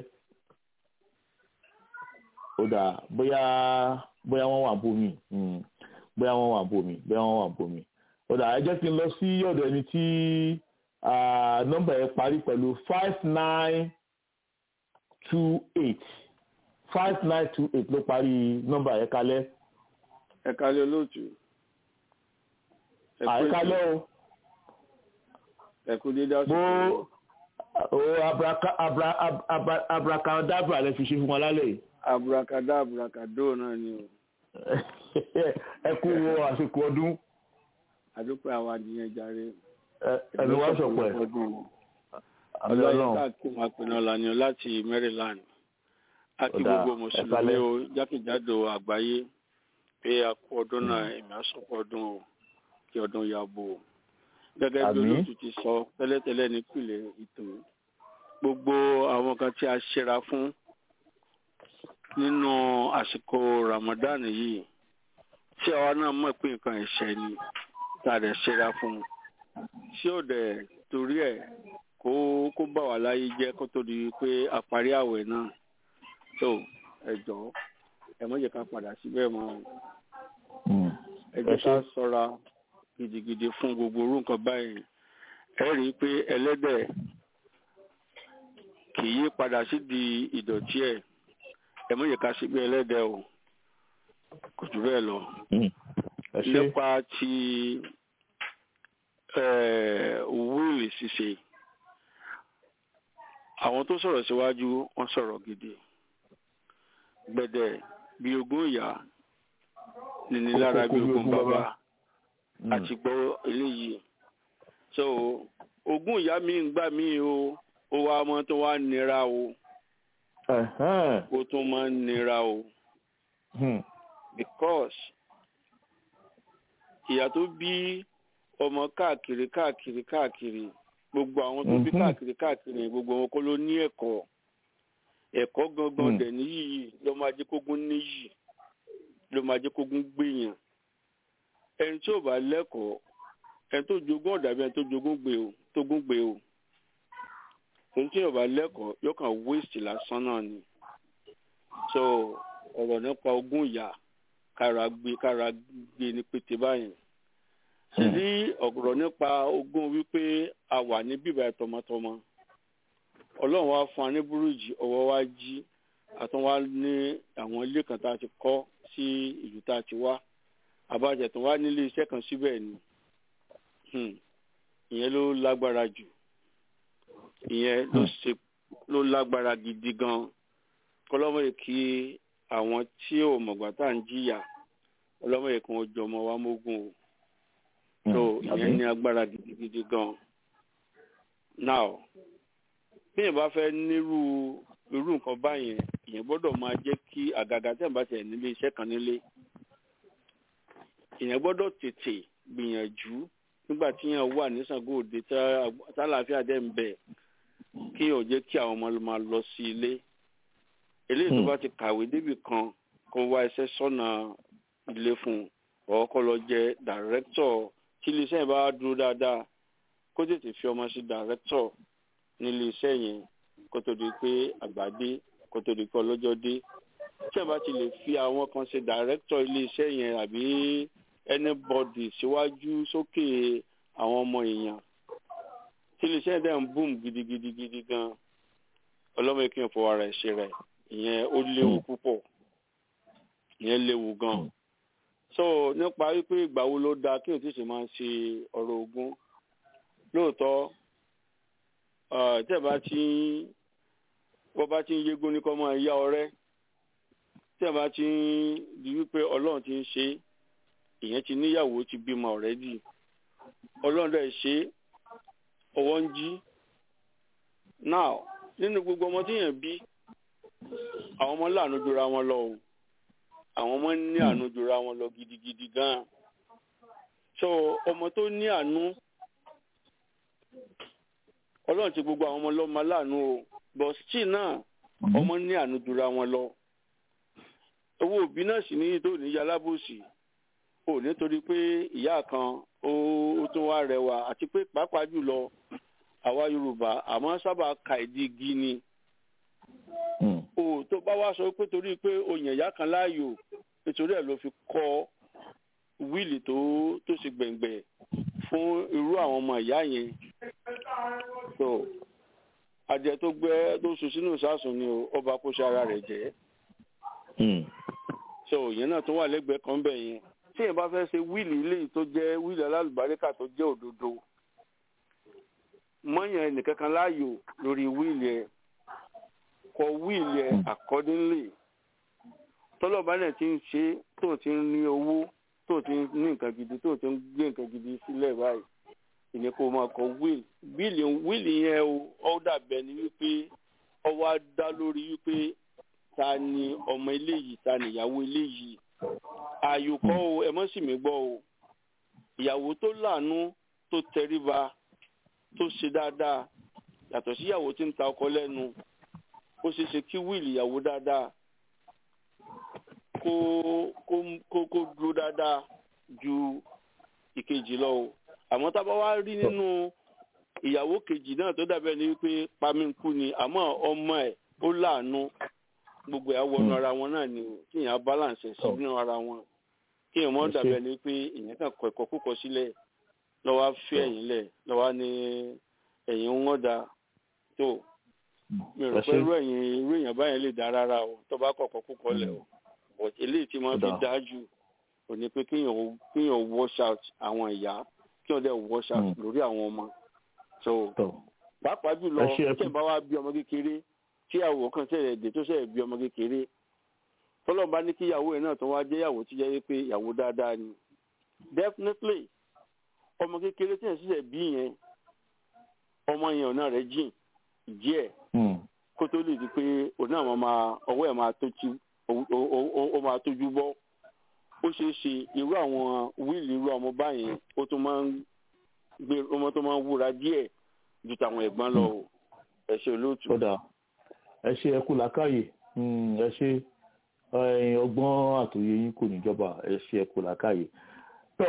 ó dà bóyá bóyá wọ́n wà bómi bóyá wọ́n wà bómi bóyá wọ́n wà bómi ó dà ẹ jẹ́ kí n lọ sí ọ̀dọ̀ ẹni tí nọ́mbà yẹn parí pẹ̀lú five nine two eight five nine two eight ló parí nọ́mbà yẹn kalẹ̀ ẹ kálẹ́ olóòtú ẹ kú àyíkálẹ̀ ètò, o ẹ kú dédé bó àsìkò o abraka- abra- ab- ab- abracadabra lẹ fi ṣe fún wọn lálẹ́ yìí aburakadá aburakadó náà ni o ẹ kú àsìkò ọdún àdúpẹ́ àwọn adìyẹn jàre ẹ- ẹ̀mí wá sọ̀pọ̀ ẹ̀ ọdún àmì ọlọ́yin ọlọ́run káàkiri àpẹnà ọ̀làní láti Maryland àti Ó dáa, gbogbo ẹ mùsùlùmí kálẹ́. o jákèjádò àgbáyé pé a kú ọdún náà èmi á sọ̀pọ̀ ọdún o kí ọdún ya bò ó gẹ́gẹ́ bí Àmín. olóòtú ti sọ tẹ́lẹ̀tẹ́lẹ̀ nípìnlẹ̀ ètò gbogbo àwọn kan tí a ṣera fún nínú àsìkò Ramadan yìí tí àwa náà mọ̀ pé nǹkan ẹ̀ṣẹ̀ ni tá a dẹ̀ ṣera fún tí ò dẹ̀ torí ẹ̀ kó kó bà wá láyé jẹ́ kó tó di pé a parí àwẹ̀ náà tó ẹ jọ̀ọ́ ẹ má jẹ́ ká padà síbẹ̀ mọ́ o Mm. ẹ jẹ́ Ẹ ká ṣé. ṣọ́ra gidigidi fún gbogbo orú nǹkan báyìí ẹ rí i pé ẹlẹ́dẹ̀ kì í padà sídìí ìdọ̀tí ẹ̀ ẹ má jẹ́ ká síbẹ̀ ẹlẹ́dẹ̀ o kò jù bẹ́ẹ̀ lọ Mm. ẹ ṣé nípa ti eh, wíìlì ṣíṣe àwọn tó sọ̀rọ̀ síwájú wọ́n sọ̀rọ̀ gidi gbẹ̀dẹ̀ bí ogún ìyá nìní lára bí ogún bàbá Mm. àti gbọ́ eléyìí so ogún ìyá mi ń gbà mí o ó wá mọ́ tó wá nira o Ẹ̀hẹ́n. ó tún máa ń nira o Hmm. because ìyá tó bí ọmọ káàkiri káàkiri káàkiri gbogbo àwọn tó bí Mhm. káàkiri káàkiri gbogbo wọn kọ́ ló ní ẹ̀kọ́ ẹ̀kọ́ gangan Hmm. dẹ̀ níyì ló máa jẹ́ kógún níyì ló máa jẹ́ kógún gbèyàn ẹni tí ò bá lẹ́kọ̀ọ́ ẹni tó jogún ọ̀dà bí ẹni tó jogún gbé o tó gún gbé o ẹni tí ò bá lẹ́kọ̀ọ́ yóò kàn waste lásán náà ni so ọ̀rọ̀ nípa ogún ìyá kára gbé kára gbé ní pété báyìí sì rí ọ̀rọ̀ nípa ogún wípé a wà ní bíbá tọmọtọmọ ọlọ́run wá fún wa ní búrújì ọwọ́ wa jí àtún wá ní àwọn ilé kan tá a ti kọ́ sí ìlú tá a ti wá àbájá tó wá nílé iṣẹ́ kan síbẹ̀ ni Hmm. ìyẹn ló lágbára jù ìyẹn ló ṣe ló lágbára gidi gan kọlọ́mọ yìí kí àwọn tí ò mọ̀gbà tá à ń jìyà ọlọ́mọ yìí kan jọ ọmọ wa mógún o so ìyẹn ní agbára gidigidi gan now bí èèyàn bá fẹ́ nírú irú nǹkan báyẹn èèyàn gbọ́dọ̀ máa jẹ́ kí àgàgà tí èèyàn bá tẹ̀ nílé iṣẹ́ kan nílé èèyàn gbọ́dọ̀ tètè gbìyànjú nígbà tí èèyàn wà ní Ṣàngó Òde tá- tálàáfíà dẹ̀ ń bẹ kí ò jẹ́ kí àwọn ọmọ máa lọ sí ilé eléyìí tó Hmm. bá ti kàwé débì kan kó wá iṣẹ́ sọ́nà ilé fún un ọ̀ kó lọ jẹ́ dàrẹ́kítọ̀ tí iléeṣẹ́ yẹn bá dúró dáadáa kó tètè fi ọmọ sí dàrẹ́kítọ̀ nílé iṣẹ́ yẹn kó tó di pé àgbàdé kó tó di pé ọlọ́jọ́ dé tí ẹ bá ti lè fi àwọn kan ṣe dàrẹ́kítọ̀ ilé iṣẹ́ yẹn àbí anybody síwájú sókè àwọn ọmọ èèyàn tí iléeṣẹ́ yẹn dẹ̀ ń boom gidigidi gidi gan ọlọ́mọ ìkíyàn fọwọ́ ara ẹ̀ ṣe rẹ̀ ìyẹn ó léwu púpọ̀ ìyẹn léwu gan so nípa wípé ìgbà wo ló dáa kí o ti ṣe máa ṣe ọ̀rọ̀ ogun lóòótọ́ ah, tí ẹ bá ti ń bọ́ bá ti ń yégún ní kọ́ máa yá ọrẹ́ tí ẹ bá ti ń di wípé ọlọ́run ti ń ṣe ìyẹn ti níyàwó ti bímọ ọ̀rẹ́dì ọlọ́run dẹ̀ ṣe ọwọ́ ń jí now nínú gbogbo ọmọ tí yẹn bí àwọn ọmọ láàánú jura wọn lọ o àwọn ọmọ ní àánú jura wọn lọ gidigidi gan so ọmọ tó ní àánú ọlọ́run ti gbogbo àwọn ọmọ lọ́mọ láàánú o but still náà ọmọ ní àánú jura wọn lọ owó òbí náà sì ní tó ní yalábòsì ò nítorí pé ìyá kan ó ó tún wá rẹwà àti pé pàápàá jùlọ àwa yorùbá àmọ́ sábà ka ìdí igi ni o tó bá wá sọ pé torí pé o yàn ìyá kan láàyò nítorí ẹ̀ ló fi kọ́ wíìlì tó tó ṣe gbẹ̀ngbẹ̀ fún irú àwọn ọmọ ìyá yẹn so adìẹ tó gbẹ tó sùn sínú ìsásùn ni o ọba kó ṣe ara rẹ̀ jẹ́ so ìyẹn náà tó wà lẹ́gbẹ̀ẹ́ kan bẹ̀ yẹn tí èèyàn bá fẹ́ ṣe wíìlì ilé tó jẹ́ wíìlì alálùbáríkà tó jẹ́ òdodo mọ́yàn ẹnìkankan láàyò lórí wíìlì ẹ̀ kọ wíìlì ẹ̀ accordingly tọ́lọ́ba náà ti ń ṣe tó ti ń ní owó tó ti ń ní nǹkan gidi tó ti ń gbé nǹkan gidi sílẹ̀ báyìí ìní kó máa kọ wíìlì wíìlì yẹn o ó dàbẹ̀ ni wípé ó wá dá lórí wípé ta ni ọmọ eléyìí ta ni ìyàwó eléyìí ààyò kọ́ o ẹ mọ́ sì mí gbọ́ o ìyàwó tó láàánú tó tẹríba tó ṣe dáadáa yàtọ̀ sí ìyàwó tí ń ta ọkọ lẹ́nu ó ṣeé ṣe kí wíìlì ìyàwó dáadáa kó kó kó kó dúró dáadáa ju ìkejì lọ o àmọ́ tá a bá wá rí nínú ìyàwó kejì náà tó dàbẹ̀ ni wípé pamínkù ni àmọ́ ọmọ ẹ̀ ó láàánú gbogbo ẹ̀ wọnú ara wọn náà ni o kí èèyàn balance ẹ̀ sínú ara wọn kí èèyàn mọ́ dàbẹ̀ ni pé èèyàn kàn kọ ẹ̀kọ́ kúkọ sílẹ̀ lọ́wọ́ fẹ́ ẹ̀yìn lẹ̀ lọ́wọ́ ní ẹ̀yìn ń wọ́n da tó mi rò pé irú ẹ̀yìn irú èèyàn báyẹn lè dá rárá o tó bá kọ̀kọ́ kúkọ lẹ̀ o but eléyìí tí wọ́n fi dájú ò ní pé kéèyàn kéèyàn wash out àwọn ìyá kí wọ́n dẹ̀ wash out lórí àwọn ọmọ so pàápàá jùlọ tí ẹ̀ bá wá bí ọmọ kékeré tí àwọ̀ kan ṣẹ̀ṣẹ̀ dé tó ṣẹ̀ṣẹ̀ bí ọmọ kékeré tọ́lọ́ bá ní kí ìyàwó ẹ̀ náà tó wá jẹ́ ìyàwó tí jẹ́ pé ìyàwó dáadáa ni definitely ọmọ kékeré tí ẹ̀ ṣẹ̀ṣẹ̀ bí yẹn ọmọ yẹn ọ̀nà rẹ̀ jìn díẹ̀ kó tó lè di pé òun náà máa ọwọ́ ẹ̀ máa tó ti ó máa tójú bọ́ ó ṣeé ṣe irú àwọn wíìlì irú ọmọ báyẹn ó tún máa ń gbé ọmọ tó máa ń wúra díẹ̀ ju tàwọn ẹ̀gbọ́n lọ o ẹ ṣe olóòtú. ẹ ṣe ẹ kú làákàyè ẹ ṣe ọgbọ́n àtòyè yín kò níjọba ẹ ṣe ẹ kú làákàyè. tó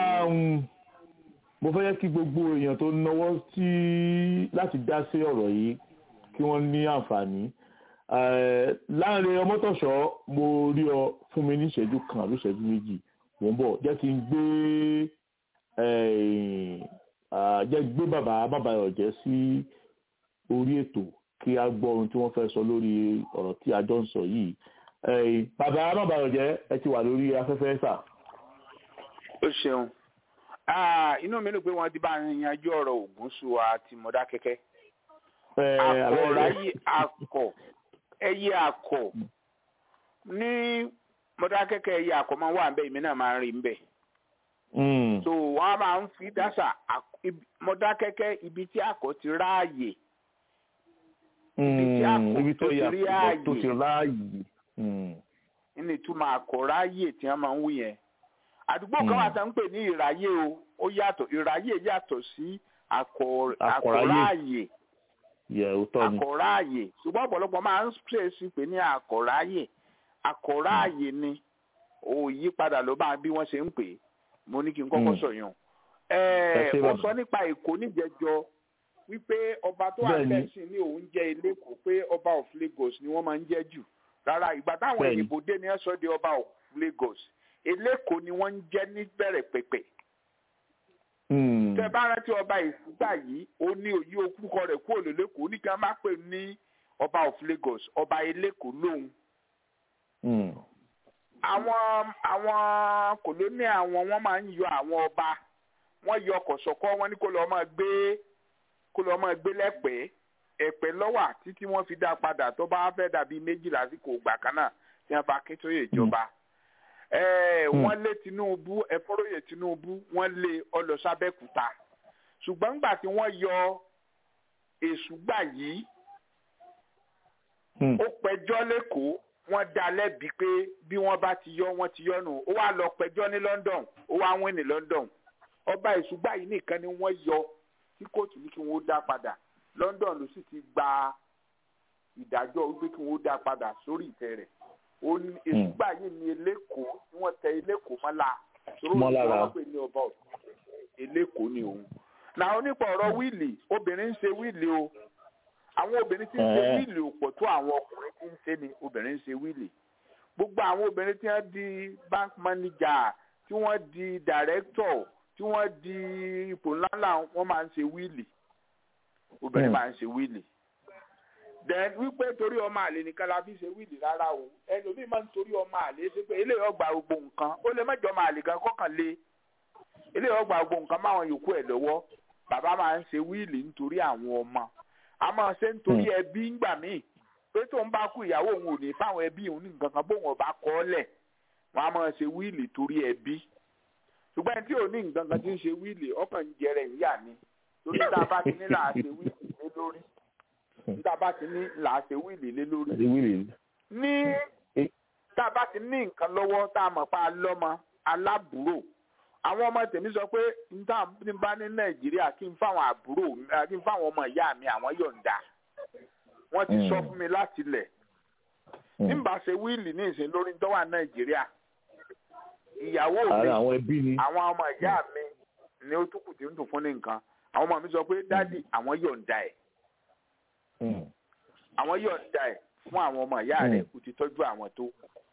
mo fẹ́ kí gbogbo èèyàn tó náwó sí láti dá sí ọ̀rọ̀ yìí kí wọ́n ní àǹfààní láàrin ọmọtọ̀ṣọ́ mo rí ọ fún mi ní ìṣẹ́jú kan àbí ìṣẹ́jú méjì mò ń bọ̀ jẹ́ kí n gbé jẹ́ gbé bàbá bàbáyọ̀ jẹ́ sí orí ètò kí a gbọ́ ohun tí wọ́n fẹ́ sọ lórí ọ̀rọ̀ tí a jọ ń sọ yìí bàbá bàbáyọ̀ jẹ́ ẹ ti wà lórí afẹ́fẹ́ sà. ó ṣeun inú mi ló pé wọ́n ti bá yanjú ọ̀rọ̀ Ògúnṣùà àti Mọdákẹ́kẹ́ akọ̀ráyé akọ̀ ẹyẹ akọ ní mọdákẹ́kẹ́ ẹyẹ akọ máa wà nbẹ èmi náà máa ń rí nbẹ. so wọn máa ń fi dáṣà mọdákẹ́kẹ́ ibi tí akọ ti ráàyè ibi tí akọ tó ti rí ààyè nínú ìtumọ̀ akọ ráàyè tí wọ́n máa ń wí yẹn. àdúgbò kan wà tá ń pè ní ìráyè o ó yàtọ̀ ìráyè yàtọ̀ sí akọ ráàyè àkọ̀ráàyè ṣùgbọ́n ọ̀pọ̀lọpọ̀ máa ń ṣèṣì pé ní àkọ̀ráàyè àkọ̀ráàyè ni òyí padà ló bá bí wọ́n ṣe ń pè é mo ní kí n kọ́kọ́ sọ̀yàn. ó sọ nípa èkó níjẹjọ wípé ọba tó wà lẹ́sìn ní òun jẹ́ eléko pé ọba of Lagos ni wọ́n máa ń jẹ́ jù rárá ìgbà táwọn òyìnbó dé ní ẹ̀sọ́ di ọba of Lagos eléko ni wọ́n ń jẹ́ ní bẹ̀rẹ̀ pẹ̀pẹ̀ tẹ bá rántí ọba ìfúgbà yìí ó ní òyí okúkọ rẹ̀ kúrò lélẹkọọ ní kí wọn má pè ní ọba of Lagos ọba eléko lóhùn. àwọn àwọn kòlóní àwọn wọn máa ń yọ àwọn ọba wọn yọ kọsọkọ wọn ní kó lọ máa gbé kó lọ máa gbé lẹ́pẹ̀ẹ́ ẹ̀pẹ́ lọ́wà títí wọ́n fi dá padà tó bá fẹ́ dàbí méjìlá lásìkò ìgbà kan náà tí wọ́n bá Akíntóyè ìjọba. Mm wọ́n lé Tinubu ẹ̀fọ́rọ̀yè Tinubu wọ́n lé ọlọ́sàbẹ́kúta ṣùgbọ́n nígbà tí wọ́n yọ èṣù gbà yìí ó pẹjọ́ lẹ́kọ̀ọ́ wọ́n dá lẹ́bi pé bí wọ́n bá ti yọ wọ́n ti yọ nù ó wá lọ pẹjọ́ ní London ó wá wín ní London ọba èṣù gbà yìí nìkan ni wọ́n yọ tí kóòtù ní kí wọ́n dá padà London ló sì ti gba ìdájọ́ wípé kí wọ́n dá padà sórí ìtẹ́ rẹ̀ èsùgbà yìí ni eléko tí wọ́n tẹ eléko mọ́lá mọ́lára wọ́n pè ní ọba eléko ni òun. náà nípa ọ̀rọ̀ wíìlì obìnrin ń ṣe wíìlì o àwọn obìnrin tí ń ṣe wíìlì ò pọ̀ tó àwọn ọkùnrin tí ń ṣe ni obìnrin ń ṣe wíìlì gbogbo àwọn obìnrin tí wọ́n di bank manager tí wọ́n di director tí wọ́n di ipò ńláńlá wọ́n máa ń ṣe wíìlì obìnrin máa ń ṣe wíìlì then wípé torí ọmọ àlè nìkan la fi ṣe wíìlì rárá o ẹlòmíì máa ń torí ọmọ àlè ṣe pé eléyìí ọgbà gbogbo nǹkan ó lè mẹ́jọ ọmọ àlè gan kọ́kàn lé eléyìí ọgbà gbogbo nǹkan máwọn yòókù ẹ̀ lọ́wọ́ bàbá máa ń ṣe wíìlì nítorí àwọn ọmọ a máa ṣe nítorí ẹbí ńgbà míì pé tóun bá kú ìyàwó òun ò ní fáwọn ẹbí òun ní nǹkan kan bóun ọba kọ́ ọ́ lẹ̀ wọ́n á máa ṣe wíìlì torí ẹbí ṣùgbọ́n ẹni tí ò ní nǹkan kan tí ń ṣe wíìlì ọkàn ń jẹrẹ ìyá ni torí tá a bá ti ní là á ṣe wíìlì lé lórí tá a bá ti ní là á ṣe wíìlì lé lórí àti wíìlì ní tá a bá ti ní nǹkan lọ́wọ́ tá a mọ̀ pa lọ́mọ alábùúrò àwọn ọmọ tèmi sọ pé níta ní bá ní nàìjíríà kí n fáwọn àbúrò mi- kí n fáwọn ọmọ ìyá mi àwọn yọ̀ǹda wọ́n ti sọ fún mi láti lẹ̀ nígbà ṣe wíìlì ní ìsìn lórí tó wà nàìjíríà ìyàwó mi ara àwọn ẹbí ni àwọn ọmọ ìyá mi ni ó túkù tí ń dùn fún ní nǹkan àwọn ọmọ mi sọ pé dádì àwọn yọ̀ǹda ẹ̀ Mm. àwọn yọ̀ǹda ẹ̀ fún àwọn ọmọ ìyá rẹ̀ kò ti tọ́jú àwọn tó.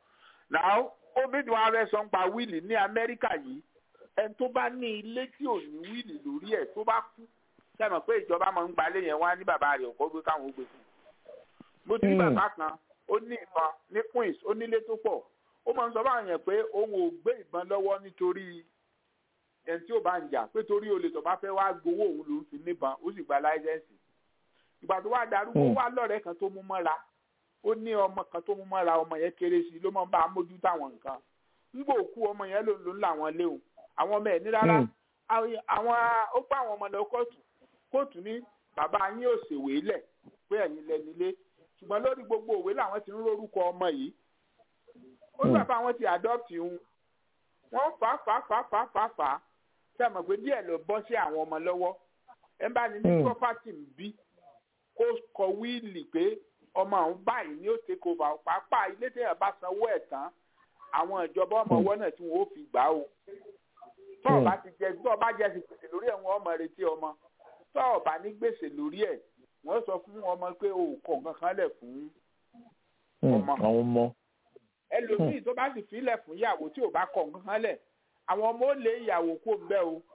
Now obìnrin wa rẹ̀ sọ ń pa wíìlì ní Amẹ́ríkà yìí ẹni tó bá ní ilé tí ò ní wíìlì lórí ẹ̀ tó bá kú sẹ́mi pé ìjọba máa ń gbalé yẹn wá ní bàbá rẹ̀ ọ̀kọ́ gbé káwọn ó gbé fún un. mo ti rí Mm. bàbá kan ó ní ìbọn ní Queens ó nílé tó pọ̀ ó máa ń sọ báwọn yẹn pé òun ò gbé ìbọn lọ́wọ́ nítorí ẹni tí ò bá ń jà pé torí olè tó bá fẹ́ wá gbowó òun lòún fi níbọn ó sì gba láísẹ̀nsì ìgbà tó wá darúgbó Mm. wá lọ́rẹ̀ẹ́ kan tó mú mọ́ra ó ní ọmọ kan tó mú mọ́ra ọmọ yẹn kéré sí i ló máa ń bá a mójú táwọn nǹkan ńgbà òkú ọmọ yẹn ló ń lò ń làwọn léwu àwọn ọmọ ẹ̀ ní rárá Mm. àwọn àwọn- ó pa àwọn ọmọ lọ kóòtù kóòtù ní bàbá yín ò ṣèwé lẹ̀ pé ẹ̀yin lẹ́nilé ṣùgbọ́n lórí gbogbo òwe làwọn ti ń rórúkọ ọmọ yìí ó ní Mm. bàbá wọn ti adopt òun wọ́n fà á fà á fà á fà á fà á fà á ṣe mọ̀ pé díẹ̀ ló bọ́ sí àwọn ọmọ lọ́wọ́ ẹ bá ní ní Mm. property ń bí kó kọ wíìlì pé ọmọ àwọn báyìí ni ó take over pàápàá ilé téèyàn bá sanwó ẹ̀ tán àwọn ìjọba ọmọ ọwọ́ náà tí wọ́n ó fi gbà ó tọ́ ọ bá ti jẹ tọ́ ọ bá jẹ ti gbèsè lórí ẹ̀ wọ́n ọmọ retí ọmọ tọ́ ọ bá ní gbèsè lórí ẹ̀ wọ́n sọ fún ọmọ pé o kọ̀ nǹkan kan lẹ̀ fún Mm. ọmọ. àwọn ọmọ ẹlòmíì tó bá sì filẹ̀ fún ìyàwó tí ò bá kọ̀ nǹkan kan lẹ̀ àwọn ọmọ ó lé ìyàwó kó ń bẹ́ o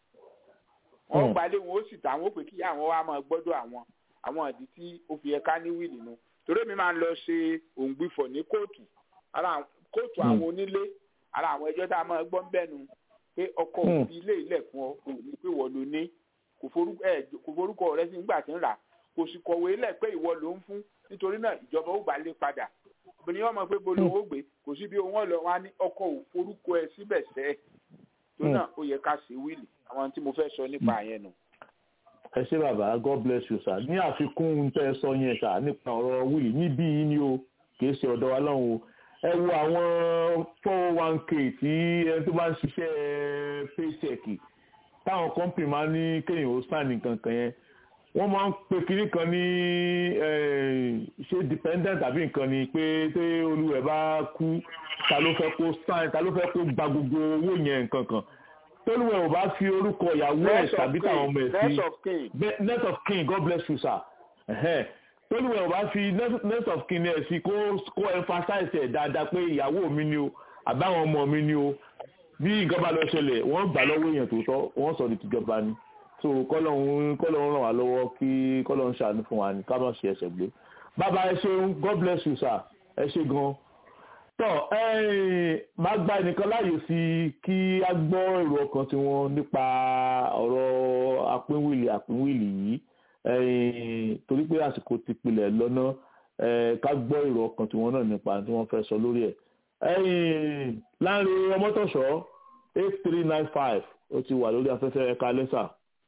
wọ́n Hmm. gbalẹ̀ wọn ó sì tà wọ́n pé kí àwọn wa máa gbọ́dọ̀ àwọn àwọn ìdí tí ó fi ẹ̀ka ní wíìlì nu torí mi máa ń lọ ṣe òǹgbìfọ̀ ní kóòtù ara àwọn- kóòtù Hmm. àwọn onílé ara àwọn ẹjọ́ tá a máa gbọ́ ń bẹ́nu pé ọkọ Hmm. òbí ilé ilẹ̀ fún ọ kò ní pé wọ́n ló ní kò forúkọ ẹ̀ kò forúkọ rẹ sí nígbà tí ń rà kò sì kọ̀wé lẹ̀ pé ìwọ ló ń fún nítorí náà ìjọba ó gbà lé padà obìnrin yóò mọ̀ pé bolo owó gbé kò sí bí owó lọ wá ní ọkọ ò forúkọ ẹ síbẹ̀ sẹ́ tó Hmm. náà ó yẹ ká ṣe wíìlì àwọn tí mo fẹ́ sọ nípa yẹn nù. ẹ ṣé bàbá god bless you sir ní àfikún ohun tẹ́ ẹ sọ yẹn sà nípa ọ̀rọ̀ wíìlì níbí yìí ni o kìí ṣe ọ̀dọ̀ wa lọ́hùn o ẹ wo àwọn four one k tí ẹni tó bá ń ṣiṣẹ́ paycheck táwọn company máa ń ní kéèyàn ó sign nǹkan kan yẹn wọ́n máa ń pe kinní kan ní eh, ṣé dependent àbí nǹkan ni pé tí olúwẹ̀ bá kú ta ló fẹ́ kó sign ta ló fẹ́ kó gba gbogbo owó yẹn nǹkan kan tolúwẹ̀ ò bá fi orúkọ ìyàwó ẹ̀ Next of tàbí táwọn ọmọ ẹ̀ kin, sí next of kin. Be- net of kin god bless you sir Ẹhẹ́n. tolúwẹ̀ ò bá fi net- net of kin ẹ̀ sí kó kó emphasize ẹ̀ dáadáa pé ìyàwó mi ni o àbáwọn ọmọ mi ni o bí nǹkan bá lọ ṣẹlẹ̀ wọ́n gbà lọ́wọ́ èèyàn tó tọ́ wọ́n sọ di tìjọba ni so kọ́lọ́hún kọ́lọ́hún ràn wá lọ́wọ́ kí kọ́lọ́hún ṣàánú fún wa ní ká má ṣe ẹsẹ̀ gbé bàbá ẹ ṣeun god bless you sir ẹ ṣe gan tọ máa gba ẹnìkan láàyè sí i kí a gbọ́ èrò ọkàn tiwọn nípa ọ̀rọ̀ àpínwìlì àpínwìlì yìí eh, torí pé àsìkò ti pilẹ̀ lọ́nà eh, ká gbọ́ èrò ọkàn tiwọn náà nípa tí wọ́n fẹ́ sọ lórí ẹ̀ ẹ̀yìn láàrin ọmọtọ̀ṣọ́ eight three nine five ó ti wà lórí afẹ́fẹ́ ẹ̀ka lẹ́sà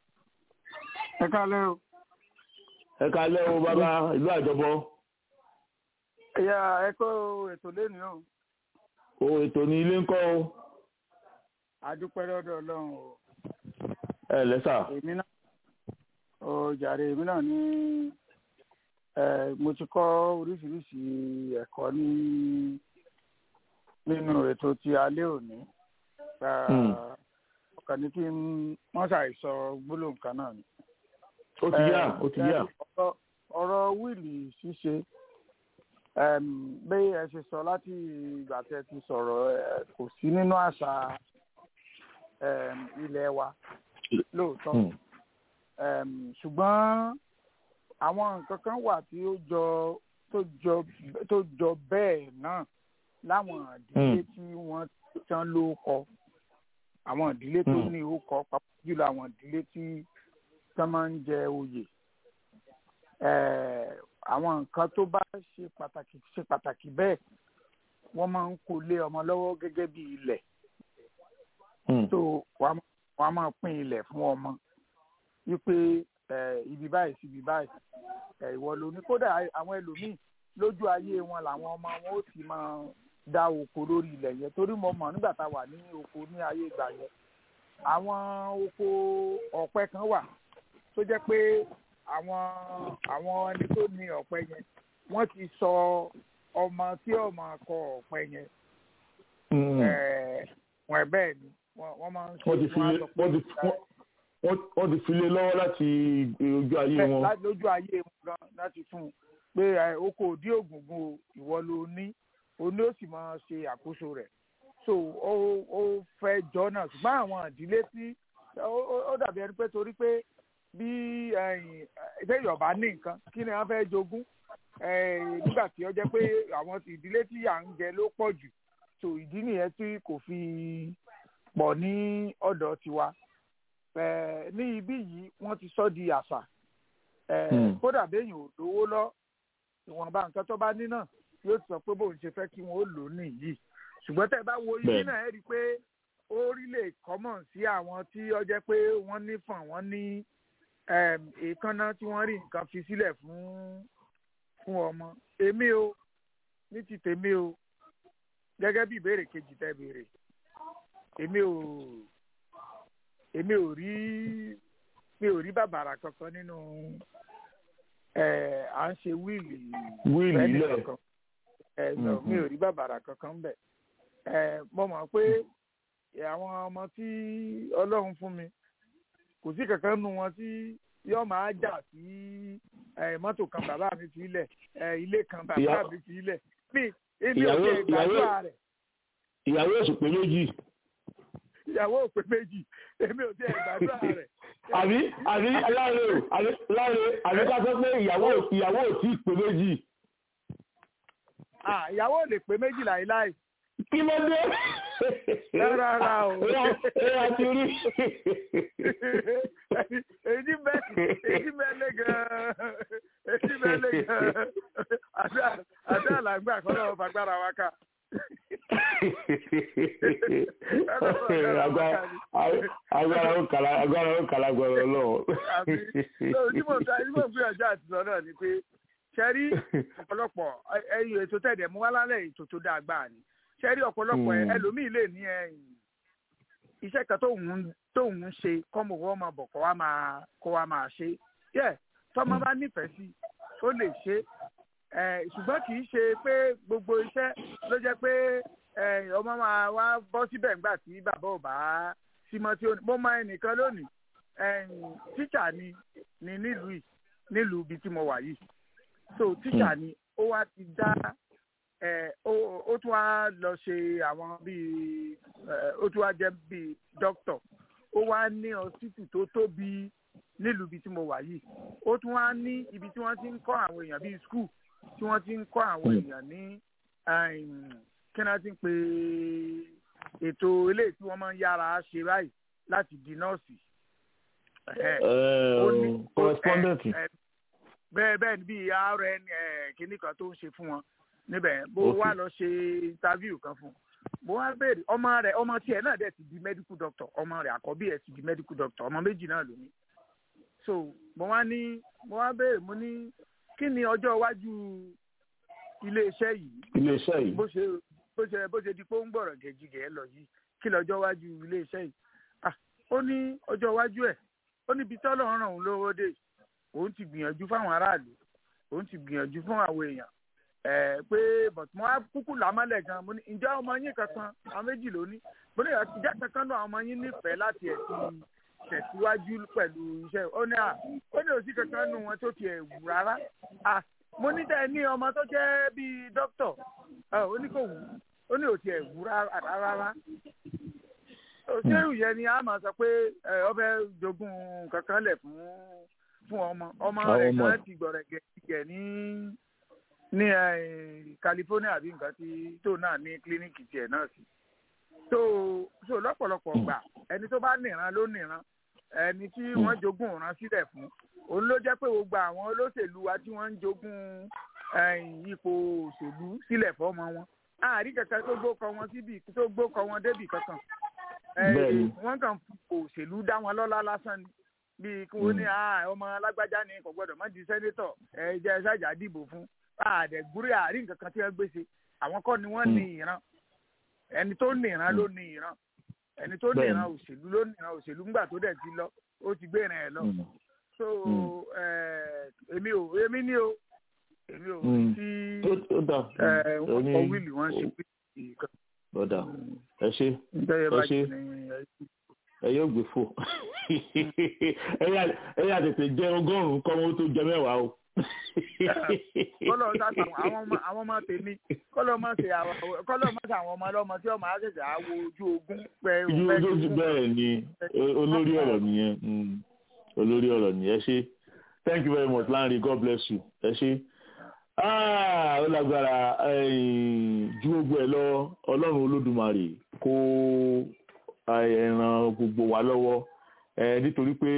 ẹ kálẹ́ o ẹ̀ka lẹ́wọ̀ bàbá ìlú àjọbọ ẹ̀yà ẹ̀kọ́ ètò lẹ́nu o o ètò ní ilé ńkọ́ o adúpẹ́ lọ́dọ̀ ọlọ́run o ẹ lẹ́sà èmi náà o jàre èmi náà ní ẹ mo ti kọ́ oríṣiríṣi ẹ̀kọ́ ní nínú ètò ti alẹ́ òní Hmm. ọkàn ní kí n wọ́n ṣàìsọ gbólóhùn kan náà ni. ó ti yá ó ti yá ọ̀rọ̀- ọ̀rọ̀ wíìlì ṣíṣe em, bí ẹ ṣe sọ láti ìgbà tẹ ti sọ̀rọ̀ ẹ, kò sí nínú àṣà em, ilẹ̀ wa lóòótọ́ Hmm. Em, ṣùgbọ́n àwọn nǹkan kan wà tí ó jọ tó jọ tó jọ bẹ́ẹ̀ náà láwọn ìdílé tí wọ́n tán ló kọ àwọn ìdílé tó ní ó kọ pàápàá jùlọ àwọn ìdílé tí tán máa ń jẹ oyè Eh, àwọn nǹkan tó bá ṣe pàtàkì ṣe pàtàkì bẹ́ẹ̀ wọ́n máa ń kó lé ọmọ lọ́wọ́ gẹ́gẹ́ bí ilẹ̀ tó wọ́n á máa pín ilẹ̀ fún ọmọ wípé eh, ibi báyìí sí ibi báyìí eh, ìwọ ló ní kódà àwọn ẹlòmíì lójú ayé wọn làwọn ọmọ wọn ó ti máa dá oko lórí ilẹ̀ yẹn torí mo mọ̀ nígbà tá a wà ní oko ní ayé ìgbà yẹn àwọn oko ọ̀pẹ kan wà tó jẹ́ pé àwọn àwọn ẹni tó ní ọ̀pẹ yẹn wọ́n ti sọ ọmọ tí ọmọ kọ ọ̀pẹ yẹn wọ́n ẹ̀ bẹ́ẹ̀ ni wọ́n máa ń wọ́n ti fi lé wọ́n ti wọ́n- wọ́n ti fi lé lọ́wọ́ láti ojú ayé bẹ́ẹ̀ wọn. láti lójú ayé wọn gan láti fún un pé ẹ, oko òdí ògùngùn o ìwọ ló ní o ní ó sì máa ṣe àkóso rẹ̀ so ó ó fẹ́ jọ náà ṣùgbọ́n àwọn ìdílé tí ó- ó- ó dàbí ẹni pé torí pé bí ẹ̀yìn ṣé Yorùbá ní nǹkan kí ni wọ́n fẹ́ jogún Eh, nígbà tí ó jẹ́ pé àwọn ìdílé tí à ń jẹ ló pọ̀ jù so ìdí nìyẹn tí kò fi pọ̀ ní ọ̀dọ̀ tiwa Eh, ní ibí yìí wọ́n ti sọ di àṣà Eh, Hmm. kódà béèyàn ò lówó lọ ìwọ̀nba nǹkan tó bá ní náà yóò sọ pé bóun ṣe fẹ́ kí wọ́n ó lò ó nìyí ṣùgbọ́n tẹ́ ẹ bá wo ibi Bẹ́ẹ̀ni. náà ẹ rí i pé ó rí lè kọ́mọ̀ sí àwọn tí ó jẹ́ pé wọ́n ní fàn wọ́n ní em, èékánná tí wọ́n rí nǹkan fi sílẹ̀ fún fún ọmọ èmi o ní ti tèmi o gẹ́gẹ́ bí ìbéèrè kejì tẹ́ béèrè èmi ò èmi ò rí mi ò rí bàbàrà kankan nínú ẹ à ń ṣe wíìlì Wíìlì fẹ́ni ilẹ̀. kankan ẹ lọ Mhm. mi ò rí bàbàrà kankan bẹ̀ ẹ mo mọ̀ pé àwọn ọmọ tí Ọlọ́run fún mi kò sí kankan nu wọn tí yóò máa jà sí ẹ, mọ́tò kan bàbá mi fi lẹ̀ ẹ, ilé kan bàbá Ìyá- mi fi lẹ̀ mi èmi ò ìyàwó tiẹ̀ gbàdúrà ìyàwó rẹ̀ ìyàwó èsù pé méjì. ìyàwó òpè méjì èmi ò tiẹ̀ gbàdúrà rẹ̀ àbí àbí láre o àbí láre àbí ká sọ pé ìyàwó ìyàwó ò tí ì pé méjì. Ah, ìyàwó ò lè pé méjì láìláì kí ló dé. Rárá o. ẹ ẹ ti rí. èyí bẹ èyí bẹ lé gan èyí bẹ lé gan àdá àdá làgbà kọ́ lọ́wọ́ fagbára wa ká. agbára agbára ó kàlà agbára ó kàlà gbọrọ lọ. àbí lóò tí mo ta tí mo gbìyànjú àti sọ náà ni pé ṣẹ́rí ọ̀pọ̀lọpọ̀ ẹyìn ètò tẹ̀dẹ̀ mú wá lálẹ́ ètò tó dáa gbáà ni ṣẹ́rí ọ̀pọ̀lọpọ̀ ẹ- Hmm. ẹlòmíì lè ní ẹ̀yìn iṣẹ́ kan tóun tóun ń ṣe kọ́mọ wọ́n máa bọ̀ kó wá máa kó wá máa ṣe yẹ tọ́mọ bá nífẹ̀ẹ́ sí ó lè ṣe ẹ ṣùgbọ́n kì í ṣe pé gbogbo iṣẹ́ ló jẹ́ pé ẹ, ọmọ máa wá bọ́ síbẹ̀ ńgbà tí bàbá ò bá símọ́ tí ó ní mo máa ẹnìkan lónìí ẹ̀yìn tíṣà ni ni nílùú yìí nílùú ibi tí mo wà yìí so tíṣà ni ó wá ti dá ẹ ó ó tún wá lọ ṣe àwọn bíi ẹ ó tún wá jẹ bíi dókítọ̀ ó wá ní ọsítù tó tóbi nílùú ibi tí mo wà yìí ó tún wá ní ibi tí wọ́n ti ń kọ́ àwọn èèyàn bíi skul tí wọ́n ti ń kọ́ àwọn èèyàn ní ẹm, kí wọ́n ti ń pè ètò eléyìí tí wọ́n máa ń yára ṣe báyìí láti di nọ́ọ̀sì. Ẹ̀hẹ́ ó ní- correspondent. ẹ- ẹ- bẹ́ẹ̀ bẹ́ẹ̀ ni bíi rn ẹ, kinní kan tó ń ṣe fún wọn níbẹ̀ bó Ok. wá lọ ṣe interview kan fún un mo wá béèrè ọmọ rẹ̀ ọmọ tiẹ̀ náà dẹ̀ ti di medical doctor ọmọ rẹ̀ àkọ́bí ẹ̀ ti di medical doctor ọmọ méjì náà ló ní so mo wá ní mo wá béèrè mo ní kí ni ọjọ́ iwájú iléeṣẹ́ yìí iléeṣẹ́ yìí. bó ṣe bó ṣe bó ṣe di pé ó ń gbọ̀rọ̀ gẹ̀jigẹ̀ lọ yìí kí lọ́jọ́ iwájú iléeṣẹ́ yìí ah ó ní ọjọ́ iwájú ẹ̀ ó níbi tọ́lọ̀ ń ràn òun lówó dé òun ti gbìyànjú fáwọn aráàlú òun ti gbìyànjú fún àwọn èèyàn ẹ pé but mo á kúkú làmọ́lẹ̀ gan mo ní ǹjẹ́ ọmọ yín kankan àwọn méjì ló ní mo ní ìjà kankan náà ọmọ yín nífẹ̀ẹ́ láti ẹ̀ ti tẹ̀síwájú pẹ̀lú iṣẹ́ ó ní à ó ní òsì kankan nù wọn tó tiẹ̀ wù rárá à mo ní tẹ́ ẹ ní ọmọ tó jẹ́ bíi dókítọ̀ ẹ ó ní kò wù ó ní òsì ẹ̀ wù rárá rárá òṣèlú yẹn ni a máa sọ pé ẹ ọbẹ̀ jogún kankan lẹ̀ fún fún ọmọ ọmọ Àwọn rẹ̀ ọmọ kan ẹ̀. ti gbọ̀rẹ̀gẹ̀ jẹ̀ ní ní eh, California àbí nǹkan tí tó náà ní kílíníìkì tiẹ̀ náà sí so so lọ́pọ̀lọpọ̀ gbà ẹni tó bá nìran ló nìran ẹni tí wọ́n jogún òran sílẹ̀ fún òun ló jẹ́ pé gbogbo àwọn olóṣèlú wa tí wọ́n ń jogún eh, ipò òṣèlú sílẹ̀ fọ́mọ wọn àárí kankan tó gbókọ wọn síbi tó gbókọ wọn débì kankan Eh, Bẹ́ẹ̀ni. wọ́n kàn fi òṣèlú dá wọn lọ́lá lásán ni bíi kí wọ́n ní "Ah, ọmọ alágbájá ni kò gbọ́dọ̀ má di sẹ́nétọ̀ ẹ jẹ́ ṣáàjà dìbò fún àdẹ̀gúrí àárín nǹkan kan tí wọ́n gbèsè àwọn kọ́ ni wọ́n ní ìran ẹni tó ní ìran ló ní ìran ẹni tó ní Bẹ́ẹ̀ni. ìran òṣèlú ló ní ìran òṣèlú ńgbà tó dẹ̀ ti lọ ó ti gbé ìran ẹ̀ lọ so eh, èmi ò èmi ní o èmi ò Mm. tí ó ó dà eh, wọ́n Oní- kọ wíìlì wọ́n ṣe wíìlì kan ó dà ẹ ṣe nítorí ẹ bá ṣe jẹ́ ní ẹ ẹ yóò gbé fò ẹ yà- ẹ yà tètè jẹ ọgọ́rùn-ún kọ́ wọn tó jẹ mẹ́wàá o. kọlọ sàtà àwọn ọmọ àwọn ọmọ tèmi kọlọ má ṣe àwọn kọlọ má ṣe àwọn ọmọ ọlọmọ tí ọmọ àṣẹṣẹ àwo ojú ogun pẹ ojú ojú bẹ́ẹ̀ ni o- olórí ọ̀rọ̀ nìyẹn mm, olórí ọ̀rọ̀ nìyẹn ẹ ṣe thank you very much Lanre God bless you ẹ ṣe Ah, ó lágbára eh, ju gbogbo ẹ lọ ọlọ́run olódùmarè kó eh, ràn gbogbo wa lọ́wọ́ eh, nítorí pé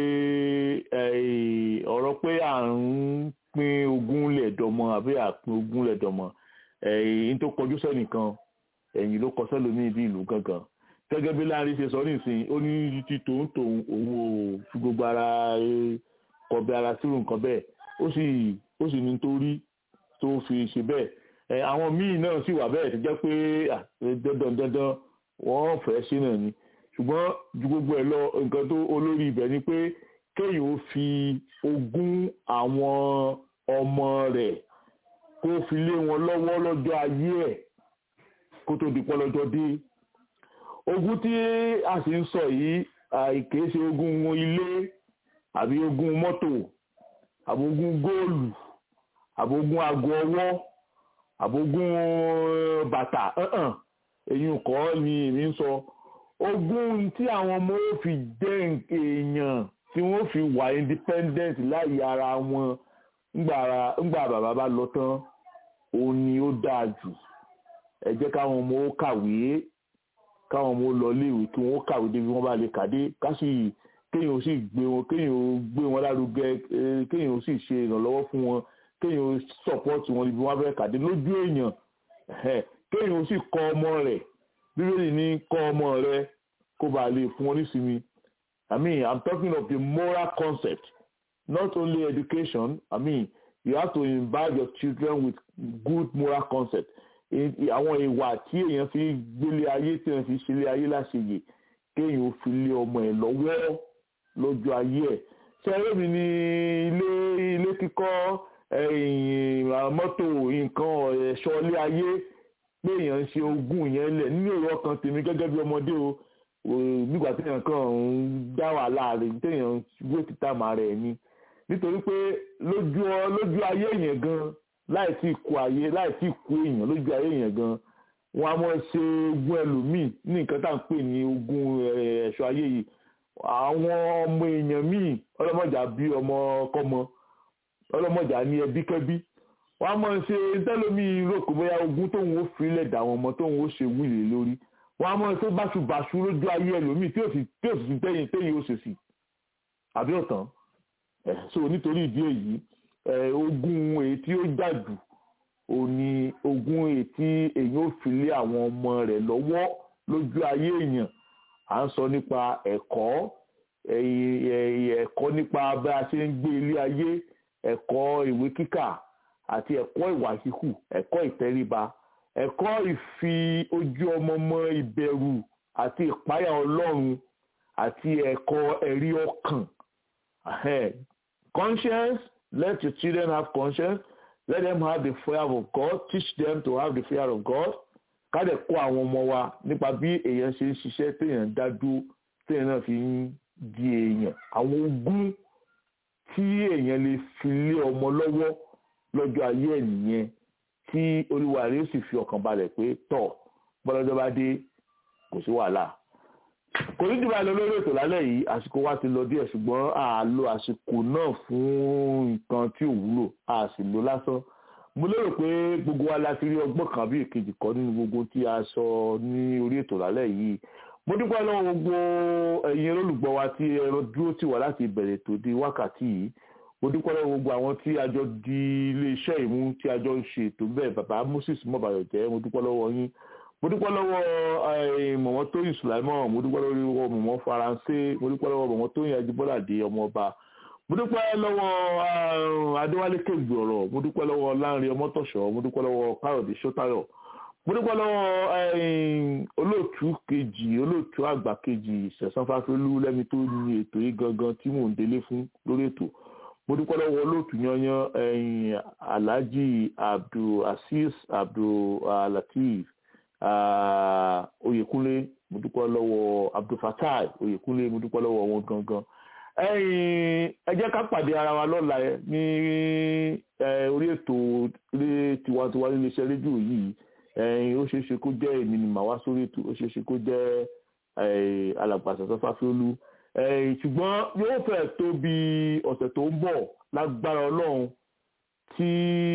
eh, ọ̀rọ̀ pé à ń pín ogún lẹ̀dọ̀mọ àbí àpín ogún lẹ̀dọ̀mọ ẹ̀yìn tó kọjú sẹ́nìkan ẹ̀yìn ló kọ sẹ́lómi bí ìlú gangan gẹ́gẹ́ bí Lanre ṣe sọ nísìnyí ó ní ti tòun tòun òun ò fi gbogbo ara eh, kọbi ara sírù nǹkan bẹ́ẹ̀ ó sì ó sì ní torí tó fi ṣe bẹ́ẹ̀ ẹ àwọn míì náà sì wà bẹ́ẹ̀ tó jẹ́ pé à, dandan dandan wọ́n fẹ́ ṣe náà ni ṣùgbọ́n ju gbogbo ẹ̀ lọ nǹkan tó olórí ibẹ̀ ni pé kéèyàn ó fi ogún àwọn ọmọ rẹ̀ kó fi lé wọn lọ́wọ́ lọ́jọ́ ayé ẹ̀ kó tó di pọ́ lọ́jọ́ dé ogún tí a sì ń sọ yìí àìkèé ṣe ogún ilé àbí ogún mọ́tò àbí ogún góòlù àbógún aago ọwọ́ àbógún eh, bàtà ẹ̀hàn èyí kọ́ ni èmi ń sọ ogún tí àwọn ọmọ ó fi jẹ́ èèyàn tí wọ́n fi wà independent láyé ara wọn ńgbà ara- ńgbà bàbá bá lọ tán òun ni ó dáa jù ẹ jẹ́ káwọn ọmọ ó kàwé káwọn ọmọ ó lọ iléèwé kí wọ́n ó kàwé débi wọ́n bá lè kàdé ká sì kéèyàn ó sì gbé wọn kéèyàn ó gbé wọn lárugẹ eh, kéèyàn ó sì ṣe ìrànlọ́wọ́ fún wọn kéèyàn sọpọ́tì wọn níbi wọn fẹ́ kàdé lójú èèyàn ẹ̀hẹ́, kéèyàn ó sì kọ́ ọmọ rẹ̀ bíbélì ní kọ́ ọmọ rẹ̀ kó bàa lè fún wọn nísinmi i mean i'm talking of the moral concept not only education i mean you have to imbibe your children with good moral concept I- i- àwọn ìwà tí èèyàn fi gbélé ayé tí èèyàn fi ṣẹlẹ̀ ayé láṣeyè kéèyàn ó fi lé ọmọ ẹ̀ lọ́wọ́ lójú ayé ẹ̀ ṣẹ́rẹ́ mi ní ilé ilé kíkọ́ ẹ̀yìn mọ́tò nǹkan ẹ̀ṣọ́ ilé ayé pé èèyàn ń ṣe ogún yẹn lẹ̀ nínú èrò ọkàn tèmi gẹ́gẹ́ bí ọmọdé o ò, nígbà téèyàn kàn ń dá wàhálà rẹ̀ téèyàn ń gbé títà màá rẹ̀ ni nítorí pé lójú ọ- lójú ayé yẹn gan láì tí kú ayé láì tí kú èèyàn lójú ayé yẹn gan wọn a máa ṣe ogún ẹlòmíì ní nǹkan tá à ń pè ní ogún eh, ẹ̀ṣọ́ ayé yìí àwọn ọmọ èèyàn míì ọlọ́mọjà bí ọmọ kọ́mọ ọlọ́mọjà ní ẹbí kẹ́bí wọ́n á máa ṣe tẹ́lómi rògbò bóyá ogún tóun ó filẹ̀ dà wọn ọmọ tóun ó ṣe wíìlì lórí wọ́n á máa ṣe báṣubàṣu lójú ayé ẹlòmíì tí ò sì tí ò sì tẹ́yìn tẹ́yìn ó ṣe sí àbí ọ̀tán ẹ̀ so nítorí ìdí èyí ẹ̀ ogún èyí tí ó jà jù ò ní ogún èyí tí èyí ó fi lé àwọn ọmọ rẹ̀ lọ́wọ́ lójú ayé èèyàn à ń sọ nípa ẹ̀kọ́ ẹ̀yìn- ẹ̀yìn ẹ̀kọ́ nípa bá a ṣe ń gbé ilé ayé ẹ̀kọ́ ìwé kíkà àti ẹ̀kọ́ ìwà híhù ẹ̀kọ́ ìtẹríba ẹ̀kọ́ ìfi ojú ọmọ mọ ìbẹ̀rù àti ìpáyà ọlọ́run àti ẹ̀kọ́ ẹ̀rí ọkàn Ahem. conscience let your children have conscience let them have the fear of God teach them to have the fear of God ká dẹ̀ kọ́ àwọn ọmọ wa nípa bí èèyàn ṣe ń ṣiṣẹ́ téèyàn dá dúró téèyàn náà fi ń di èèyàn àwọn ogún tí èèyàn lè fi lé ọmọ lọ́wọ́ lọ́jọ́ ayé ẹ̀ nìyẹn tí olúwa rẹ̀ ó sì fi ọkàn balẹ̀ pé tọ̀ bọ́lọ́jọ́ bá dé kò sí wàhálà kò ní jùlọ lọ lórí ètò lálẹ́ yìí àsìkò wa ti lọ díẹ̀ ṣùgbọ́n a lo àsìkò náà fún nǹkan tí ò wúlò a sì lò lásán mo lérò pé gbogbo wa láti rí ọgbọ́n kan bí èkejì kan nínú gbogbo tí a sọ ní orí ètò lálẹ́ yìí mo dúpẹ́ lọ́wọ́ gbogbo ẹ̀yin olólùgbọ́ wa tí ẹ̀rọ dúró tì wá láti ìbẹ̀rẹ̀ tó di wákàtí yìí mo dúpẹ́ lọ́wọ́ gbogbo àwọn tí a jọ di iléeṣẹ́ ìmú tí a jọ ń ṣe ètò bẹ́ẹ̀ bàbá Moses mọ̀bàyọ̀ jẹ́ mo dúpẹ́ lọ́wọ́ yín mo dúpẹ́ lọ́wọ́ mọ̀mọ́ tóyìn sùláìmọ̀ mo dúpẹ́ lọ́wọ́ mọ̀mọ́ faransé mo dúpẹ́ lọ́wọ́ mọ̀mọ́ tóyìn ajíbọ́ládé ọmọọba mo dúpẹ́ lọ́wọ́ adéwálé kégbì ọ̀rọ̀ mo dúpẹ́ lọ́wọ́ láńrin ọmọtọ̀ṣọ́ mo dúpẹ́ lọ́wọ́ káyọ̀dé sọ́tayọ̀ mo dúpẹ́ lọ́wọ́ olóòtú kejì olóòtú àgbà kejì sẹ̀sán fáfẹ́lú lẹ́mi tó ní ètò yìí gangan tí mò ń délé fún lórí ètò mo dúpẹ́ lọ́wọ́ olóòtú yanyan alhaji abdulaziz abdulateef Oyèkúnlé mo dúpẹ́ lọ́wọ́ Abdulfatai Oyèkúnlé mo dúpẹ́ lọ́wọ́ wọn gangan ẹ jẹ́ ká pàdé ara wa lọ́la ní orí ètò ilé tiwantiwa nílé iṣẹ́ rédíò yìí ó ṣeé ṣe kó jẹ́ èmi ni màá wá sórí ètò ó ṣeé ṣe kó jẹ́ alàgbàsọ̀sọ́ fáfiolú ṣùgbọ́n yóò fẹ́ tó bí ọ̀sẹ̀ tó ń bọ̀ lágbára Ọlọ́run tí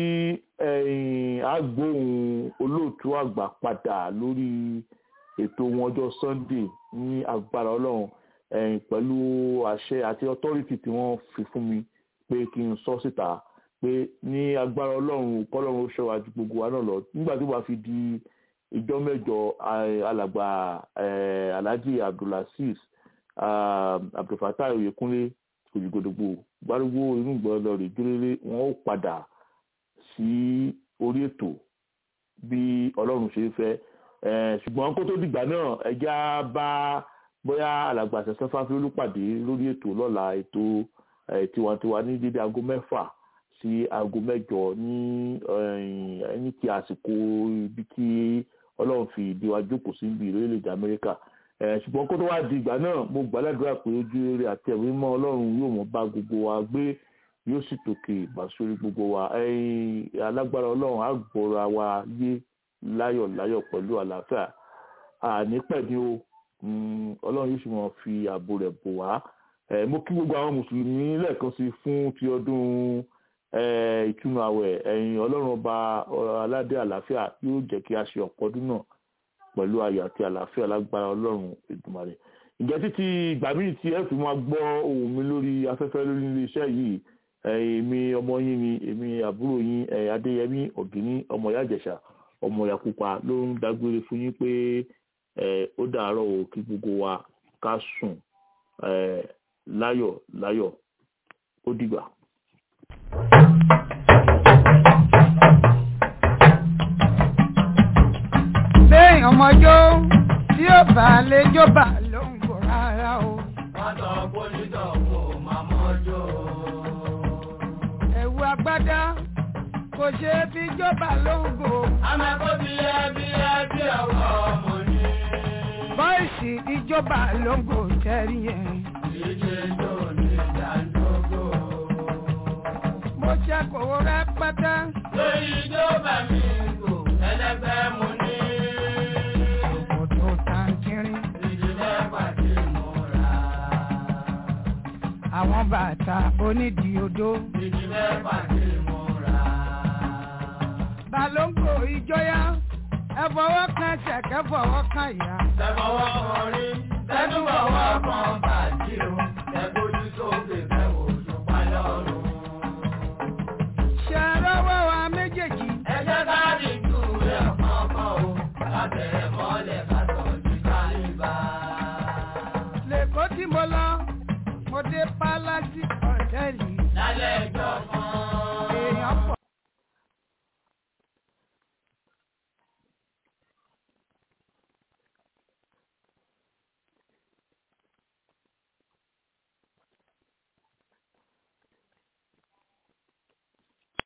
agbóhùn olóòtú àgbà padà lórí ètò wọn ọjọ́ Sunday ní agbára Ọlọ́run pẹ̀lú àṣẹ àti authority tí wọ́n fi fún mi pé kí n sọ síta pé ní agbára Ọlọ́run kọ́lọ́run ó ṣọ́wájú gbogbo wa náà lọ nígbà tó bá fi di ìjọ mẹ́jọ alàgbà Alhaji Abdulaziz Abdulfatai Oyèkúnlé òjìgòdògbò gbárùgbò inú gbọ́dọ̀ rè dúró wọn ó padà sí orí ètò bí ọlọ́run ṣe fẹ́ ṣùgbọ́n kó tó dìgbà náà ẹja bá bóyá alàgbà ṣẹ̀ṣẹ̀ fáfíolú pàdé lórí ètò lọ́la ètò tiwantiwa ní dédé aago mẹ́fà sí aago mẹ́jọ ní ní ti àsìkò ibi tí ọlọ́run fi ìdí wa jókòó sí ibi ìrẹ́lẹ̀dẹ̀ amẹ́ríkà ṣùgbọ́n kó tó wá di ìgbà náà mo gbàdúrà pé ojú eré àti ẹ̀mí mọ́ ọlọ́run yóò mọ̀ bá gbogbo wa gbé yóò sì tòkè ìbásórí gbogbo wa alágbára ọlọ́run á gbọ́ra wa yé láyọ̀ láyọ̀ pẹ̀lú àlàáfíà àní pẹ̀lú o ọlọ́run yóò sì mọ̀ fi ààbò rẹ̀ bò wá mo kí gbogbo àwọn mùsùlùmí lẹ́ẹ̀kan sí fún ti ọdún ìtúnu àwẹ̀ ẹ̀yìn ọlọ́run ọba aládé àlàáfíà yóò jẹ́ kí a ṣe ọ̀pọ̀ ọdún náà pẹ̀lú ayọ̀ àti àlàáfíà lágbára ọlọ́run Èdùmàrè ǹjẹ́ títí ìgbà míì tí ẹ fi máa gbọ́ ohùn mi lórí afẹ́fẹ́ lórí iléeṣẹ́ yìí èmi ọmọ yín ni èmi àbúrò yín adéyẹmí ọ̀gíní ọmọ ìyá ìjẹ̀ṣà ọmọ ìyá pupa ló ń dágbére fún yín pé ó dàárọ̀ o kí gbogbo wa ká sùn láyọ̀ láyọ̀ ó dìgbà. lẹ́yìn ọmọjọ́ tí ó bá lè jọba ló ń bọ̀ rárá o. wọ́n sọ pólítọ̀ kò máa mọ́jọ́. ẹ̀wù agbádá kò ṣe é fi jọba ló ń bò. àmọ́ kó bí ẹbí ẹbí ọkọ̀ ọmọ ni. bọ́ìsì ìjọba ló ń bò tẹ́rí yẹn. ìṣe tó ní ìdádógó. mo ṣe kòwó rẹpẹtẹ. lórí ìjọba mi kò ẹlẹgbẹ́ mu ní. òkòtò tàǹkìrín. ìdílé pàdé múra. àwọn bàtà onídìí odó. ìdílé pàdé múra. balóńgò ìjọyà ẹ fọwọ́ kan ṣẹ̀kẹ́ fọwọ́ kan ìyá. tẹ̀fọwọ́ kan rí tẹ́tùbọ̀wọ́ kan bàjí o tẹ̀gbójú sókè fẹ́wò ṣùpá lọ́rùn. ṣe rọ́wọ́ wa méjèèjì. ẹ jẹ́ ká dìjú rẹ̀ kọ̀ọ̀kan o lábẹ́rẹ́ mọ́lẹ̀ ká tọ́jú kálíbà. lẹ́kọ̀ọ́ tí mo lọ mo dé pálásì ọ̀tẹ́ẹ̀lì. lálẹ́ ẹjọ́